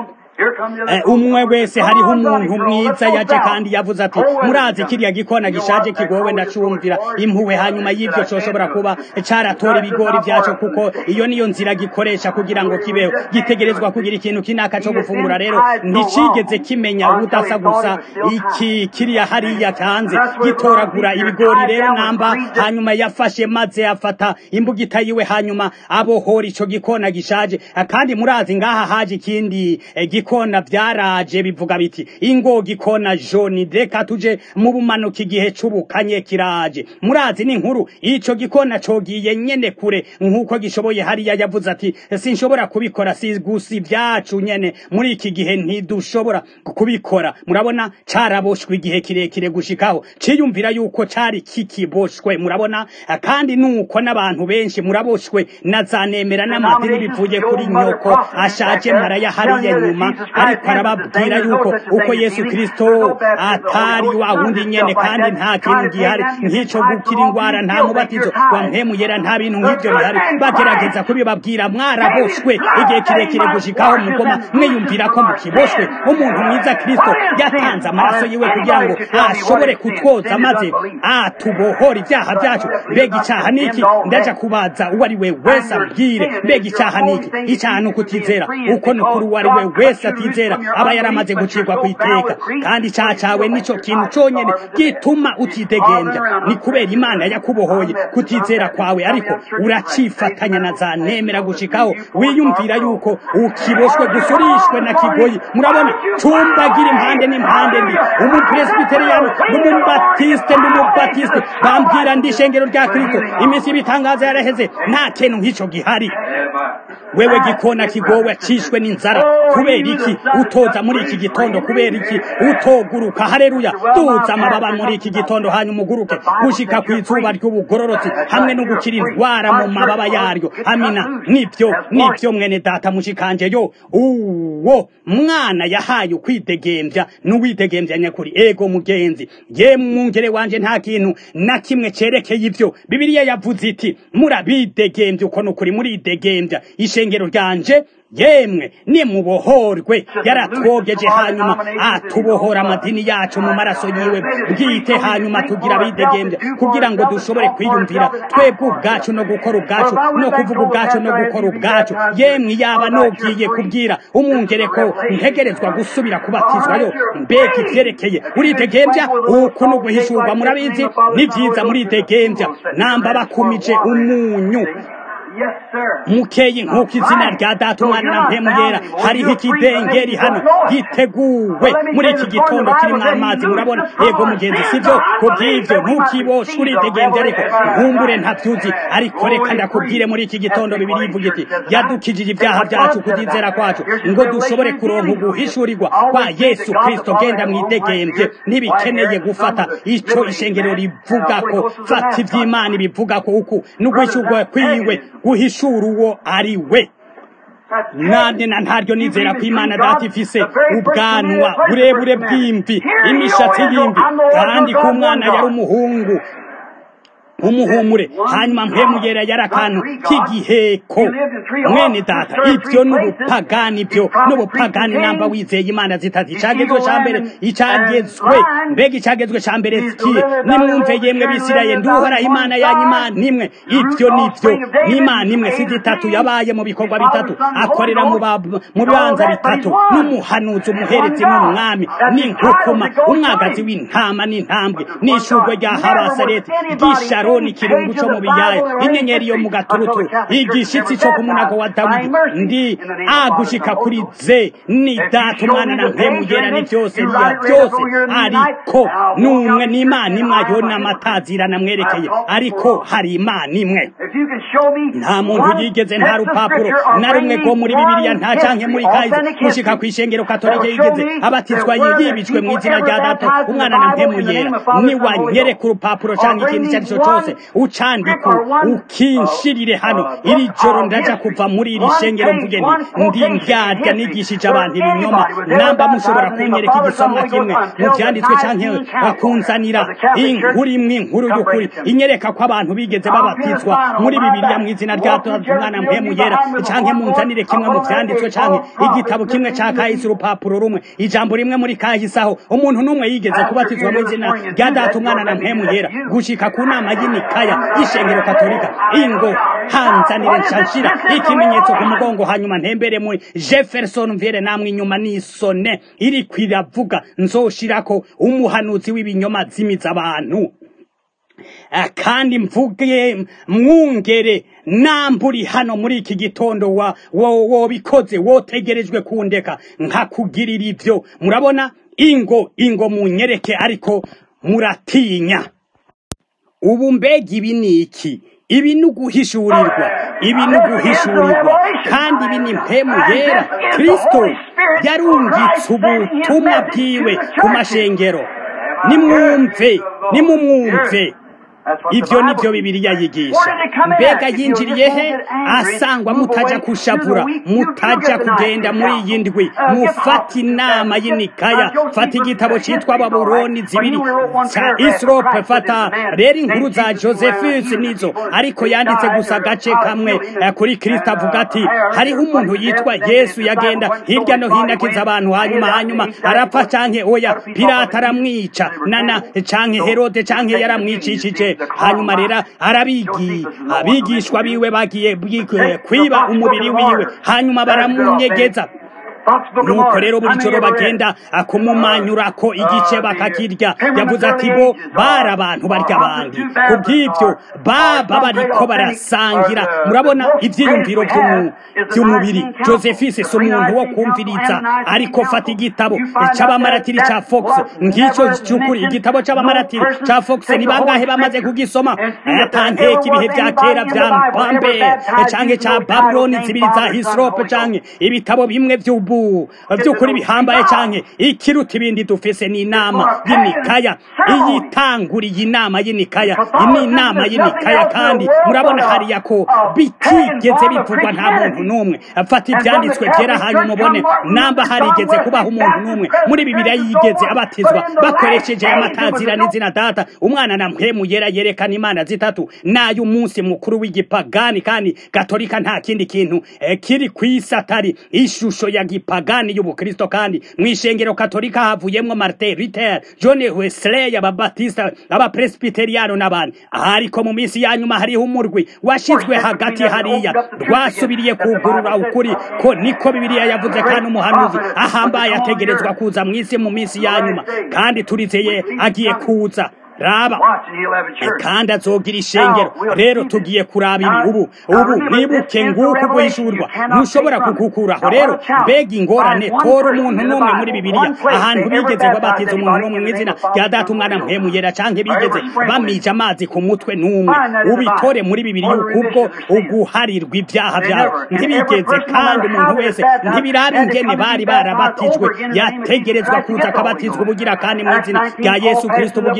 umwe wese hariho umuntu mwiza yaje kandi yavuze ati murazi kiriya gikona gishaje kigowe ndacumvira impuhwe hanyuma y'ivyo coshobora kuba caratora ibigori vyaco kuko iyo niyo nzira gikoresha kugira ngo kibeho gitegerezwa kugira ikintu kinaka co gufungura rero nticigeze kimenya ubudasa gusa iki kiriya hariya hanze gitoragura ibigori rero namba hanyuma yafashe maze afata imbugita yiwe hanyuma abohora ico gikona gishaje kandi murazi ngaha haje ikindi gikona byaraje bivuga biti ingo gikona joni reka tuje mu bumanuka igihe c'ubukanye kiraje murazi n'inkuru ico gikona cogiye nyene kure nk'uko gishoboye hariya yavuze ati sinshobora kubikora si gusa ibyacu nyene muri iki gihe ntidushobora kubikora murabona caraboshwe igihe kirekire gushikaho ciyumvira yuko cari kikiboshwe murabona kandi nuko n'abantu benshi muraboshwe na zanemera n'amadini bivuye kuri nyoko ashaje maraya hariya nyuma ariko arababwira yuko uko yesu kristo atari wa wundi nyene kandi nta kintu gihari nk'ico gukira ingwara nta mubatizo wa mpemu yera nta bintu nk'ivyo bihari bagerageza kubibabwira mwaraboshwe igihe kirekire gushikaho mugoma mwiyumvira ko mukiboshwe umuntu mwiza kristo yatanze amaraso yiwe kugira ngo ashobore kutwoza maze atubohora ibyaha byacu mbega icaha niki ndaja kubaza uwo ari we wese abwire mbega icaha niki icaha ni ukutizera uko ni ukuri uwo ari we wese atizera aba yaramaze gucirwa ku iteka kandi icaha cawe nico kintu conyene gituma utidegenja ni kubera imana yakubohoye kutizera kwawe ariko uracifatanya na za nemera gushikaho wiyumvira yuko ukiboshwe gusurishwe na kigoyi murabona cumbagira impande n'impande ndi umupresbiteriyano n'umubatiste n'umubatiste bambwira ndi ishengero rya kristo iminsi y'ibitangaza yaraheze nta kintu nk'ico gihari wewe gikona kigowe cishwe n'inzara kubera iki utoza muri iki gitondo kubera iki utoguruka hareruya duza amababa muri iki gitondo hanyuma uguruke gushika ku izuba ry'ubugororotsi hamwe no gukira indwara mu mababa yaryo amina nibyo nibyo mwene data mushikanje yo uwo mwana yahaye ukwidegembya n'uwidegembya nyakuri ego mugenzi ye mwungere wanje nta kintu na kimwe cerekeye ivyo bibiliya yavuze iti murabidegembya uko nukuri muridegembya ishengero ryanje yemwe nimubohorwe yaratwogeje hanyuma atubohora amadini yacu mu maraso yiwe bwite hanyuma tugira bidegembya kugira ngo dushobore kwiyumvira twebwe ubwacu no gukora ubwacu no kuvuga ubwacu no gukora ubwacu yemwe yaba nogiye kubwira umwungere ko ntegerezwa gusubira kubatizwayo mbega ivyerekeye uridegembya uku ni uguhishurwa murabizi ni vyiza muridegembya namba bakumije umunyu mukeyi nk'uko izina rya data umwana na mpemu yera hariho ikidengeri hano giteguwe muri iki gitondo kirimo amazi murabona yego mugenzi sibyo kubw'ivyo ntukiboshwe uridegembye ariko nkumbure ntavyuzi ariko reka ndakubwire muri iki gitondo bibiri ivuga iti yadukijije ibyaha byacu kutizera kwacu ngo dushobore kuronka uguhishurirwa kwa yesu kristo genda mwidegembye ntibikeneye gufata ico ishengero rivugako fata ivy'imana ibivugako uku n'uguhishurwa kwiwe guhishura uwo ari we nande na ntaryo nizera ko imana data ifise ubwanwa burebure bw'imvi imishatsi y'imvi kandi ko umwana yari umuhungu umuhumure hanyuma mpemugera yari akantu k'igiheko mwene data ibyo n'ubupagani byo n'ubupagani namba wizeye imana zitatu icagezwe ca mbere icagezwe mbega icagezwe ca mbere kiye nimwumve yemwe bisirayeli nduhoraho imana yanyu imana imwe ibyo nivyo n'imana imwe si zitatu yabaye mu bikorwa bitatu akorera mu bibanza bitatu n'umuhanuzi umuherezi n'umwami n'inkukuma umwagazi w'intama n'intambwe n'ishurwe rya habasareti ry'isharoni ikirungu co mu biyaya inyenyeri yo mu gaturutu igishitsi co ku munago wa dawidi ndi agushika kuri ze ni data umwana na mpemugera ni byose biya byose ariko n'umwe n'imana imwe ayo n'amatazirana mwerekeye ariko hari imana imwe nta muntu yigeze nta rupapuro na rumwe rwo muri bibiliya nta canke muri kayize gushika kw'ishengero katolike yigeze abatizwa yibitswe mu izina rya data umwana na mpemuyera niwanyereka urupapuro canke ikintu icyo ari cyo cyose ucandika ukinshirire hano iri joro ndaja kuva muri iri shengero mvuge nti ndi ndyarya nigishije abantu ibinyoma namba mushobora kunyereka igisomwa kimwe mu vyanditswe canke bakunzanira inkuru imwe inkuru y'ukuri inyereka ko abantu bigeze babatizwa muri bibiliya mu izina rya data umwana mpemuyera canke munzanire kimwe mu vyanditswe canke igitabo kimwe ca kahise urupapuro rumwe ijambo rimwe muri kahise aho umuntu n'umwe yigeze kubatizwa mu izina rya data umwana na mpemuyera gushika ku nama y'inikaya y'ishengero katolika ingo hanzanire nshashira ikimenyetso ku mugongo hanyuma ntembere muri jefferson mvere namwe inyuma n'isone iri kwiravuga nzoshirako umuhanuzi w'ibinyoma zimiza abantu kandi mvuge mwungere namburi hano muri iki gitondo wa wobikoze wotegerejwe kundeka nkakugirira ibyo murabona ingo ingo munyereke ariko muratinya ubu mbega ibi ni iki ibi ni uguhishurirwa ibi ni uguhishurirwa kandi ibi ni mpemu yera kirisito yarungitse ubutumwa bwiwe ku mashengero nimwumve nimumwumve ibyo ni byo bibiliya yigisha mbega yinjiriye he asangwa mutaja kushavura mutaja kugenda muri iyi ndwi mufata inama y'inikaya fata igitabo cyitwa baburoni zibiri cya isrope fata rero inkuru za josephus nizo ariko yanditse gusa agace kamwe kuri kirisita avuga ati hariho umuntu yitwa yesu yagenda hirya no hino akiza abantu hanyuma hanyuma arapfa canke oya pirata aramwica nana canke herode canke yaramwicishije hanyuma rero arabigi abigishwa biwe bagiye kwiba umubiri wiwe hanyuma baramunyegeza nuko rero buri joro bagenda akumumanyurako igice bakakirya yavuze ati bo bari abantu barya abandi ku bw'ibyo baba bariko barasangira murabona ivyiyumviro vy'umubiri josephise si umuntu wo kumviriza ariko fata igitabo c'abamaratiri ca fox ng'ico c'ukuri igitabo c'abamaratiri ca fox ni bangahe bamaze kugisoma atanteka ibihe vya kera vya mpambe canke ca babuloni zibiri za hisrope canke ibitabo bimwe vy'ubu by'ukuri bihambaye canke ikiruta ibindi dufise ni inama y'inikaya iyitanguriye inama y'inikaya ni inama y'inikaya kandi murabona hariya ko bitigeze bivugwa nta muntu n'umwe fata ibyanditswe byera hanyuma ubone namba harigeze kubaho umuntu n'umwe muri bibiliya yigeze abatizwa bakoresheje amatazira n'izina data umwana na mpemu yera yerekana imana zitatu nayo umunsi mukuru w'igipagani kandi gatolika nta kindi kintu kiri ku isi atari ishusho ya gipagani y'ubukristo kandi mu ishengero katolika havuyemwo martin luther john wesley ababatista abapresbiteriano n'abandi ariko mu minsi ya nyuma hariho umurwi washizwe hagati hariya rwasubiriye kugurura ukuri ko niko bibiliya yavuze kandi umuhanuzi ahambaye ategerezwa kuza mu isi mu minsi ya nyuma kandi turizeye agiye kuza raba kandi azogira ishengero rero tugiye kuraba ibi ubu ubu mwibuke nguko guhishurwa ntushobora kugukuraho rero mbega ingorane tora umuntu n'umwe muri bibiliya ahantu bigeze babatiza umuntu n'umwe mu izina rya data umwana mpemuyera canke bigeze bamija amazi ku mutwe n'umwe ubitore muri bibiliya kubwo uguharirwa ibyaha byabo ntibigeze kandi umuntu wese ntibiraba ingene bari barabatijwe yategerezwa kuza akabatizwa ubugira kandi mu izina rya yesu kristo bugira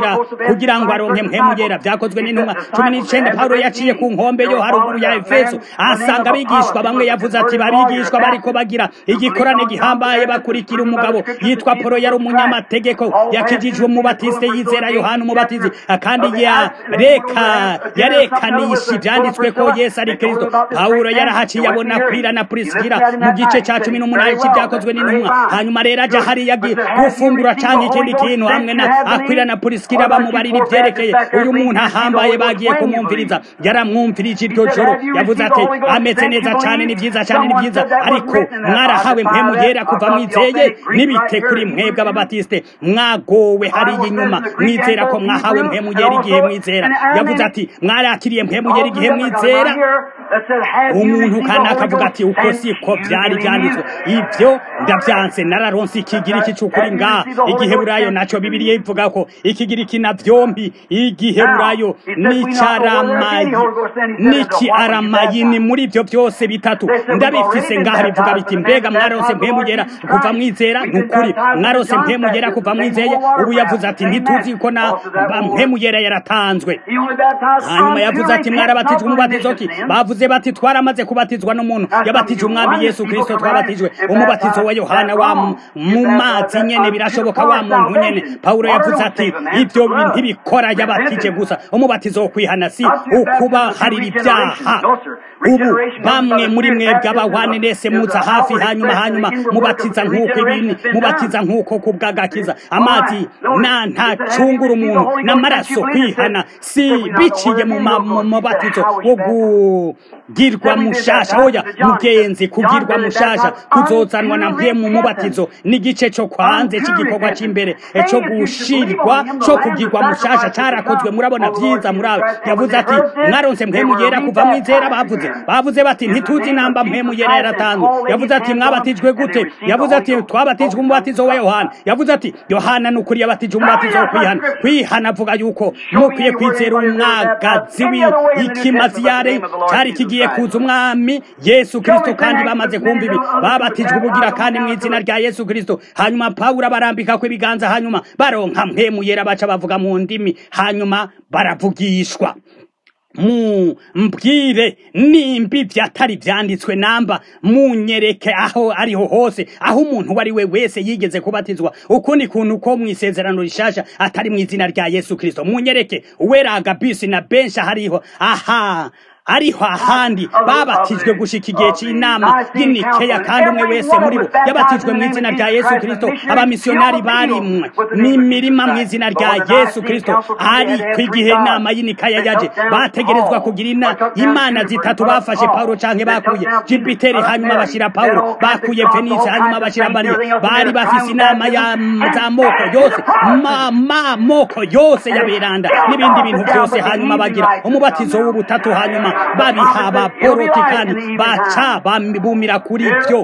kugira ngo aronke mpemu yera byakozwe n'intumwa cumi n'icenda pawulo yaciye ku nkombe yo haruguru ya efeso asanga abigishwa bamwe yavuze ati babigishwa bariko bagira igikorane gihambaye bakurikira umugabo yitwa polo yari umunyamategeko yakijijwe umubatiste yizera yohana umubatizi kandi yareka yarekanisha ivyanditswe ko yesu ari kristo pawulo yarahaciye abona kwira na prisikira mu gice ca cumi n'umunani c'ivyakozwe n'intumwa hanyuma rero aja hariya gufungura canke ikindi kintu hamwe na akwira na prisikira bamubarira ivyerekeye uyu muntu ahambaye bagiye kumwumviriza yaramwumvirije iryo joro yavuze ati ameze neza cane ni vyiza cane ni vyiza ariko mwarahawe mpemu yera kuva mwizeye nibite kuri mwebwe ababatiste mwagowe hariya inyuma mwizera ko mwahawe mpemu yera igihe mwizera yavuze ati mwarakiriye mpemu yera igihe mwizera umuntu kandi akavuga ati uko siko byari byanditswe ibyo ndavyanse nararonse ikigiriki c'ukuri ngaha igiheburayo naco bibiliya ivuga ko ikigiriki na vyombi igiheburayo n'icaramayi n'iki aramayini muri ivyo byose bitatu ndabifise ngaha bivuga biti mbega mwaronse mpemu yera kuva mwizera nukuri mwaronse mpemu yera kuva mwizeye ubu yavuze ati ntituzi ko na mpemu yera yaratanzwe hanyuma yavuze ati mwarabatijwe umubatizo ki bavuze bati twaramaze kubatizwa n'umuntu yabatije umwami yesu kristo twabatijwe umubatizo wa yohana wa mu mazi nyene birashoboka wa muntu nyene pawulo yavuze ati ibyo ntibikora yabatije gusa umubatizo wo kwihana si ukuba harira ibyaha ubu bamwe muri mwebwe abawanenese muza hafi hanyuma hanyuma mubatiza nk'uko ibini mubatiza nk'uko kubwagakiza amazi na ntacungura umuntu n'amaraso kwihana si biciye mu mubatizo wo kugirwa mushasha oya mugenzi kugirwa mushasha kuzozanwa na mwe mu mubatizo n'igice cyo kwanze cy'igikorwa cy'imbere cyo gushirwa cyo kugirwa mushasha carakozwe murabona vyiza murabe yavuze ati mwaronse mpemu yera kuva mwizera bavuze bavuze bati ntituzi namba mpemu yera yaratanzwe yavuze ati mwabatijwe gute yavuze ati twabatijwe umubatizo wa yohana yavuze ati yohana nukuri yabatije umubatizo wo kwihana kwihana avuga yuko mukwiye kwizera umwagazi w'ikimazi yare cyari kigiye kuza umwami yesu kristo kandi bamaze kumva ibi babatijwe ubugira kandi mu izina rya yesu kristo hanyuma pawulo abarambika ko ibiganza hanyuma baronka mpemu yera baca bavuga mu ndimi hanyuma baravugishwa mu mbwire nimba ibyo atari byanditswe namba munyereke aho ariho hose aho umuntu uwo ari we wese yigeze kubatizwa ukundi kuntu ko mu isezerano rishasha atari mu izina rya yesu kirisito munyereke uweraga bisi na benshi hariho aha ariho ahandi babatijwe gushika igihe cy'inama y'inikeya kandi umwe wese muri bo yabatijwe mu izina rya yesu kirisito abamisiyonari barimwe n'imirima mu izina rya yesu kirisito ariko igihe inama y'inikeya yaje bategerezwa kugira imana zitatu bafashe pawulo canke bakuye jupiteri hanyuma bashyira pawulo bakuye venise hanyuma bashyira mariya bari bafise inama z'amoko yose moko yose yaberanda n'ibindi bintu byose hanyuma bagira umubatizo w'ubutatu hanyuma babiha abaporoti kandi baca bumira kuri ibyo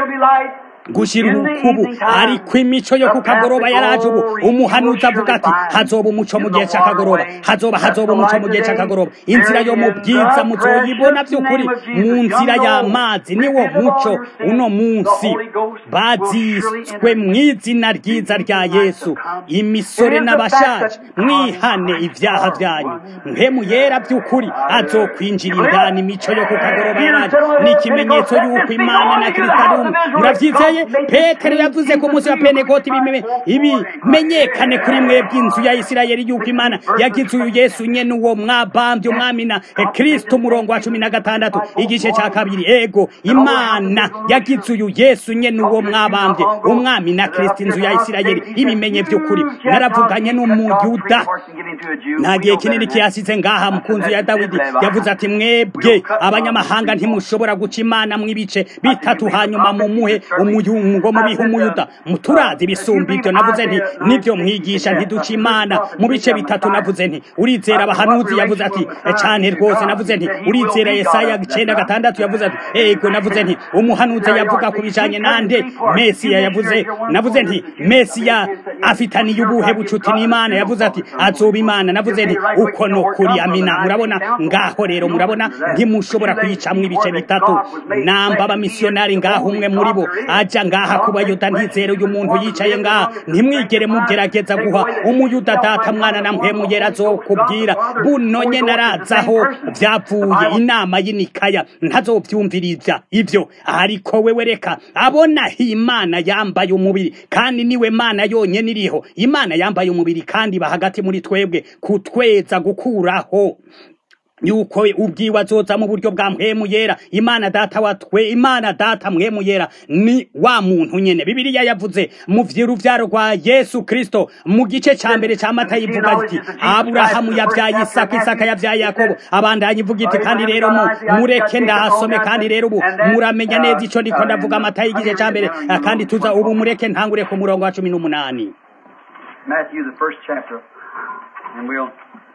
gushira urukubu ariko imico yo kukagoroba yaraje ubu umuhanuzi avuga ati hazoba umuco mu gihe cy'akagoroba hazoba hazoba umuco mu gihe cy'akagoroba inzira yo mu bwiza muzoyibona by'ukuri mu nzira y'amazi niwo muco uno munsi baziswe mu izina ryiza rya yesu imisore n'abashaje mwihane ibyaha byanyu mpemu yera by'ukuri azokwinjira indani imico yo kukagoroba yaraje ni ikimenyetso y'uko imana na kirisito murabyizeye petero yavuze ko umunsi wa penekoti ibimenyekane kuri mwebwe inzu ya isirayeli yuko imana yagize uyu yesu nyene uwo mwabambye umwami na kristo umurongo wa cumi na gatandatu igice cya kabiri ego imana yagize uyu yesu nyene uwo mwabambye umwami na kristo inzu ya isirayeli ibimenye by'ukuri naravuganye n'umuyuda nta gihe kinini kiyasize ngaha mu kunzu ya dawidi yavuze ati mwebwe abanyamahanga ntimushobora guca imana mw'ibice bitatu hanyuma mumuhe umuyungo mubihe umuyuda muturazi bisumba ibyo navuze nti nibyo mwigisha ntiduca imana mu bice bitatu navuze nti urizera abahanuzi yavuze ati cyane rwose navuze nti urizera yesaya icyenda gatandatu yavuze ati ego navuze nti umuhanuzi yavuga ku bijanye nande mesiya yavuze navuze nti mesiya afitaniye ubuhe bucuti n'imana yavuze ati azoba imana navuze nti uko no kuri amina murabona ngaho rero murabona ntimushobora kuyicamwo ibice bitatu namba abamisiyonari ngaho umwe muri bo aje aja ngaha ku bayuda ntizere uyu muntu yicaye ngaha ntimwigere mugerageza guha umuyuda data mwana na mpemu yera azokubwira buno nyene arazaho vyavuye inama y'inikaya ntazovyumviriza ivyo ariko wewe reka abonaho imana yambaye umubiri kandi niwe mana yonyene iriho imana yambaye umubiri kandi ba hagati muri twebwe kutweza gukuraho yuko ubwiwe azoza mu buryo bwa mpemu yera imana data wa twe imana data mpemu yera ni wa muntu nyene bibiliya yavuze mu vy'uruvyaro rwa yesu kristo mu gice ca mbere ca mata yivuga iti aburahamu yavyaye isaka isaka yavyaye yakobo abandanya ivuga iti kandi rero mu mureke ndahasome kandi rero ubu muramenya neza ico ndiko ndavuga amata y'igice ca mbere kandi tuza ubu mureke ntangure ku murongo wa cumi n'umunani Matthew, the first chapter, and we'll.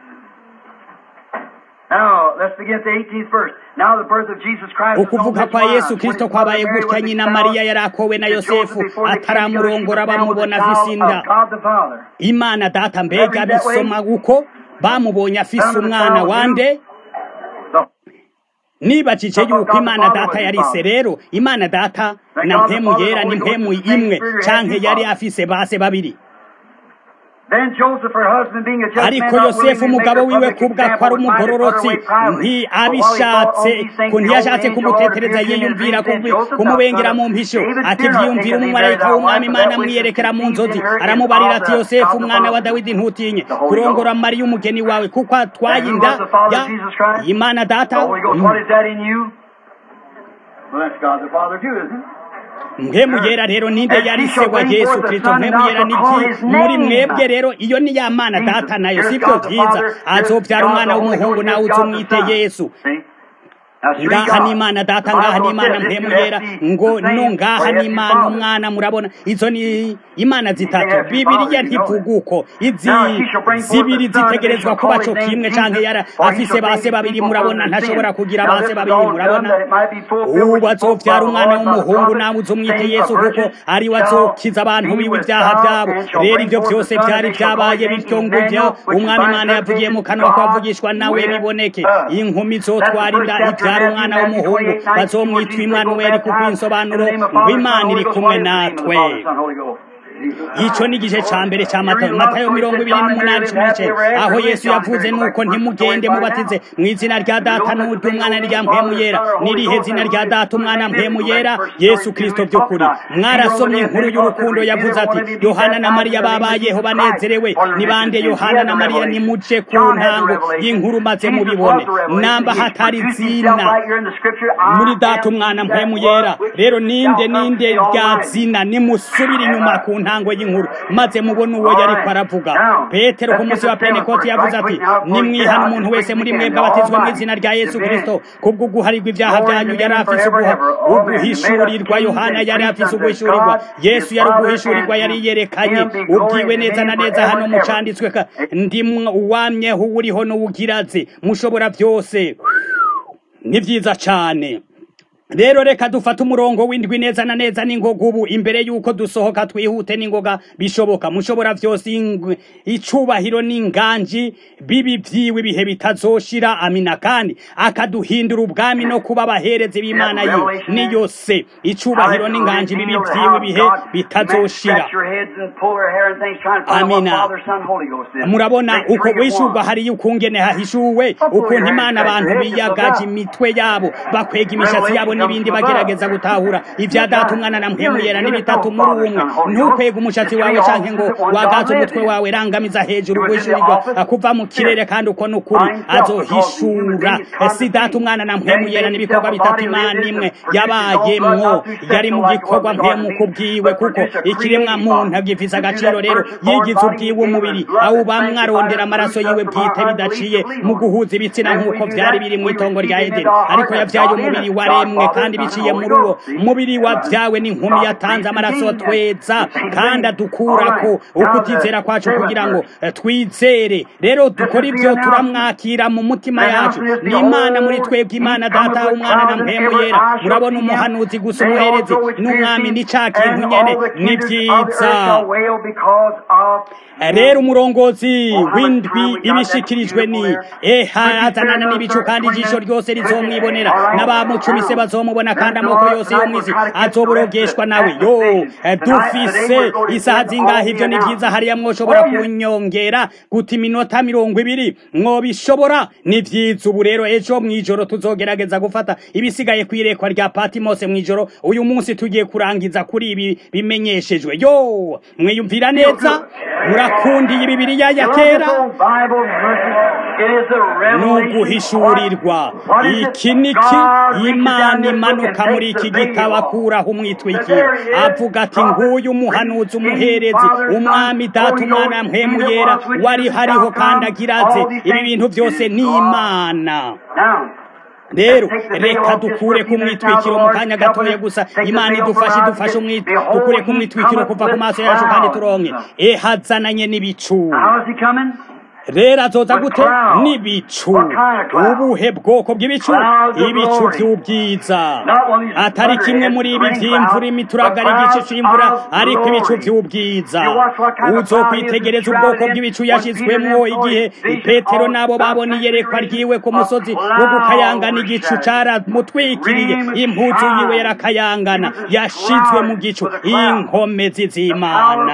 Now, let's begin at the 18th verse. Now, the birth of Jesus Christ. was ukuvuka known kwa this yesu while, kristo when kwabaye Mary gutya was nyina espoused mariya yari akowe na to yosefu Joseph before they came together, she ataramurongora was found with bamubona the afise child inda of God the Father. imana data mbega bisoma uko bamubonye afise umwana wande The nibajije yuko imana data yarise rero imana data na mpemu yera ni mpemu imwe canke yari afise base babiri Then Joseph, her husband, being a just ariko man, not willing yosefu to make umugabo her wiwe public kubwa example, ko ari was minded to put her umugororotsi away privately. But while he ntiyabishatse thought on these things, ku ntiyashatse behold, the angel kumutetereza appeared to him and yiyumvira said, kubi- Joseph, thou kumubengera son mu of mpisho David, ati fear not, vyiyumvira take thee umumarayika Mary thy w'umwami wife, imana for that which is amwiyerekera mu conceived nzozi in her is aramubarira of ati the- yosefu of the umwana wa Father. dawidi ntutinye The Holy kurongora Ghost. mariya umugeni wawe kuko atwaye And who inda was the Father ya of Jesus Christ? imana The data Holy Ghost, what is that in you? Well, that's God the Father too, isn't it? mpemu yera rero ninde yari se wa yesu kristo mpemu yera niki muri mwebwe rero iyo ni ya mana data nayo sibyo byiza azobyara umwana w'umuhungu nawe uzumwite yesu ngaha ni imana data ngaha ni imana mpemu yera ngo no ngaha ni imana umwana murabona izo ni imana zitatu bibiriya ntivuga uko izi zibiri zitegerezwa kuba co kimwe canke yara afise base babiri murabona ntashobora kugira base babiri murabona ubu azovyara umwana w'umuhungu nawe uzumwite yesu kuko ari we azokiza abantu biwe ibyaha vyabo rero ivyo vyose vyari vyabaye bityo nguvyo umwami imana yavugiye mu kanwa kwavugishwa nawe biboneke inkumi zotwara inda ivyara umwana w'umuhungu bazomwitwa imanuweli kuko insobanuro ngo imana iri kumwe natwe ico ni igice ca mbere ca matayo matayo mirongo ibiri n'umunani cumi n'icenda aho yesu yavuze nuko ntimugende mubatize mu izina rya data n'ury'umwana rya mpemu yera n'irihe zina rya data umwana mpemu yera yesu kristo by'ukuri mwarasomye inkuru y'urukundo yavuze ati yohana na mariya babayeho banezerewe ni bande yohana na mariya nimuje ku ntango y'inkuru maze mubibone namba hatari zina muri data umwana mpemu yera rero ninde ninde rya zina nimusubire inyuma ku ntango y'inkuru maze mubone uwo yariko aravuga petero ku munsi wa pentekoti yavuze ati nimwihana umuntu wese muri mwebwe abatizwa mu izina rya yesu kristo kubwo guharirwa ibyaha byanyu yari afise uguha uguhishurirwa yohana yari afise uguhishurirwa yesu yari uguhishurirwa yari yerekanye ubwiwe neza na neza hano mucanditswe ka ndimwe uwamyeho uriho n'uwugiraze mushobora byose ni vyiza cane rero reka dufate umurongo w'indwi neza na neza n'ingoga ubu imbere y'uko dusohoka twihute n'ingoga bishoboka mushobora vyose ingwe icubahiro n'inganji bibi vyiwe ibihe bitazoshira amina kandi akaduhindura ubwami no kuba abaherezi b'imana yiwe niyo se icubahiro n'inganji bibi vyiwe ibihe bitazoshira amina murabona uko wishurwa hariyo ukungene hahishuwe ukuntu imana abantu biyagaje imitwe yabo bakwega imishatsi yabo n'ibindi bagerageza gutahura ibya data umwana na mpemu yera n'ibitatu muri umwe ntukwega umushatsi wawe canke ngo wagaze umutwe wawe rangamiza hejuru guhishurirwa kuva mu kirere kandi uko n'ukuri azohishura si data umwana na mpemu yera n'ibikorwa bitatu imana imwe yabayemwo yari mu gikorwa mpemu kubwiwe kuko ikiremwa muntu agifise agaciro rero yigize ubwiwe umubiri awubamwe arondera amaraso yiwe bwite bidaciye mu guhuza ibitsina nk'uko vyari biri mu itongo rya edeni ariko yavyaye umubiri waremwe kandi biciye muri uwo mubiri wavyawe n'inkumi yatanze amaraso tweza kandi adukurako ukutizera kwacu kugira ngo twizere rero dukora ibyo turamwakira mu mutima yacu ni imana muri twebwe imana data umwana na mpemu yera murabona umuhanuzi gusa umuherezi n'umwami ni ca kintu nyene ni vyiza rero umurongozi w'indwi ibishikirijwe ni eha azanana n'ibicu kandi ijisho ryose rizomwibonera n'abamucumise bazo bazomubona kandi amoko yose yo mw'isi azoborogeshwa nawe yo dufise isaha zingahe ivyo ni vyiza hariya mwoshobora kunyongera guta iminota mirongo ibiri mwobishobora ni vyiza ubu rero ejo mw'ijoro tuzogerageza gufata ibisigaye kw'irekwa rya patimose mw'ijoro uyu munsi tugiye kurangiza kuri ibi bimenyeshejwe yo mwiyumvira neza murakundiye ibibiriya ya kera ni uguhishurirwa iki niki imana imanuka muri iki gitabo akuraho umwitwikiro avuga ati nguyu umuhanuzi umuherezi umwami data umwana mpemu yera wari hariho kandi agiraze ibi bintu byose ni imana rero reka dukure ku mwitwikiro mu kanya gatoya gusa imana idufashe idufashe dukure ku mwitwikiro kuva ku maso yacu kandi turonke ehazananye n'ibicu rero azoza gute n'ibicu ubuhe bwoko bw'ibicu ibicu by'ubwiza atari kimwe muri ibi by'imvura imituragara igice c'imvura ariko ibicu by'ubwiza uzokwitegereza ubwoko bw'ibicu yashizwemwo igihe petero n'abo babona iyerekwa ryiwe ku musozi wo gukayangana igicu caramutwikiriye impuzu yiwe yarakayangana yashizwe mu gicu inkomezi z'imana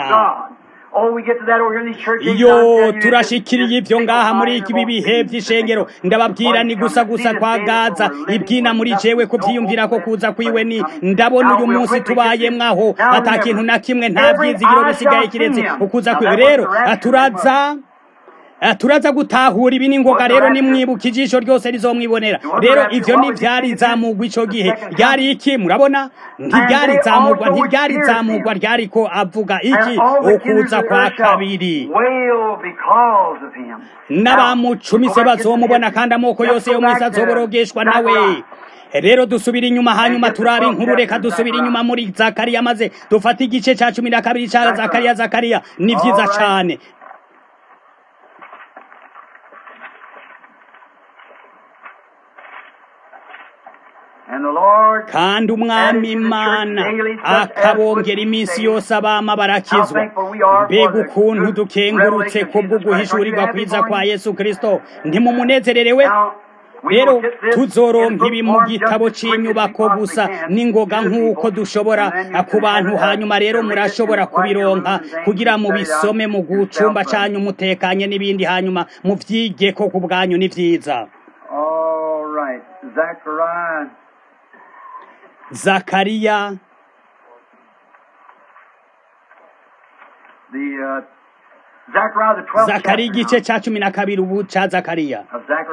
iyo turashikiriye ivyo ngaha muri ibi bihe vy'ishengero ndababwira ni gusa gusa kwa gaza ibyina muri jewe kuvyiyumvira ko kuza kwiwe ni ndabona uyu munsi tubayemwaho ata kintu na kimwe nta vyizigiro bisigaye kiretse ukuza kwiwe rero turaza turaza gutahura ibi n'ingoga rero nimwibuka ijisho ryose rizomwibonera rero ivyo ntivyari zamugwa ico gihe ryari iki murabona ntiryari zamugwa ntiryari zamugwa ryariko avuga iki ukuza kwa kabiri n'abamucumise bazomubona kandi amoko yose yo mwisi azoborogeshwa nawe rero dusubira inyuma hanyuma turaba inkuru reka dusubira inyuma muri zakariya maze dufate igice ca cumi na kabiri ca zakariya zakariya ni vyiza cane kandi umwami imana akabongera iminsi yose abama barakizwa mbega ukuntu dukengurutse kubwo guhishurirwa kwiza kwa yesu kirisito ntimumunezererewe rero tuzoronka ibi mu gitabo cy'inyubako gusa n'ingoga nk'uko dushobora ku bantu hanyuma rero murashobora kubironka kugira mubisome mu gucumba cyanyu umutekanye n'ibindi hanyuma muvyige ko ku bwanyu ni vyiza zakariya zakariya igice cya cumi na kabiri ubu cya zakariya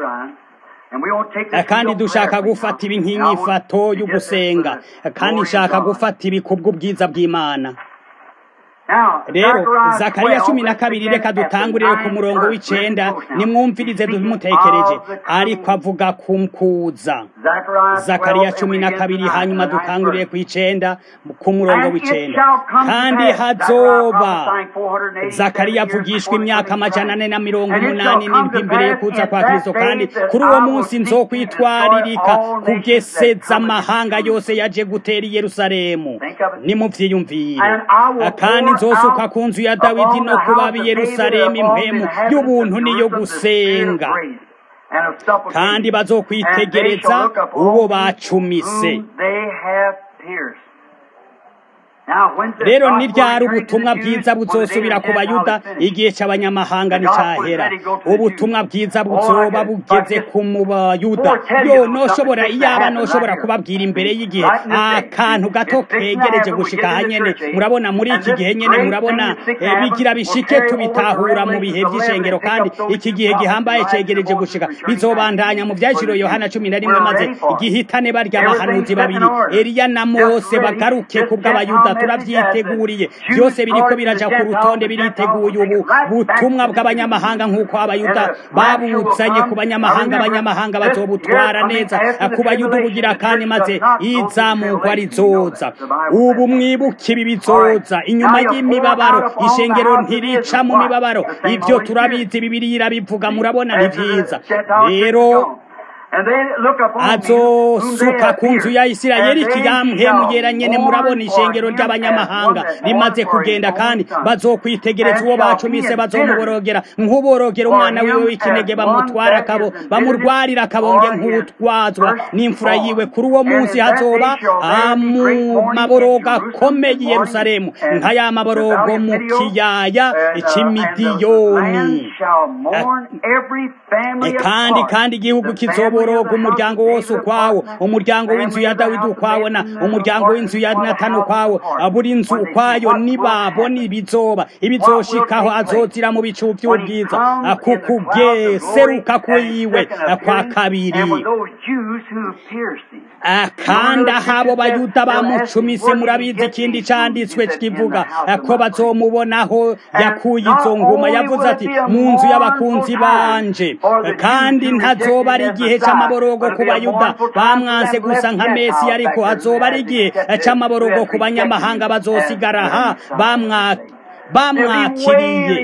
kandi dushaka gufata ibi nk'inyifato yo gusenga kandi nshaka gufata ibi kubw'ubwiza bw'imana rero zakariya cumi na kabiri reka dutangurire ku murongo w'icenda nimwumvirize dumutekereje ariko avuga kumkuza zakariya cumi na kabiri hanyuma dutangurire ku icenda ku murongo w'icenda kandi hazoba zakariya avugishwa imyaka amajana ane na mirongo umunani n'indwi imbere yo kuza kwa kristo kandi kuri uwo munsi nzokwitwaririka kugeseza amahanga yose yaje gutera i yerusalemu nimuvyiyumvire kandi nzosuka ku nzu ya dawidi no kuba b'i yerusalemu impemu y'ubuntu niyo gusenga kandi bazokwitegereza uwo bacumise rero niryari ubutumwa bwiza buzosubira ku bayuda igihe cy'abanyamahanga nticyahera ubutumwa bwiza buzoba bugeze ku mu bayuda yo noshobora iyaba noshobora kubabwira imbere y'igihe akantu gato kegereje gushika hanyene murabona muri iki gihe nyene murabona bigira bishike tubitahura mu bihe by'ishengero kandi iki gihe gihambaye cegereje gushika bizobandanya mu vyashiro yohana cumi na rimwe maze gihitane barya abahanuzi babiri eliya na mose bagaruke kubw'abayuda turabyiteguriye byose biriko biraja ku rutonde biriteguye ubu butumwa bw'abanyamahanga nk'uko abayuda babuzanye ku banyamahanga abanyamahanga bazobutwara neza ku bayuda ubugira kandi maze izamurwa rizoza ubu mwibuke ibi bizoza inyuma y'imibabaro ishengero ntirica mu mibabaro ibyo turabizi bibiri irabivuga murabona ni vyiza rero azosuka ku nzu ya isirayeli ikiyamhemugera nyene murabona ishengero ry'abanyamahanga rimaze kugenda kandi bazokwitegereza uwo bacumise bazomuborogera nk'uborogera umwana wiwe w'ikinege bamutwara akabo bamurwarira akabonge nk'utwazwa n'imfura yiwe kuri uwo munsi hazoba mu maborogo akomeye i yerusalemu nka ya maborogo mu kiyaya c'imidiyoni kandi kandi igihugu kizoboroga umuryango wose ukwawo umuryango w'inzu ya dawidi ukwawo na umuryango w'inzu ya natani ukwawo buri nzu ukwayo nibabona ibizoba ibizoshikaho azozira mu bicu by'ubwiza kukugeseruka kwiwe kwa kabiri kandi ahabo bayuda bamucumise murabizi ikindi canditswe kivuga ko bazomubonaho yakuye izo nguma yavuze ati mu nzu y'abakunzi banje kandi ntazoba ari igihe c'amaborogo ku bayuda bamwanse gusa nka mesi ariko hazoba ari igihe c'amaborogo ku banyamahanga bazosigara ha bamwaka bamwakiriye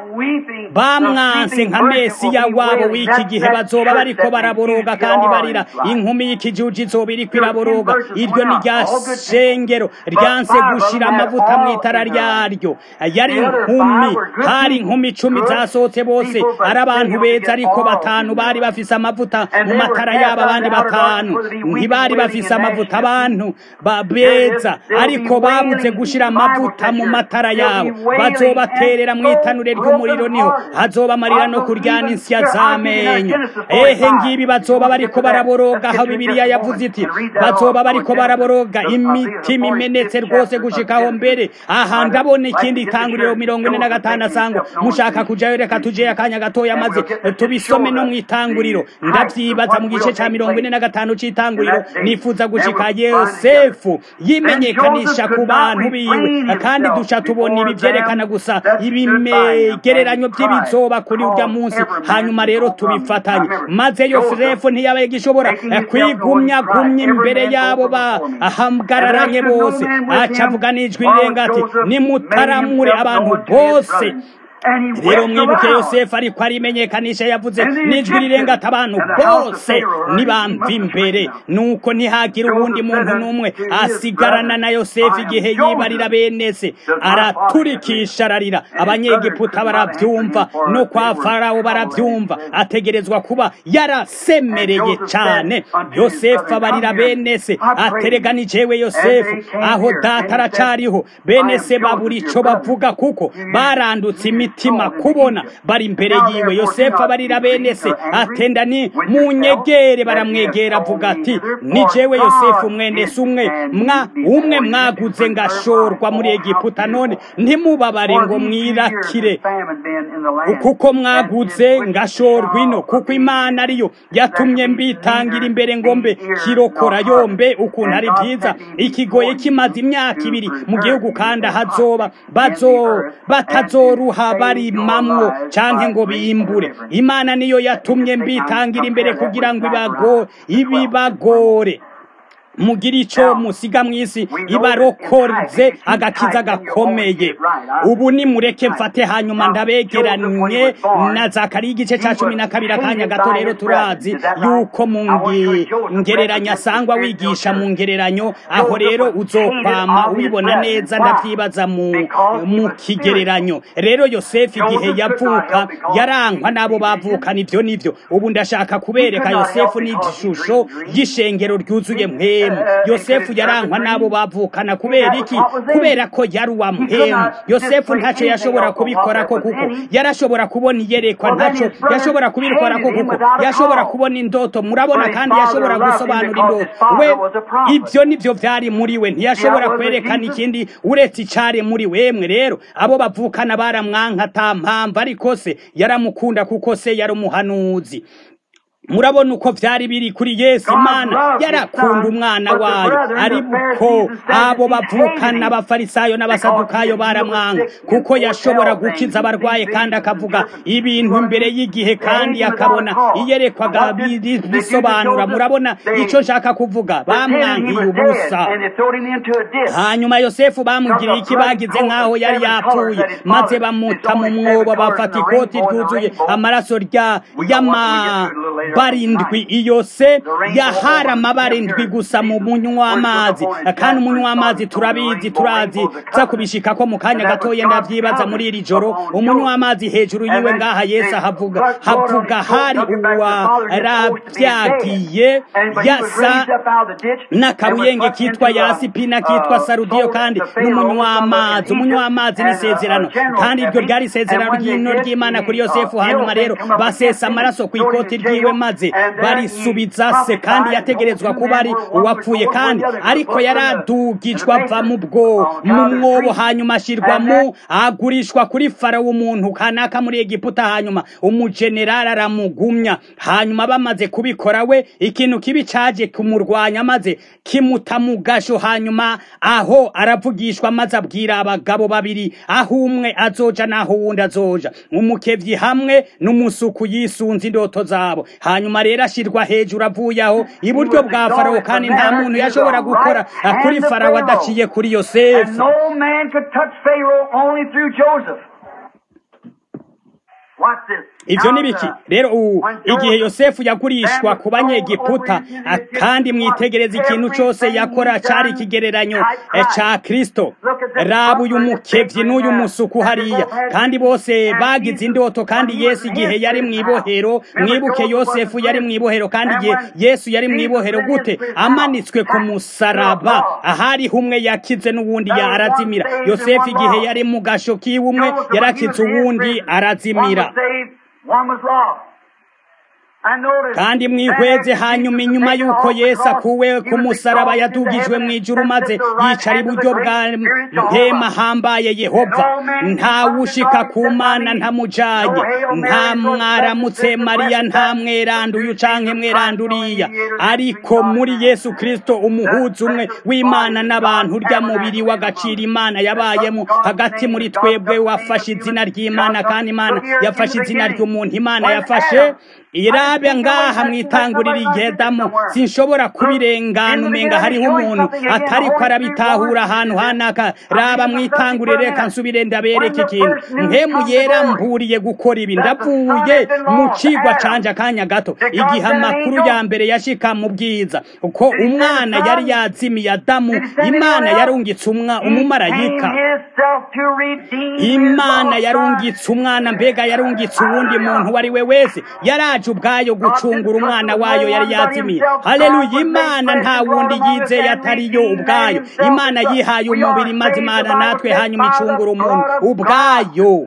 bamwanse nka mesiya wabo w'iki gihe bazoba bariko baraboroga kandi barira inkumi y'ikijuji izoba iriko iraboroga iryo ni rya shengero ryanse gushira amavuta mu itara ryaryo yari inkumi hari inkumi icumi zasohotse bose ari abantu beza ariko batanu bari bafise amavuta mu matara yabo abandi batanu ntibari bafise amavuta abantu beza ariko babuze gushira amavuta mu matara yabo bazobaterera mu itanure ry'umuriro niho hazoba amarira no kuryana insya z'amenyo ehe ngibi bazoba bariko baraboroga aho bibiliya yavuze iti bazoba bariko baraboroga imitima imenetse rwose gushikaho mbere aha ndabona ikindi itanguriro mirongo ine na gatanu asango mushaka kujayo reka tujeyo akanya gatoya maze tubisome no mu itanguriro ndavyibaza mu gice ca mirongo ine na gatanu c'itanguriro nifuza gushika yosefu yimenyekanisha ku bantu biwe kandi duca tubona ibi vyerekana gusa ibimegereranyo by'ibizoba kuri urya munsi hanyuma rero tubifatanye maze yosefu ntiyabaye gishobora kwigumya gumya imbere yabo bahamgararanye bose aca avuga n'ijwi rirenga ati nimutaramure abantu bose rero mwibuke yosefu ariko arimenyekanisha yavuze n'ijwi rirenga ati abantu bose nibamva imbere nuko ntihagira uwundi muntu n'umwe asigarana na yosefu igihe yibarira bene se araturikisha ararira abanyegiputa barabyumva no kwa farawo barabyumva ategerezwa kuba yarasemereye cyane yosefu abarira bene se aterega ni jewe yosefu aho data aracariho bene se babura ico bavuga kuko barandutse imiti imitima kubona bari imbere yiwe yosefu abarira bene se atenda ni munyegere baramwegera avuga ati ni jewe yosefu mwene se umwe mwa umwe mwaguze ngashorwa muri egiputa none ntimubabare ngo mwirakire kuko mwaguze ngashorwa ino kuko imana ariyo yatumye mbitangira imbere ngo mbe kirokora yombe ukuntu ari byiza ikigoye kimaze imyaka ibiri mu gihugu kandi ahazoba bazo batazoruha barimamwo canke ngo bimbure imana niyo yatumye mbitangira imbere kugira ngo ibago ibibagore mugira ico musiga mw'isi ibarokoze agakiza gakomeye ubu nimureke mfate hanyuma ndabegeranye na zakariya igice ca cumi na kabiri akanya gato rero turazi yuko mu ngereranya asangwa wigisha mu ngereranyo aho rero uzokwama ubibona neza ndavyibaza mu mu kigereranyo rero yosefu igihe yavuka yarankwa n'abo bavukana ivyo nivyo ubu ndashaka kubereka yosefu n'igishusho y'ishengero ryuzuye mwe yosefu yarankwa n'abo bavukana kubera iki kubera ko yari uwa muhemu yosefu ntacyo yashobora kubikora ko kuko yarashobora kubona iyerekwa ntacyo yashobora kubikora ko kuko yashobora kubona indoto murabona kandi yashobora gusobanura indoto we ibyo nibyo byari muri we ntiyashobora kwerekana ikindi uretse icari muri wemwe rero abo bavukana baramwanka ata mpamvu ariko se yaramukunda kuko se yari umuhanuzi murabona uko byari biri kuri yesu imana yarakunda umwana wayo ariko abo bavukana abafarisayo n'abasadukayo baramwanga kuko yashobora gukiza abarwaye kandi akavuga ibintu imbere y'igihe kandi akabona iyerekwaga bisobanura murabona icyo nshaka kuvuga bamwangiye ubusa hanyuma yosefu bamugiriye iki bagize nk'aho yari yapfuye maze bamuta mu mwobo bafata ikoti ryuzuye amaraso rya y'ama barindwi iyo se yahari amabara indwi gusa mu munywa w'amazi kandi umunywa w'amazi turabizi turazi za kubishika ko mu kanya gatoya ndavyibaza muri iri joro umunywa w'amazi hejuru yiwe ngaha yesu havuga havuga hari uwarabyagiye yasa n'akabuyenge kitwa yasipina kitwa sarudiyo kandi n'umunywa w'amazi umunywa w'amazi ni isezerano kandi iryo ryari isezerano ry'ino ry'imana kuri yosefu hanyuma rero basesa amaraso ku ikoti ryiwe maze barisubiza se kandi yategerezwa kuba ari uwapfuye kandi ariko yaradugijwe ava mu bwo mu mwobo hanyuma ashyirwa mu agurishwa kuri farawo umuntu kanaka muri egiputa hanyuma umujenerali aramugumya hanyuma bamaze kubikora we ikintu kibi caje kumurwanya maze kimuta mu gasho hanyuma aho aravugishwa maze abwira abagabo babiri aho umwe azoja n'aho uwundi azoja umukevyi hamwe n'umusuku yisunze indoto zabo hanyuma rero ashirwa hejuru avuye aho iburyo bwa farawo kandi nta muntu yashobora gukora kuri farawo adaciye kuri And yosefu no man could touch Pharaoh only through Joseph. Watch this. ivyo Now, ni biki uh, rero ubu when igihe Joseph yosefu yagurishwa ku banyegiputa ah, kandi mwitegereza ikintu cose yakora cari ikigereranyo eh, ca kristo raba uyu mukevyi n'uyu musuku hariya kandi bose bagize indoto kandi yesu igihe yari mw'ibohero mwibuke yosefu yari mw'ibohero kandi igihe yesu yari mw'ibohero gute amanitswe ku musaraba ahariho umwe yakize n'uwundi yarazimira yosefu igihe yari mu gasho kiwe umwe yarakize uwundi arazimira One was saved, one was lost. And notice, kandi mwihweze hanyuma inyuma y'uko yesu akuwe ku musaraba yadugijwe mu ijuru maze yicara iburyo bwa mpema hambaye yehova ntawushika ku mana ntamujanye nta mwaramutse mariya nta mweranduye canke mweranduriya ariko muri yesu kristo umuhuza umwe w'imana n'abantu urya mubiri w'agaciro imana yabayemo hagati muri twebwe wafashe izina ry'imana kandi imana yafashe izina ry'umuntu imana yafashe irabe ngaha mwitangurira igedamo sinshobora kubirengana umenga hariho umuntu atariko arabitahura ahantu hanaka raba mwitangurire reka nsubire ndabereke ikintu mpemu yera mburiye gukora ibi ndavuye mu cigwa canje akanya gato igihe amakuru ya mbere yashika mu bwiza uko umwana yari yazimiye adamu imana yarungitse umwa umumarayika himself to redeem imana yarungitse umwana mbega yarungitse uwundi muntu uwo ari we wese yaraje ubwayo gucungura umwana wayo yari yazimiye haleluya imana nta wundi yizeye atariyo ubwayo imana yihaye umubiri maze imana natwe hanyuma icungura umuntu ubwayo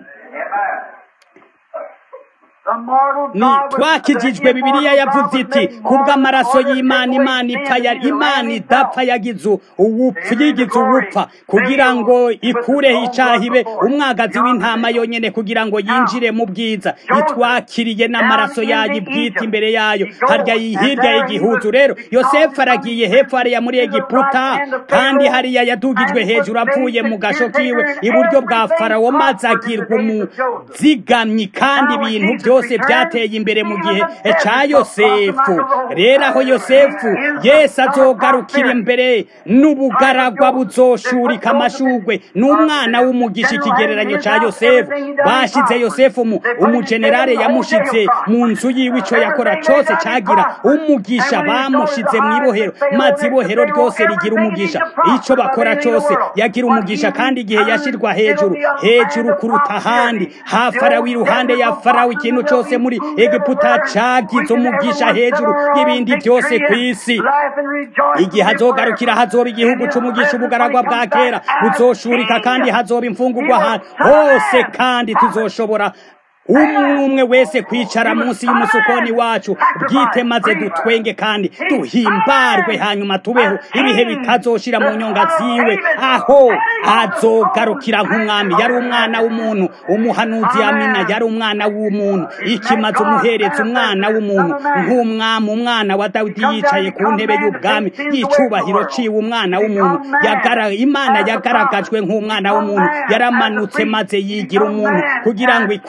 The mortal ni God was- twakijijwe bibiliya yavuze iti kubw'amaraso y'imana imana ipfa ya imana idapfa yagize uwupfa yigize uwupfa kugira ngo ikureho icaha ibe umwagazi w'intama yonyene kugira ngo yinjire mu bwiza itwakiriye n'amaraso yayo ibwite imbere yayo harya hirya y'igihuzu rero yosefu aragiye hepfo hariya muri egiputa kandi hariya yadugijwe hejuru avuye mu gasho kiwe iburyo bwa farawo maze agirwa umuzigamyi kandi ibintu byose byateye imbere mu gihe ca yosefu rero aho yosefu yesu azogarukira imbere n'ubugaragwa buzoshurika amashugwe n'umwana w'umugisha ikigereranyo ca yosefu bashize yosefu mu umujenerale yamushize mu nzu yiwe ico yakora cose cagira umugisha bamushize mu ibohero maze ibohero ryose rigira umugisha ico bakora cose yagira umugisha kandi igihe yashirwa hejuru hejuru kuruta ahandi ha farawo iruhande ya farawo ikintu cose muri egiputa cagize umugisha hejuru y'ibindi byose ku isi igihe hazogarukira hazoba igihugu c'umugisha ubugaragwa bwa kera buzoshurika kandi hazoba imfungurwa ahantu hose kandi tuzoshobora umwe umwe wese kwicara munsi y'umusukoni wacu bwite maze dutwenge kandi duhimbarwe hanyuma tubeho ibihe bitazoshira mu nyonga ziwe aho azogarukira nk'umwami yari umwana w'umuntu umuhanuzi amina yari umwana w'umuntu ikimaze umuhereza umwana w'umuntu nk'umwami umwana wa dawidi yicaye ku ntebe y'ubwami y'icubahiro ciwe umwana w'umuntu yagara imana yagaragajwe nk'umwana w'umuntu yaramanutse maze yigira umuntu kugira ngo ikureho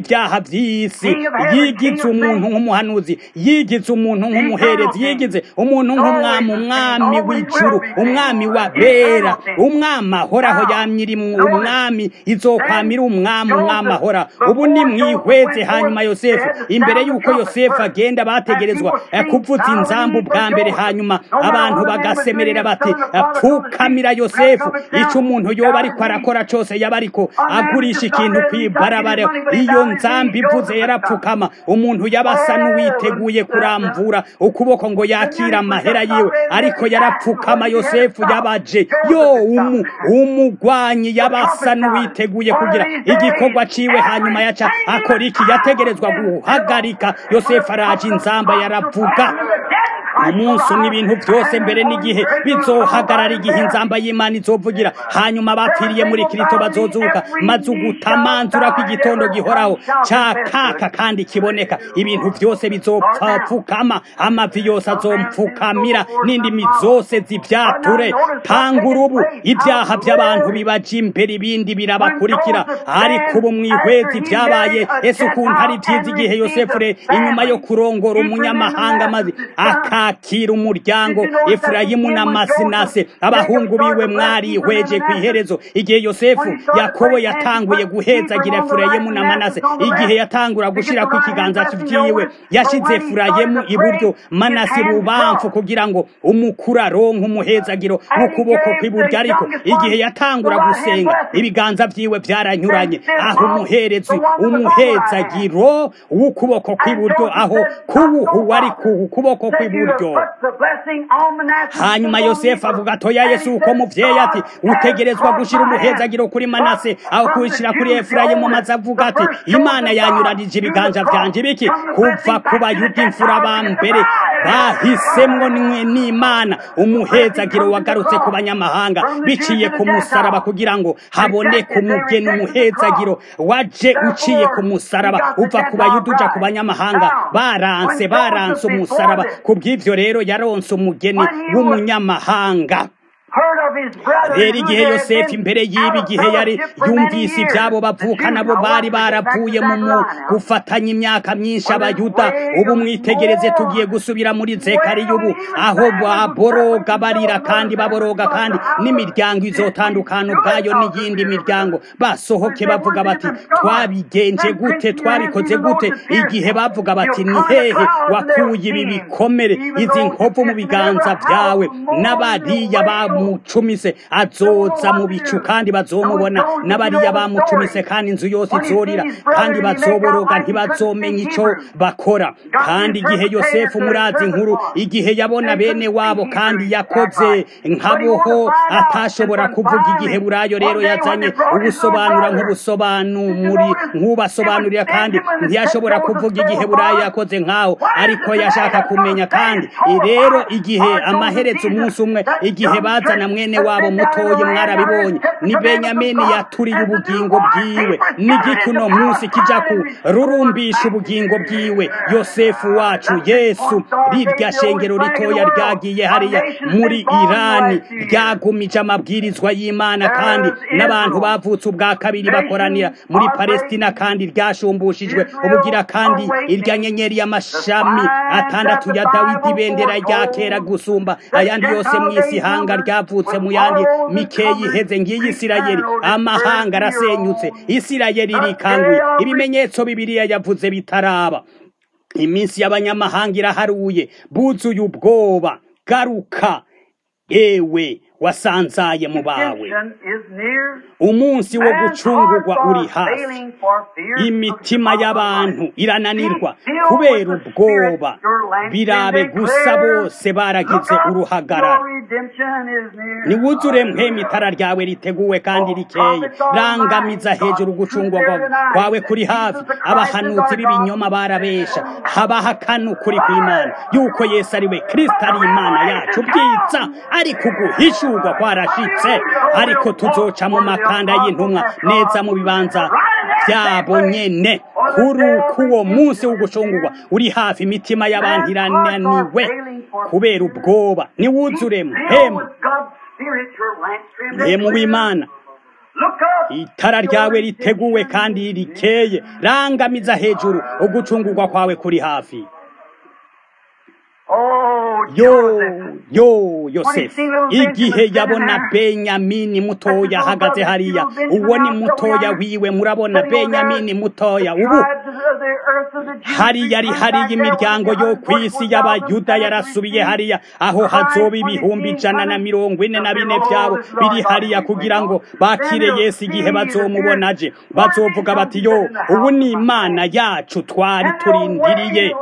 ibyaha by'isi yigize umuntu nk'umuhanuzi yigize umuntu nk'umuherezi yigize umuntu nk'umwami umwami w'ijuru umwami wa bera umwami ahoraho yamyiri umwami izokwamira umwami umwami ahora ubu ni mwihweze hanyuma yosefu imbere y'uko yosefu agenda bategerezwa eh, kuvuza inzambu bwa mbere hanyuma abantu bagasemerera bati pfukamira yosefu icyo umuntu yoba ariko arakora cyose yaba ariko agurisha ikintu ku ibarabara iyo nzambi ivuze yarapfukama umuntu yaba asa n'uwiteguye kuramvura ukuboko ngo yakire amahera yiwe ariko yarapfukama yosefu yabaje yo umu umugwanyi yaba asa n'uwiteguye kugira igikorwa ciwe hanyuma yaca akora iki yategerezwa guhagarika yosefu araje inzamba yaravuga umunsi umwe ibintu byose mbere n'igihe bizohagarara igihe inzamba y'imana izovugira hanyuma abapfiriye muri kirito bazozuka maze ugutamanzura ko igitondo gihoraho cyakaka kandi kiboneka ibintu byose bizopfapfukama amavi yose azompfukamira n'indimi zose zibyature tanga urubu ibyaha by'abantu bibaje imbere ibindi birabakurikira ariko ubu mwihwezi byabaye ese ukuntu ari byiza igihe yosefure inyuma yo kurongora umunyamahanga maze akakira umuryango efurayimu na masinase abahungu biwe mwarihweje ku iherezo igihe yosefu yakobo yatanguye guhezagira efurayimu na manase igihe yatangura gushyira ku ikiganza cyiwe yashyize efurayimu iburyo manase bubamfu kugira ngo umukuru aronke umuhezagiro w'ukuboko kw'iburyo ariko igihe yatangura gusenga ibiganza byiwe byaranyuranye aho umuherezi umuhezagiro w'ukuboko kw'iburyo aho kuwuhu wari ku kuboko kw'iburyo hanyuma yosefu avuga atoya yesu uko muvyeyi ati utegerezwa gushira umuhezagiro kuri manase aho kuwushyira kuri efurayimu maze avuga ati imana yanyuranije ibiganza vyanje biki kuva ku bayuda imfura ba mbere bahisemwo n'imana umuhezagiro wagarutse ku banyamahanga biciye ku musaraba kugira ngo haboneke umugeni umuhezagiro waje uciye ku musaraba uva ku bayuda uja ku banyamahanga baranse baranse umusaraba ku bw'ivyo rero yaronse umugeni w'umunyamahanga rero igihe yosefu imbere y'ibi gihe yari yumvise ibyabo bavuka nabo bari baravuye mu gufatanya imyaka myinshi abayuda ubu mwitegereze tugiye gusubira muri zekariya ubu aho baboroga barira kandi baboroga kandi n'imiryango izotandukana ubwayo n'iyindi miryango basohoke bavuga bati twabigenje gute twabikoze gute igihe bavuga bati ni hehe wakuye ibi bikomere izi nkovu mu biganza byawe n'abariya bamucumise azoza mu bicu kandi bazomubona n'abariya bamucumise kandi inzu yose izorira kandi bazoboroga ntibazomenya icyo bakora kandi igihe yosefu murazi nkuru igihe yabona bene wabo kandi yakoze nkaboho atashobora kuvuga igihe burayo rero yazanye ubusobanura nk'ubusobanuri nk'ubasobanurira kandi ntiyashobora kuvuga igihe burayo yakoze nkaho ariko yashaka kumenya kandi rero igihe amaherezo umunsi umwe igihe bazana mwene wabo mutoye mwarabibonye ni benyamini yaturiye ubugingo bwiwe n'igiki uno munsi kijya kururumbisha ubugingo bwiwe yosefu wacu yesu rirya shengero ritoya ryagiye hariya muri irani ryagumije amabwirizwa y'imana kandi n'abantu bavutse ubwa kabiri bakoranira muri palestina kandi ryashumbushijwe ubugira kandi irya nyenyeri y'amashami atandatu ya dawidi ibendera rya kera gusumba ayandi yose mu isi hanga ryavutse mu yandi mikeyi iheze ngiyi isirayeli amahanga arasenyutse isirayeli irikanguye ibimenyetso bibiliya yavuze bitaraba iminsi y'abanyamahanga iraharuye buzuye ubwoba garuka ewe wasanzaye mu bawe umunsi wo gucungurwa uri hafi imitima y'abantu irananirwa kubera ubwoba birabe gusa bose baragize uruhagarara niwuzure mpema itara ryawe riteguwe kandi rikeye rangamiza hejuru gucungurwa kwawe kuri hafi abahanuzi b'ibinyoma barabesha habahakana ukuri kw'imana yuko yesu ari we kirisita ari imana yacu bwiza ariko uguhishurwa kwarashitse ariko tuzoca mu makanda y'intumwa neza mu bibanza byabo nyene kuri k'uwo munsi w'ugucungurwa uri hafi imitima y'abantu irananiwe kubera ubwoba niwuzure mpemu mpemu w'imana Look up. itara ryawe riteguwe kandi rikeye rangamiza hejuru ugucungurwa kwawe kuri hafi Oh, yo Joseph. yo yosefu igihe yabona benyamini mutoya ahagaze hariya uwo ni mutoya wiwe murabona benyamini mutoya ubu hariya ari hariya imiryango yo ku isi y'abayuda yarasubiye hariya aho hazoba ibihumbi ijana na mirongo ine na bine byabo biri hariya kugira ngo bakire yesu igihe bazomubona aje bazovuga bati yo ubu ni imana yacu twari turindiriye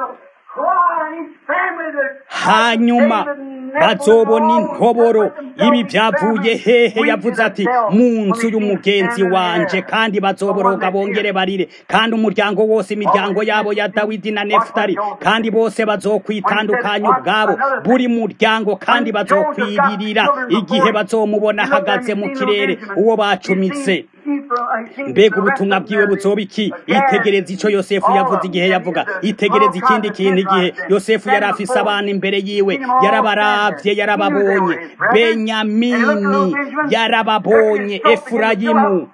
hanyuma bazobona intoboro ibi byavuye hehe yavuze ati mu nzu y'umugenzi wanje kandi bazoboroga bongere barire kandi umuryango wose imiryango yabo ya dawidi na nefutali kandi bose bazokwitandukanya ubwabo buri muryango kandi bazokwiririra igihe bazomubona ahagaze mu kirere uwo bacumitse mbega ubutumwa bwiwe buzoba iki itegereza icyo yosefu yavuze igihe yavuga itegereza ikindi kintu igihe yosefu yari afise abana imbere yiwe yarabarabye yarababonye benyamini yarababonye efurayimu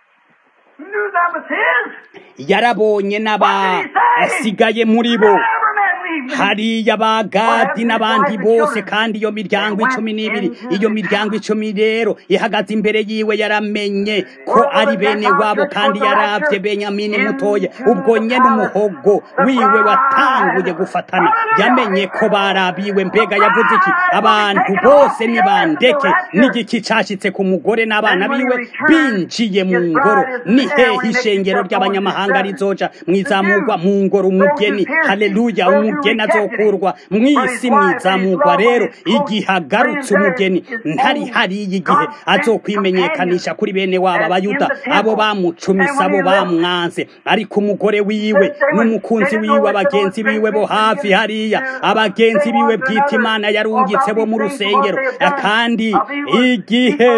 yarabonye n'abasigaye muri bo hariya ba gadi n'abandi bose kandi iyo miryango icumi n'ibiri iyo miryango icumi rero ihagaze imbere yiwe yaramenye ko ari bene wabo kandi yarabye benyamini mutoya ubwo nyene umuhogo wiwe watanguye gufatana yamenye ko barabiwe mbega yavuze iki abantu bose nibandeke n'igiki cashitse ku mugore n'abana biwe binjiye mu ngoro ni hehe ishengero ry'abanyamahanga rizoja mwizamurwa mu ngoro umugeni haleluya umugeni azokurwa mw'isi mwizamurwa rero igihe agarutse umugeni ntari hariya igihe azokwimenyekanisha kuri bene wabo abayuda abo bamucumisa abo bamwanze ariko umugore wiwe n'umukunzi wiwe abagenzi biwe bo hafi hariya abagenzi biwe bwita imana yarungitse bo mu rusengero kandi igihe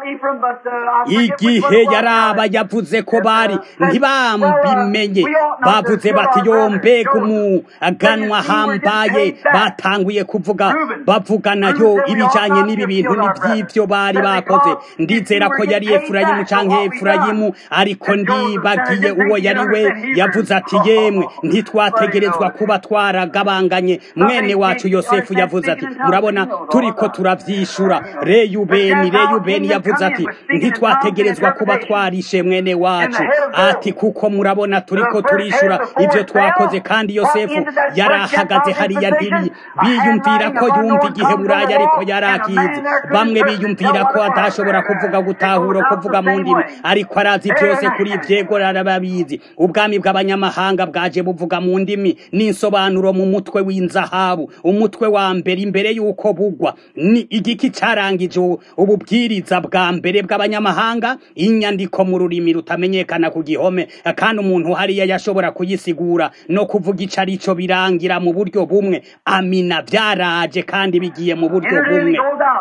igihe yaraba yavuze ko bari ntibambimenye bavuze bati yo mbega umuganwa hambaye batanguye kuvuga bavugana yo ibijanye n'ibi bintu n'iby'ibyo bari bakoze ndizera ko yari efurayimu canke efurayimu ariko ndibagiye uwo yari we yavuze ati yemwe ntitwategerezwa kuba twaragabanganye mwene wacu yosefu yavuze ati murabona turiko turavyishura reyubeni reyubeni yavuze ati ntitwategerezwa kuba twarishe mwene wacu ati kuko murabona turiko turishura ivyo twakoze kandi yosefu yarahagaze hariya ntibi biyumvira ko yumva igihe buraya ariko yarakizi bamwe biyumvira ko adashobora kuvuga gutahura kuvuga mu ndimi ariko arazi byose kuri ivyego arababizi ubwami bw'abanyamahanga bwaje buvuga mu ndimi n'insobanuro mu mutwe w'inzahabu umutwe wa mbere imbere y'uko bugwa ni igiki carangije ububwiriza bwa mbere bw'abanyamahanga inyandiko mu rurimi rutamenyekana ku gihome kandi umuntu hariya yashobora kuyisigura no kuvuga ico arico birangira mu buryo bumwe amina byaraje kandi bigiye mu buryo bumwe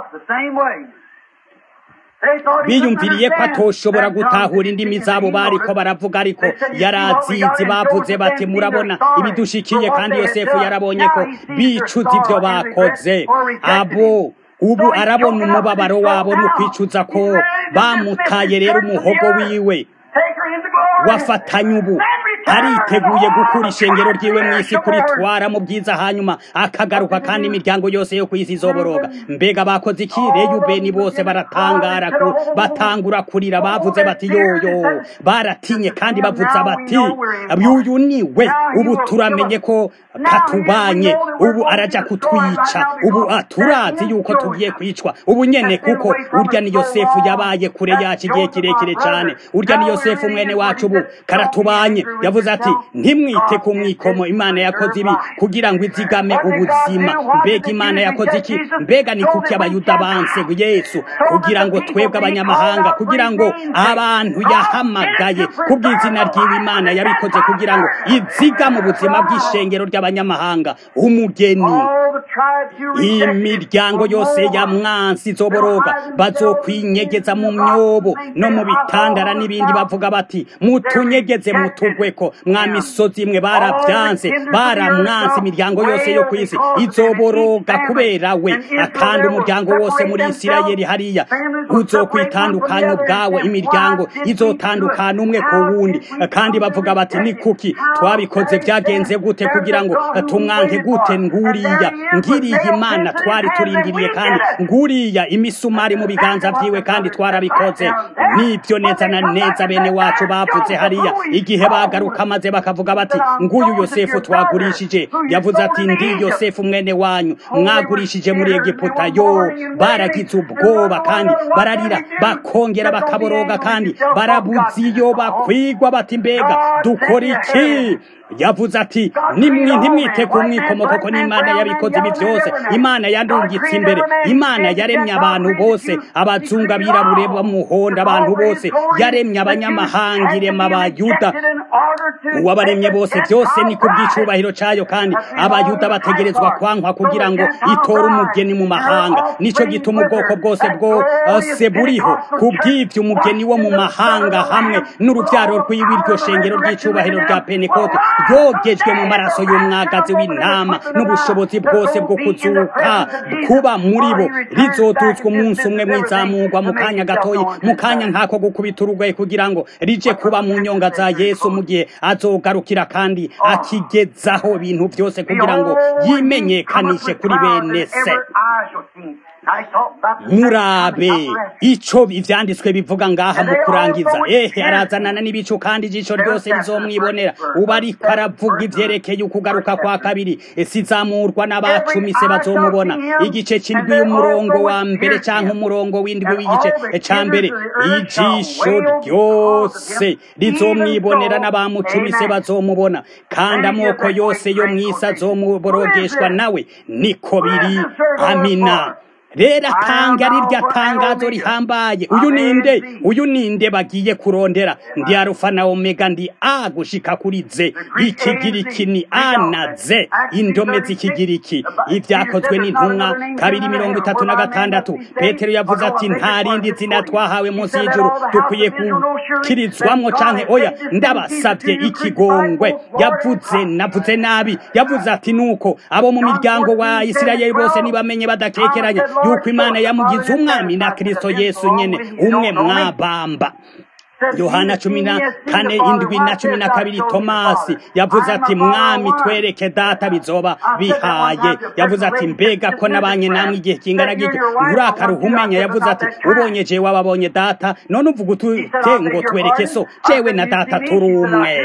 biyumviriye ko atoshobora gutahura indimi zabo bariko baravuga ariko yarazizi bavuze bati murabona ibidushikiye kandi yosefu yarabonye ko bicuza ivyo bakoze abo ubu arabona umubabaro wabo no kwicuza ko bamutaye rero umuhogo wiwe wafatanye ubu ariteguye gukura ishengero ryiwe mu isi kuritwara mu byiza hanyuma akagaruka kandi imiryango yose yo ku isi izoboroga mbega bakoze iki reyubeni bose baratangara ku batangura kurira bavuze bati yoyo baratinye kandi bavuze bati uyu ni we ubu turamenye ko katubanye ubu araja kutwica ubu turazi yuko tugiye kwicwa ubu nyene kuko urya ni yosefu yabaye kure yacu igihe kirekire cyane urya ni yosefu mwene wacu ubu karatubanye yavuze ati ntimwite ku mwikomo imana yakoze ibi kugira ngo izigame ubuzima mbega imana yakoze iki mbega ni kuki abayuda banse yesu kugira ngo twebwe abanyamahanga kugira ngo abantu yahamagaye kubw'izina ry'iwe imana yabikoze kugira ngo izigame ubuzima bw'ishengero ry'abanyamahanga umugeni imiryango yose ya mwansi izoboroga bazokwinyegeza mu myobo no mu bitandara n'ibindi bavuga bati mutunyegeze mutugweko mwa misozi imwe barabyanse baramwanse imiryango yose yo ku isi izoboroga kubera we kandi umuryango wose muri isirayeli hariya uzokwitandukanya ubwawe imiryango izotandukana umwe ku wundi kandi bavuga bati ni kuki twabikoze byagenze gute kugira ngo tumwanke gute nguriya ngiriya imana twari turindiriye kandi nguriya imisumari mu biganza byiwe kandi twarabikoze nibyo neza na neza bene wacu bavuze hariya igihe bagaruka maze bakavuga bati nguyu yosefu twagurishije yavuze ati ndi yosefu mwene wanyu mwagurishije muri egiputa yo baragize ubwoba kandi bararira bakongera bakaboroga kandi barabuze iyo bakwigwa bati mbega dukora iki yavuze ati nimwe ntimwite ku mwikomoko ko n'imana yabikoze ibi byose imana yandungitse imbere imana yaremye abantu bose abazungu abirabure bamuhonda abantu bose yaremye abanyamahanga irema abayuda uwabaremye bose byose ni ku bw'icubahiro cyayo kandi abayuda bategerezwa kwankwa kugira ngo itore umugeni mu mahanga nicyo gituma ubwoko bwose bwose buriho ku bw'ibyo umugeni wo mu mahanga hamwe n'urubyaro rw'iwe iryo shengero ry'icubahiro rya penekote ryogejwe mu maraso y'umwagazi w'intama n'ubushobozi bwose bwo kuzuka kuba muri bo rizotutswa umunsi umwe mwizamurwa mu kanya gatoyi mu kanya nk'ako gukubita urugoye kugira ngo rije kuba mu nyonga za yesu mu gihe azogarukira kandi akigezaho ibintu byose kugira ngo yimenyekanishe kuri bene se murabe ico ivyanditswe bivuga ngaha mu kurangiza ehe arazanana n'ibicu kandi ijisho ryose rizomwibonera uba ariko aravuga ivyerekeye ukugaruka kwa kabiri sizamurwa n'abacumise bazomubona igice c'indwi y'umurongo wa mbere canke umurongo w'indwi w'igice ca mbere ijisho ryose rizomwibonera n'abamucumise bazomubona kandi amoko yose yo mw'isi azomuborogeshwa nawe niko biri amina rero atanga ari rya tangazo rihambaye uyu ninde uyu ninde bagiye kurondera ndi arufa na omega ndi a gushika kuri ze ikigiriki ni a na ze indome z'ikigiriki ibyakozwe n'intumwa kabiri mirongo itatu na gatandatu petero yavuze ati nta rindi zina twahawe munsi y'ijuru dukwiye gukirizwamo canke oya ndabasabye ikigongwe yavuze navuze nabi yavuze ati nuko abo mu miryango wa isirayeli bose nibamenye badakekeranya yuko imana yamugize umwami na kristo yesu nyene umwe mwabamba yohana cumi na kane indwi na cumi na kabiri tomasi yavuze ati mwami twereke data bizoba bihaye yavuze ati mbega ko nabanye namwe igihe kingana gityo nturakaruha umenya yavuze ati ubonye jewe wababonye data none uvuga utute ngo twereke so jewe na data turi umwe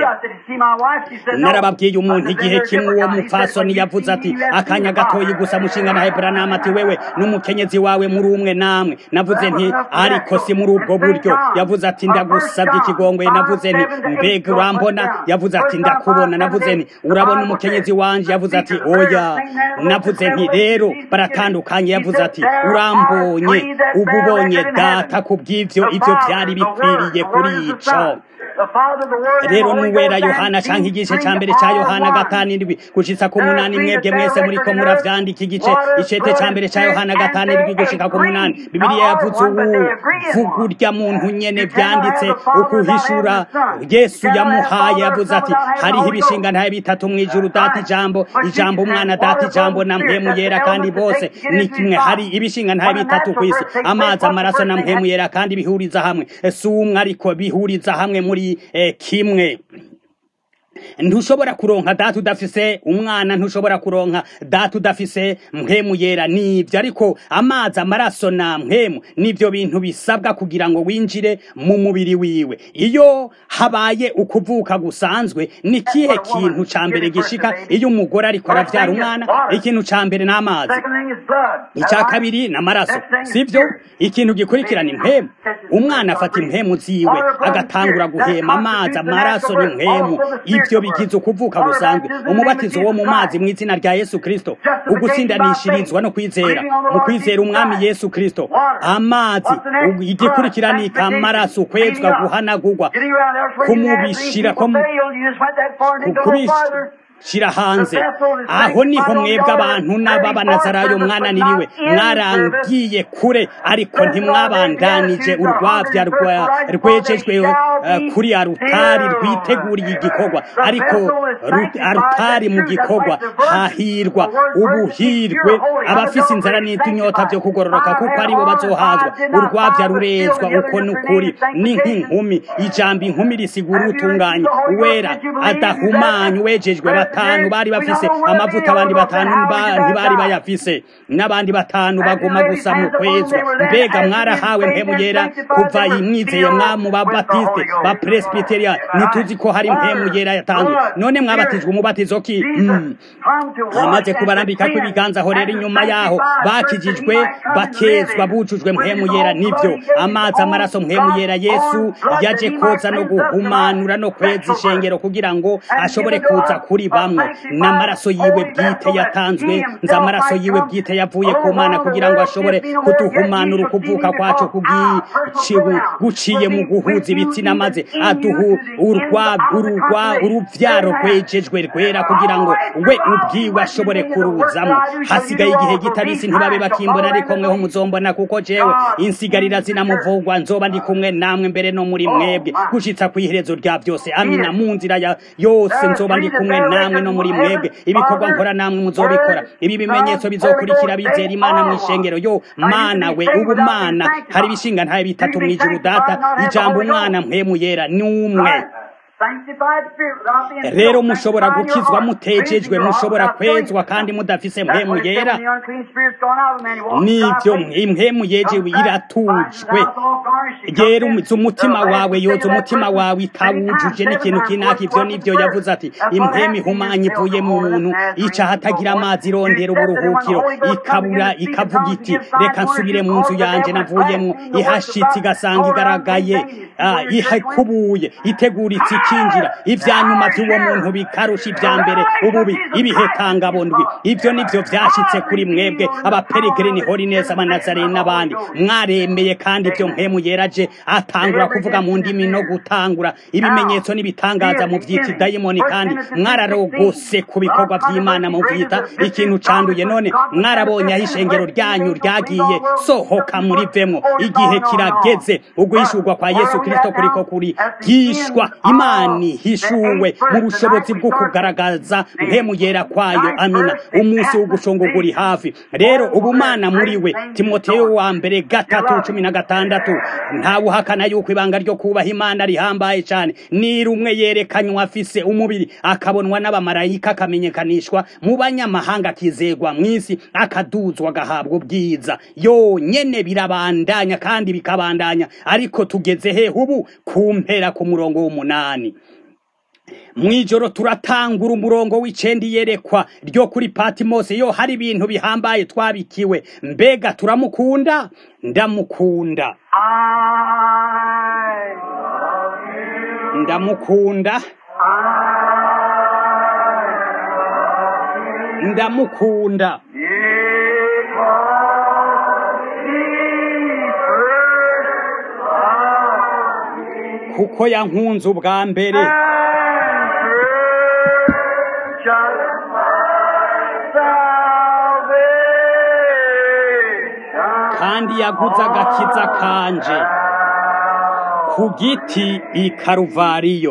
narababwiye umuntu igihe kimwe uwo mupfasoni yavuze ati akanya gatoyi gusa mushinga na heburanama ati wewe n'umukenyezi wawe muri umwe namwe navuze nti ariko si muri ubwo buryo yavuze ati ndagusa sabye ikigongwe navuze nti mbega urambona yavuze ati ndakubona navuze nti urabona umukenyezi wanje yavuze ati oya navuze nti rero baratandukanye yavuze ati urambonye uba ubonye data ku bw'ibyo ibyo byari bikwiriye kuri ico rero nuwera yohana canke igice ca mbere ca yohana gatanu indwi gushitsa ku munani mwebwe mwese muriko muravyandika igice icete ca mbere ca yohana gatanu indwi gushika ku munani bibiliya yavuze ubu vuga urya muntu nyene vyanditse ukuhishura yesu yamuhaye yavuze ati hariho ibishinga ntaye bitatu mw'ijuru data ijambo ijambo umwana data ijambo na mpemu yera kandi bose ni kimwe hari ibishinga ntaye bitatu kw'isi amazi amaraso na mpemu yera kandi bihuriza hamwe si umwe ariko bihuriza hamwe muri kimwe ntushobora kuronka data udafise umwana ntushobora kuronka data udafise mpemu yera nibyo ariko amazi amaraso na mpemu nibyo bintu bisabwa kugira ngo winjire mu mubiri wiwe iyo habaye ukuvuka gusanzwe ni kihe kintu ca mbere gishika iyo umugore ariko aravyara umwana ikintu ca mbere n'amazi icya kabiri n'amaraso sivyo ikintu gikurikirana impemu umwana afata impemu ziwe agatangura guhema amazi amaraso n'impemu ibyo bigize ukuvuka gusanzwe umubatizo wo mu mazi mu izina rya yesu kristo ugusindanishirizwa no kwizera mu kwizera umwami yesu kristo amazi igikurikiranika amaraso ukwezwa guhanagurwa kumubishira shira hanze aho niho mwebwe abantu n'ababanazarayo mwananiriwe mwarangiye kure ariko ntimwabandanije urwabya rwejejwe kuri arutari rwiteguriye igikorwa ariko arutari mu gikorwa hahirwa ubuhirwe abafise inzara n'itunyota byo kugororoka kuko aribo bazohazwa urwabya rurezwa uko n'ukuri ni nk'inkumi ijambo inkumi risigura utunganye uwera adahumanye uwejejwe batanu bari bafise amavuta abandi batanu ntibari bayafise n'abandi batanu baguma gusa mu kwezwa mbega mwarahawe mpemu yera kuva imwizeye mwamu ba batiste ba presbyteria ntituzi ko hari mpemu yera yatanzwe none mwabatijwe umubatizo ki amaze kubarambika kw'ibiganza aho rero inyuma yaho bakijijwe bakezwa bujujwe mpemu yera nivyo amazi amaraso mpemu yera yesu yaje koza no guhumanura no kweza ishengero kugira ngo ashobore kuza kuri bamwe n'amaraso yiwe bwite yatanzwe nzi amaraso yiwe bwite yavuye ku mana kugira ngo ashobore kuduhumanura ukuvuka kwacu guciye mu guhuza ibitsina maze aduhu uruvyaro rwejejwe rwera kugira ngo we ubwiwe ashobore kuruzamo hasigaye igihe gitabisi ntibabe bakimbona ariko mweho muzombona kuko jewe insigarira zinamuvugwa nzoba ndi kumwe namwe mbere no muri mwebwe gushitsa kw'iherezo rya byose amina mu nzira ya yose nzoba ndi kumwe namwe no muri mwebwe ibikorwa nkora namwe muzobikora ibi bimenyetso bizokurikira bizera imana mu ishengero yo mana we ubu mana hari ibishinga ntaye bitatu mw'ijuru data ijambo umwana mpemu yera ni umwe rero mushobora gukizwa mutejejwe mushobora kwezwa kandi mudafise mpemu yera nivyo impemu yejewe iratujwe rero umutima wawe yoza umutima wawe itawujuje n'ikintu kinaka ivyo nivyo yavuze ati impemu ihumanye ivuye mu muntu ica hatagira amazi irondera uburuhukiro ikabura ikavuga iti reka nsubire mu nzu yanje navuyemwo ihashitse igasanga igaragaye ihekubuye iteguritse ikinjira ivya nyuma vy'uwo muntu bikarusha ivya mbere ububi ibihetangabondwi ivyo nivyo vyashitse kuri mwebwe abaperegrini holinesi abanazareni n'abandi mwaremeye kandi ivyo mpemu yeraje atangura kuvuga mu ndimi no gutangura ibimenyetso n'ibitangaza mu vyita idayimoni kandi mwararogose ku bikorwa vy'imana mu vyita ikintu canduye none mwarabonye aho ishengero ryanyu ryagiye sohoka muri vemwo igihe kirageze uguhishurwa kwa yesu kristo kuriko kuri gishwa imana ihishuwe mu bushobozi bwo kugaragaza mpemu yera kwayo amina umunsi w'ugushongogura uri hafi rero ubumana muri we timoteyo wa mbere gatatu cumi na gatandatu ntawuhakana yuko ibanga ryo kubaha imana rihambaye cyane ni rumwe yerekanywa afise umubiri akabonwa n'abamarayika akamenyekanishwa mu banyamahanga akizegwa mu isi akaduzwa agahabwa ubwiza yonyene birabandanya kandi bikabandanya ariko tugeze he ubu ku mpera ku murongo w'umunani mwijoro turatangura umurongo w'icendi yerekwa ryo kuri patimose yo hari ibintu bihambaye twabikiwe mbega turamukunda ndamukunda ndamukunda ndamukunda kuko yankunze ubwa mbere kandi yaguze agakiza kanje ku giti i karuvariyo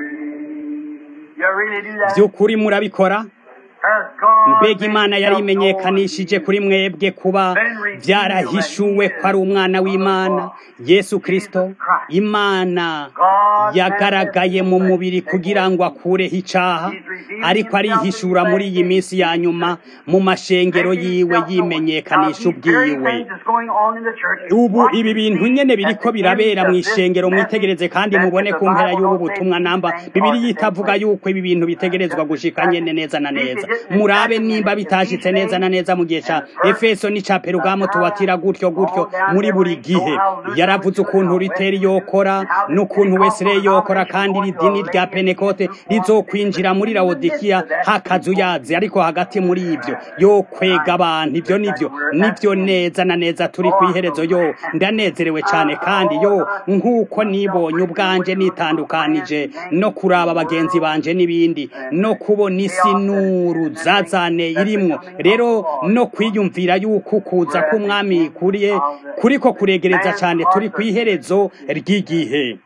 by'ukuri murabikora mbega imana yari imenyekanishije kuri mwebwe kuba byarahishuwe ko ari umwana w'imana yesu kirisito imana yagaragaye mu mubiri kugira ngo akureho icaha ariko arihishura muri iyi minsi ya nyuma mu mashengero yiwe yimenyekanisha ubwiwe ubu ibi bintu nyene biriko birabera mu ishengero mwitegereze kandi mubone ku mpera y'ubu butumwa namba bibiri yitavuga yuko ibi bintu bitegerezwa gushika nyene neza na neza murabe nimba bitashitse neza na neza mu gihe ca efeso n'ica perugamo tubatira gutyo gutyo muri buri gihe yaravuze ukuntu riteri yokora n'ukuntu wesire yokora kandi iri dini rya penekote rizokwinjira muri lawodikiya hakazuyazi ariko hagati muri ibyo yo kwega abantu ibyo nivyo nivyo neza na neza turi ku iherezo yo ndanezerewe cyane kandi yo nk'uko nibonye ubwanje nitandukanije no kuraba bagenzi banje n'ibindi no kubona isi n'uruzazane irimwo rero no kwiyumvira yuko kuza k'umwami kuriye kuriko kuregereza cyane turi ku iherezo ry'igihe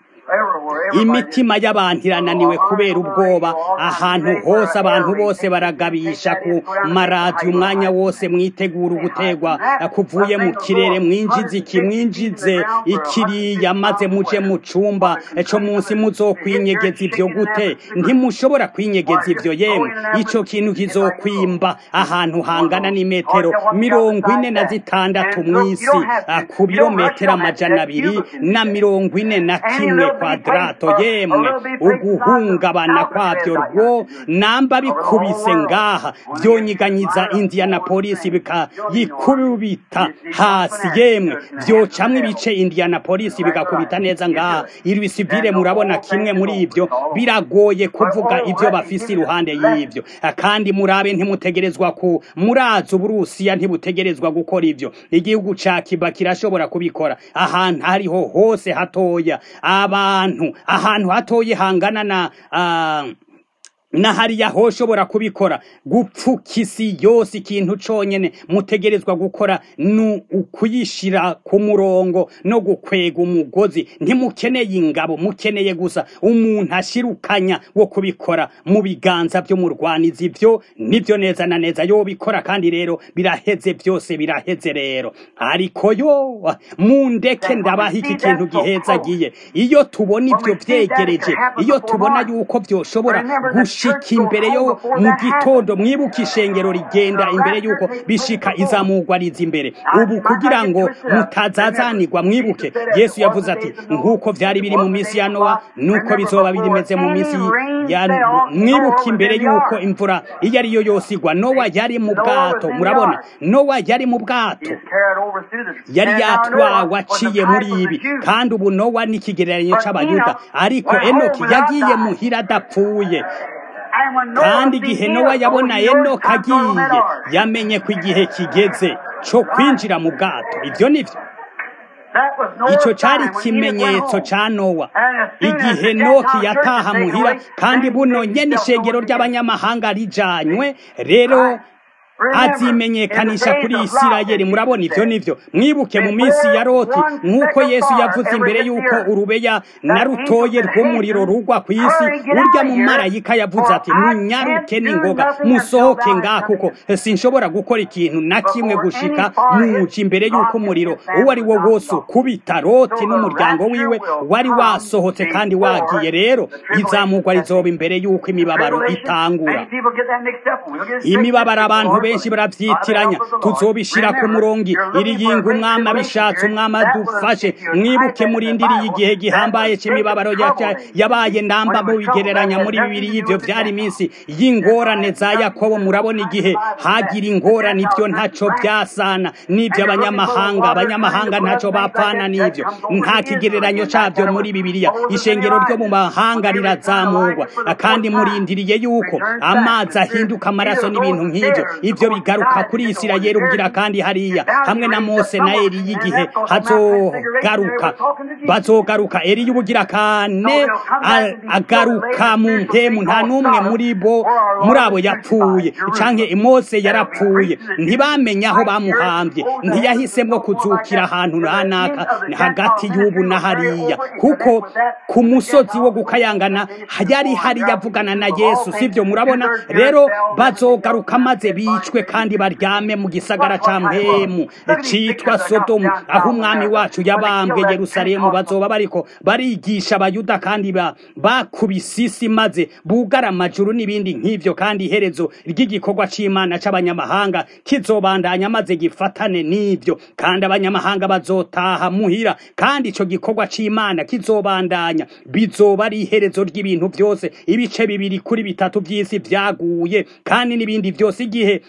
imitima y'abantu irananiwe kubera ubwoba ahantu hose abantu bose baragabisha ku maradiyo umwanya wose mwitegura ugutegwa kuvuye mu kirere mwinjize iki mwinjize ikiriya maze muje mu cumba co munsi muzokwinyegeza ivyo gute ntimushobora kwinyegeza ivyo yemwe ico kintu kizokwimba ahantu hangana n'imetero mirongo ine na zitandatu mw'isi ku birometero amajana abiri na mirongo ine na kimwe kwadrato yemwe uguhungabana kwavyo rwo namba bikubise ngaha vyonyiganyiza indianapolis bikayikubita hasi yemwe vyocamwo ibice indianapolis bigakubita neza ngaha iri sivile murabona kimwe muri ivyo biragoye kuvuga ivyo bafise iruhande y'ivyo kandi murabe ntimutegerezwa ku murazi uburusiya ntibutegerezwa gukora ivyo igihugu ca kiba kirashobora kubikora ahantu hariho hose hatoya abantu ahantu hatoye hangana na uh, na hariya hoshobora kubikora gupfuka isi yose ikintu conyene mutegerezwa gukora ni ukuyishira ku murongo no gukwega umugozi ntimukeneye ingabo mukeneye gusa umuntu ashirukanya wo kubikora mu biganza vy'umurwanizi ivyo nivyo neza na neza yobikora kandi rero biraheze vyose biraheze rero ariko yo mundeke ndabaha iki kintu gihezagiye iyo tubona ivyo vyegereje iyo tubona yuko vyoshobora gushika imbere yo mu gitondo mwibuka ishengero rigenda imbere yuko bishika izamugwa riza imbere ubu kugira ngo mutazazanirwa mwibuke yesu yavuze ati nk'uko vyari biri mu minsi ya nowa nuko bizoba birimeze mu minsi ya mwibuka imbere yuko imvura iyo ari yo yose igwa nowa yari mu bwato murabona nowa yari mu bwato yari yatwawe aciye muri ibi kandi ubu nowa ni ikigereranyo c'abayuda ariko enoki yagiye muhira adapfuye kandi igihe nowa yabona enoka agiye yamenye ko igihe kigeze cyo kwinjira mu bwato ibyo ni byo icyo cyari ikimenyetso cya nowa igihe noki yataha muhira kandi buno nyene ishengero ry'abanyamahanga rijanywe rero azimenyekanisha kuri isirayeli murabona ivyo nivyo mwibuke mu minsi ya loti nk'uko yesu yavuze imbere y'uko urubeya na rutoye rw'umuriro rugwa ku isi urya mu marayika yavuze ati munyaruke n'ingoga musohoke ngaha kuko sinshobora gukora ikintu na kimwe gushika muja imbere y'uko umuriro uwo ari wo wose ukubita loti n'umuryango wiwe wari wasohotse kandi wagiye rero izamugwa rizoba imbere y'uko imibabaro itangura imibabaro abantu benshi baravyitiranya tuzobishira ku murongi iri yinga umwami abishatse umwami adufashe mwibuke murindiriye igihe gihambaye c'imibabaro yabaye ndamba mubigereranya muri bibiri y'ivyo vyari iminsi y'ingorane za yakobo murabona igihe hagira ingorane ivyo ntaco vyasana n'ivyo abanyamahanga abanyamahanga ntaco bapfana n'ivyo nta kigereranyo cavyo muri bibiliya ishengero ryo mu mahanga rirazamurwa kandi murindiriye yuko amazi ahinduka amaraso n'ibintu nk'ivyo ivyo bigaruka kuri isirayeli ubwira kandi hariya hamwe na mose na eliya igihe hazogaruka bazogaruka eliya ubugira kane agaruka mu mpemu nta n'umwe muri bo muri abo yapfuye canke mose yarapfuye ntibamenye aho bamuhambye ntiyahisemwo kuzukira ahantu ranaka hagati y'ubu na hariya kuko ku musozi wo gukayangana yari hariya avugana na yesu sivyo murabona rero bazogaruka maze bica bicwe kandi baryame mu gisagara ca mpemu citwa sodomu aho umwami wacu yabambwe yerusalemu bazoba bariko barigisha abayuda kandi ba- bakubise isi maze bugara amajuru n'ibindi nk'ivyo kandi iherezo ry'igikorwa c'imana c'abanyamahanga kizobandanya maze gifatane n'ivyo kandi abanyamahanga bazotaha muhira kandi ico gikorwa c'imana kizobandanya bizoba ari iherezo ry'ibintu vyose ibice bibiri kuri bitatu vy'isi vyaguye kandi n'ibindi vyose igihe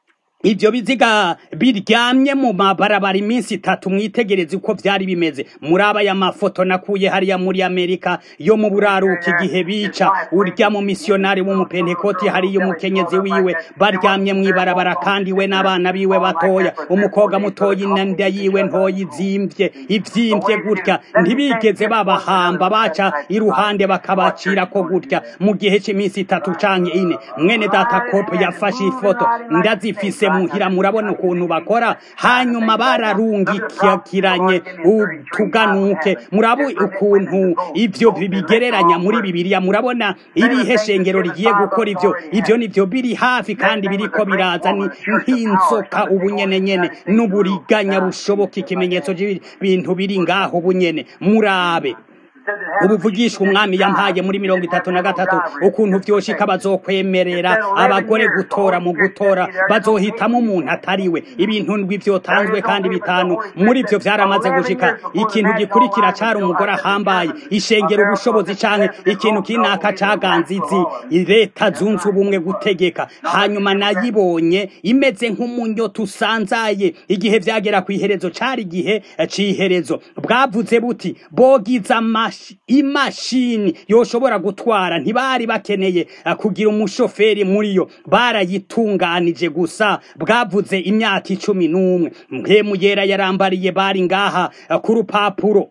ivyo biziga biryamye mu mabarabara iminsi itatu mwitegereze uko vyari bimeze muri aba ya mafoto nakuye hariya muri amerika yo mu buraruka igihe bica urya mu misiyonari w'umupentekoti hariya umukenyezi wiwe baryamye mw'ibarabara kandi we n'abana biwe batoya umukobwa mutoya inda yiwe ntoya izimvye ivyimvye gutya ntibigeze babahamba baca iruhande bakabacirako gutya mu gihe c'iminsi itatu canke ine mwene data kopo yafashe ifoto ndazifise muhira murabona ukuntu bakora hanyuma bararungikiranye utuganuke murabu ukuntu ivyo bigereranya muri bibiliya murabona irihe shengero rigiye gukora ivyo ivyo nivyo biri hafi kandi biriko biraza ni nk'inzoka ubunyene nyene n'uburiganya bushoboka ikimenyetso c'ibintu biri ngaho bunyene murabe ubuvugishwa umwami yampaye muri mirongo itatu na gatatu ukuntu vyoshika bazokwemerera abagore gutora mu gutora bazohitamo umuntu atariwe ibintu ndwi vyotanzwe kandi bitanu muri vyo vyaramaze gushika ikintu gikurikira cari umugore ahambaye ishengera ubushobozi canke ikintu kinaka caganzizi leta zunze ubumwe gutegeka hanyuma nayibonye imeze nk'umunyota usanzaye igihe vyagera kw'iherezo cari igihe c'iherezo bwavuze buti bogiza amashi imashini yoshobora gutwara ntibari bakeneye uh, kugira umushoferi muri yo barayitunganije gusa bwavuze imyaka icumi n'umwe mpemu yera yarambariye bari ngaha uh, ku rupapuro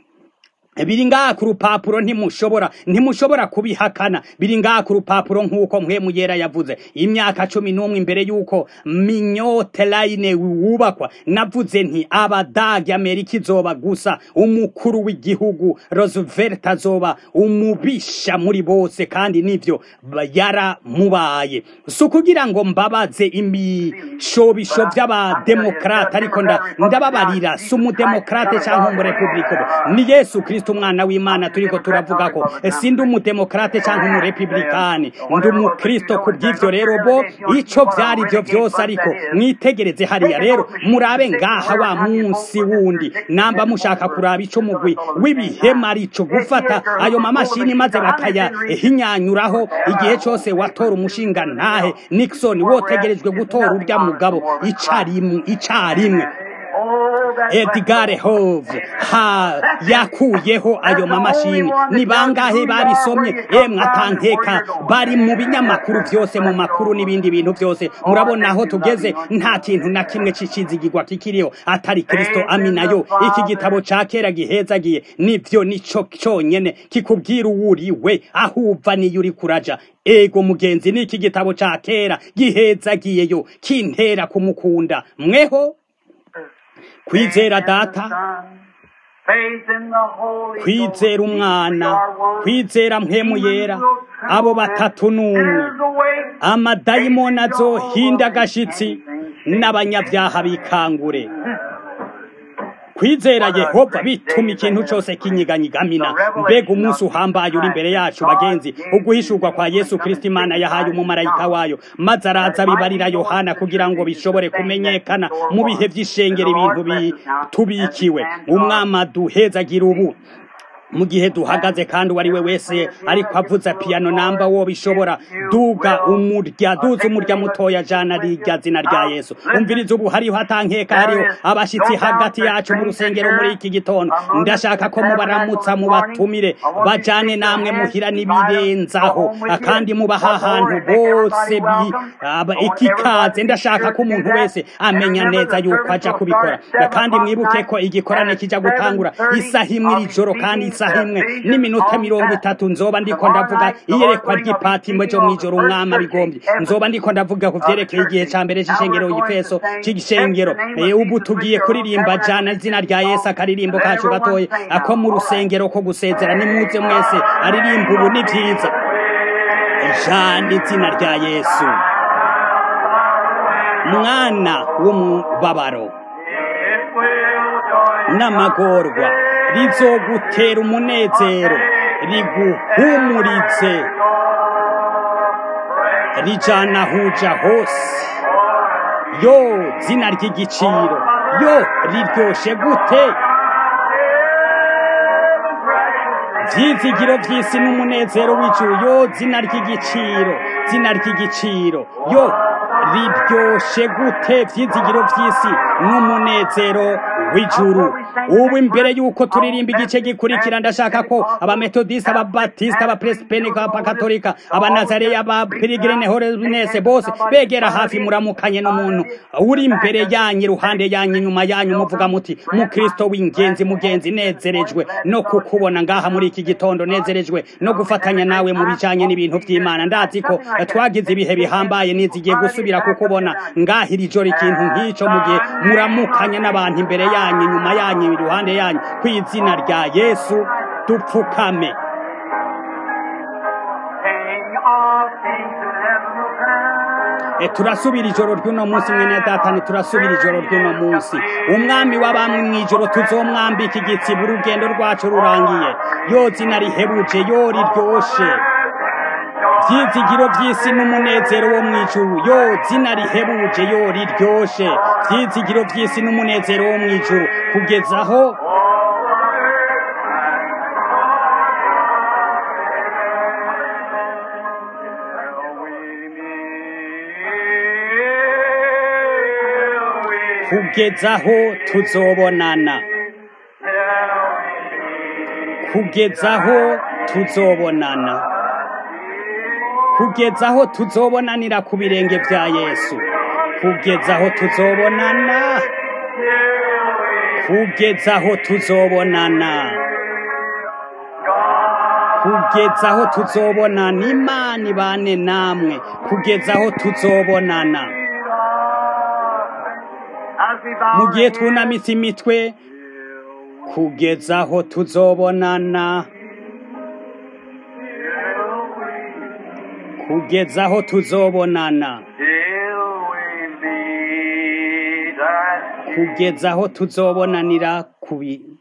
biri ngaha ku rupapuro ntimushobora ntimushobora kubihakana biri ngaha ku rupapuro nk'uko mpwemu yera yavuze imyaka cumi n'umwe imbere y'uko minyote line wubakwa navuze nti abadage amerika izoba gusa umukuru w'igihugu roosevelt azoba umubisha muri bose kandi nivyo yaramubaye si ukugira ngo mbabaze ibishobisho vy'abademokrate ariko ndababarira si umudemokrate canke umurepublika ni yesu kristo umwana w'imana turiko turavuga ko sindi umudemokrate canke umurepublikani ndi umukristo ku bw'ivyo rero bo ico vyari vyo vyose ariko mwitegereze hariya rero murabe ngaha wa munsi wundi namba mushaka kuraba ico mugwi w'ibihema arico gufata ayo mamashini maze bakayahinyanyuraho igihe cose watora umushinga ntahe nixon wotegerejwe gutora urya mugabo icarimwe icarimwe Edgar Hove ha yakuyeho ayo mamashini ni bangahe babisomye emwe atankeka bari mu binyamakuru vyose mu makuru n'ibindi bintu vyose murabona aho tugeze nta kintu na kimwe c'icizigirwa kikiriho atari Kristo aminayo iki gitabo ca kera gihezagiye nivyo nico conyene kikubwira uwuriwe aho uva niyo uri kuraja ego mugenzi niki gitabo ca kera gihezagiyeyo kintera kumukunda mweho kwizera data kwizera umwana kwizera mpemu yera abo batatu n'umwe amadayimoni azohinda agashitsi n'abanyabyaha bikangure kwizera yehova bituma ikintu cyose kinyiganyigamina mbega umunsi uhambaye uri imbere yacu bagenzi uguhishurwa kwa yesu kristo imana yahaye umumarayika wayo maze araza bibarira yohana kugira ngo bishobore kumenyekana mu bihe by'ishengero ibintu bitubikiwe umwami aduhezagira ubu mu gihe duhagaze kandi uwo ari we wese ariko avuza piyano namba wo bishobora duga umurya duza umurya mutoya jana rirya zina rya yesu umviriza ubu hariho atankeka hariho abashitsi hagati yacu mu rusengero muri iki gitondo ndashaka ko mubaramutsa mubatumire bajane namwe muhira n'ibirenzaho kandi mubaha ahantu bose ikikaze ndashaka ko umuntu wese amenya neza yuko aja kubikora kandi mwibuke ko igikorane kija gutangura isaha imwe iri joro kandi isaha imwe n'iminota mirongo itatu nzoba ndiko ndavuga iyerekwa ry'ipatimo ryo mw'ijoro umwami abigombye nzoba ndiko ndavuga ku vyerekeye igihe ca mbere c'ishengero y'ifeso c'igishengero ubu tugiye kuririmba jana izina rya yesu akaririmbo kacu gatoya ako mu rusengero ko gusezera nimuze mwese aririmba ubu ni vyiza jana izina rya yesu mwana w'umubabaro n'amagorwa rizogutera umunezero riguhumuritse rijana huja hose yo zina ry'igiciro yo riryoshe gute vyizigiro vy'isi n'umunezero w'ijuru yo zina ry'igiciro zina ry'igiciro yo riryoshe gute vyizigiro vy'isi n'umunezero w'ijuru ubu imbere yuko turirimba igice gikurikira ndashaka ko abametodisita ababatisita abapresipeni abakatolika abanazareya abapirigirine horenese bose begera hafi muramukanye n'umuntu uri imbere yanyu iruhande yanyu inyuma yanyu muvuga muti mukristo w'ingenzi mugenzi nezerejwe no kukubona ngaha muri iki gitondo nezerejwe no gufatanya nawe mu bijanye n'ibintu vy'imana ndazi ko twagize ibihe bihambaye nizigiye gusubira kukubona ngaha iri joro ikintu nk'ico mu gihe muramukanye n'abantu imbere yanyu inyuma yanyu iruhande yanyu ku izina rya yesu dupfukame E, turasubira ijoro ry'uno munsi mwene datani turasubira ijoro ry'uno munsi umwami w'abamwe mw'ijoro tuzomwambika igitsibo urugendo rwacu rurangiye yo zina rihebuje yo riryoshe vyizigiro vy'isi n'umunezero wo mw'ijuru yo zina rihebuje yo riryoshe vyizigiro vy'isi n'umunezero wo mw'ijuru kugezaho kugezaho tuzobonana kugezaho tuzobonana kugezaho tuzobonanira ku birenge vya yesu kugezaho tuzobonana kugezaho tuzobonana kugezaho tuzobonana imana ibane namwe kugezaho tuzobonana mu gihe twunamitse imitwe kugezaho tuzobonana kugezaho tuzobonana kugezaho tuzobonanira ku bi-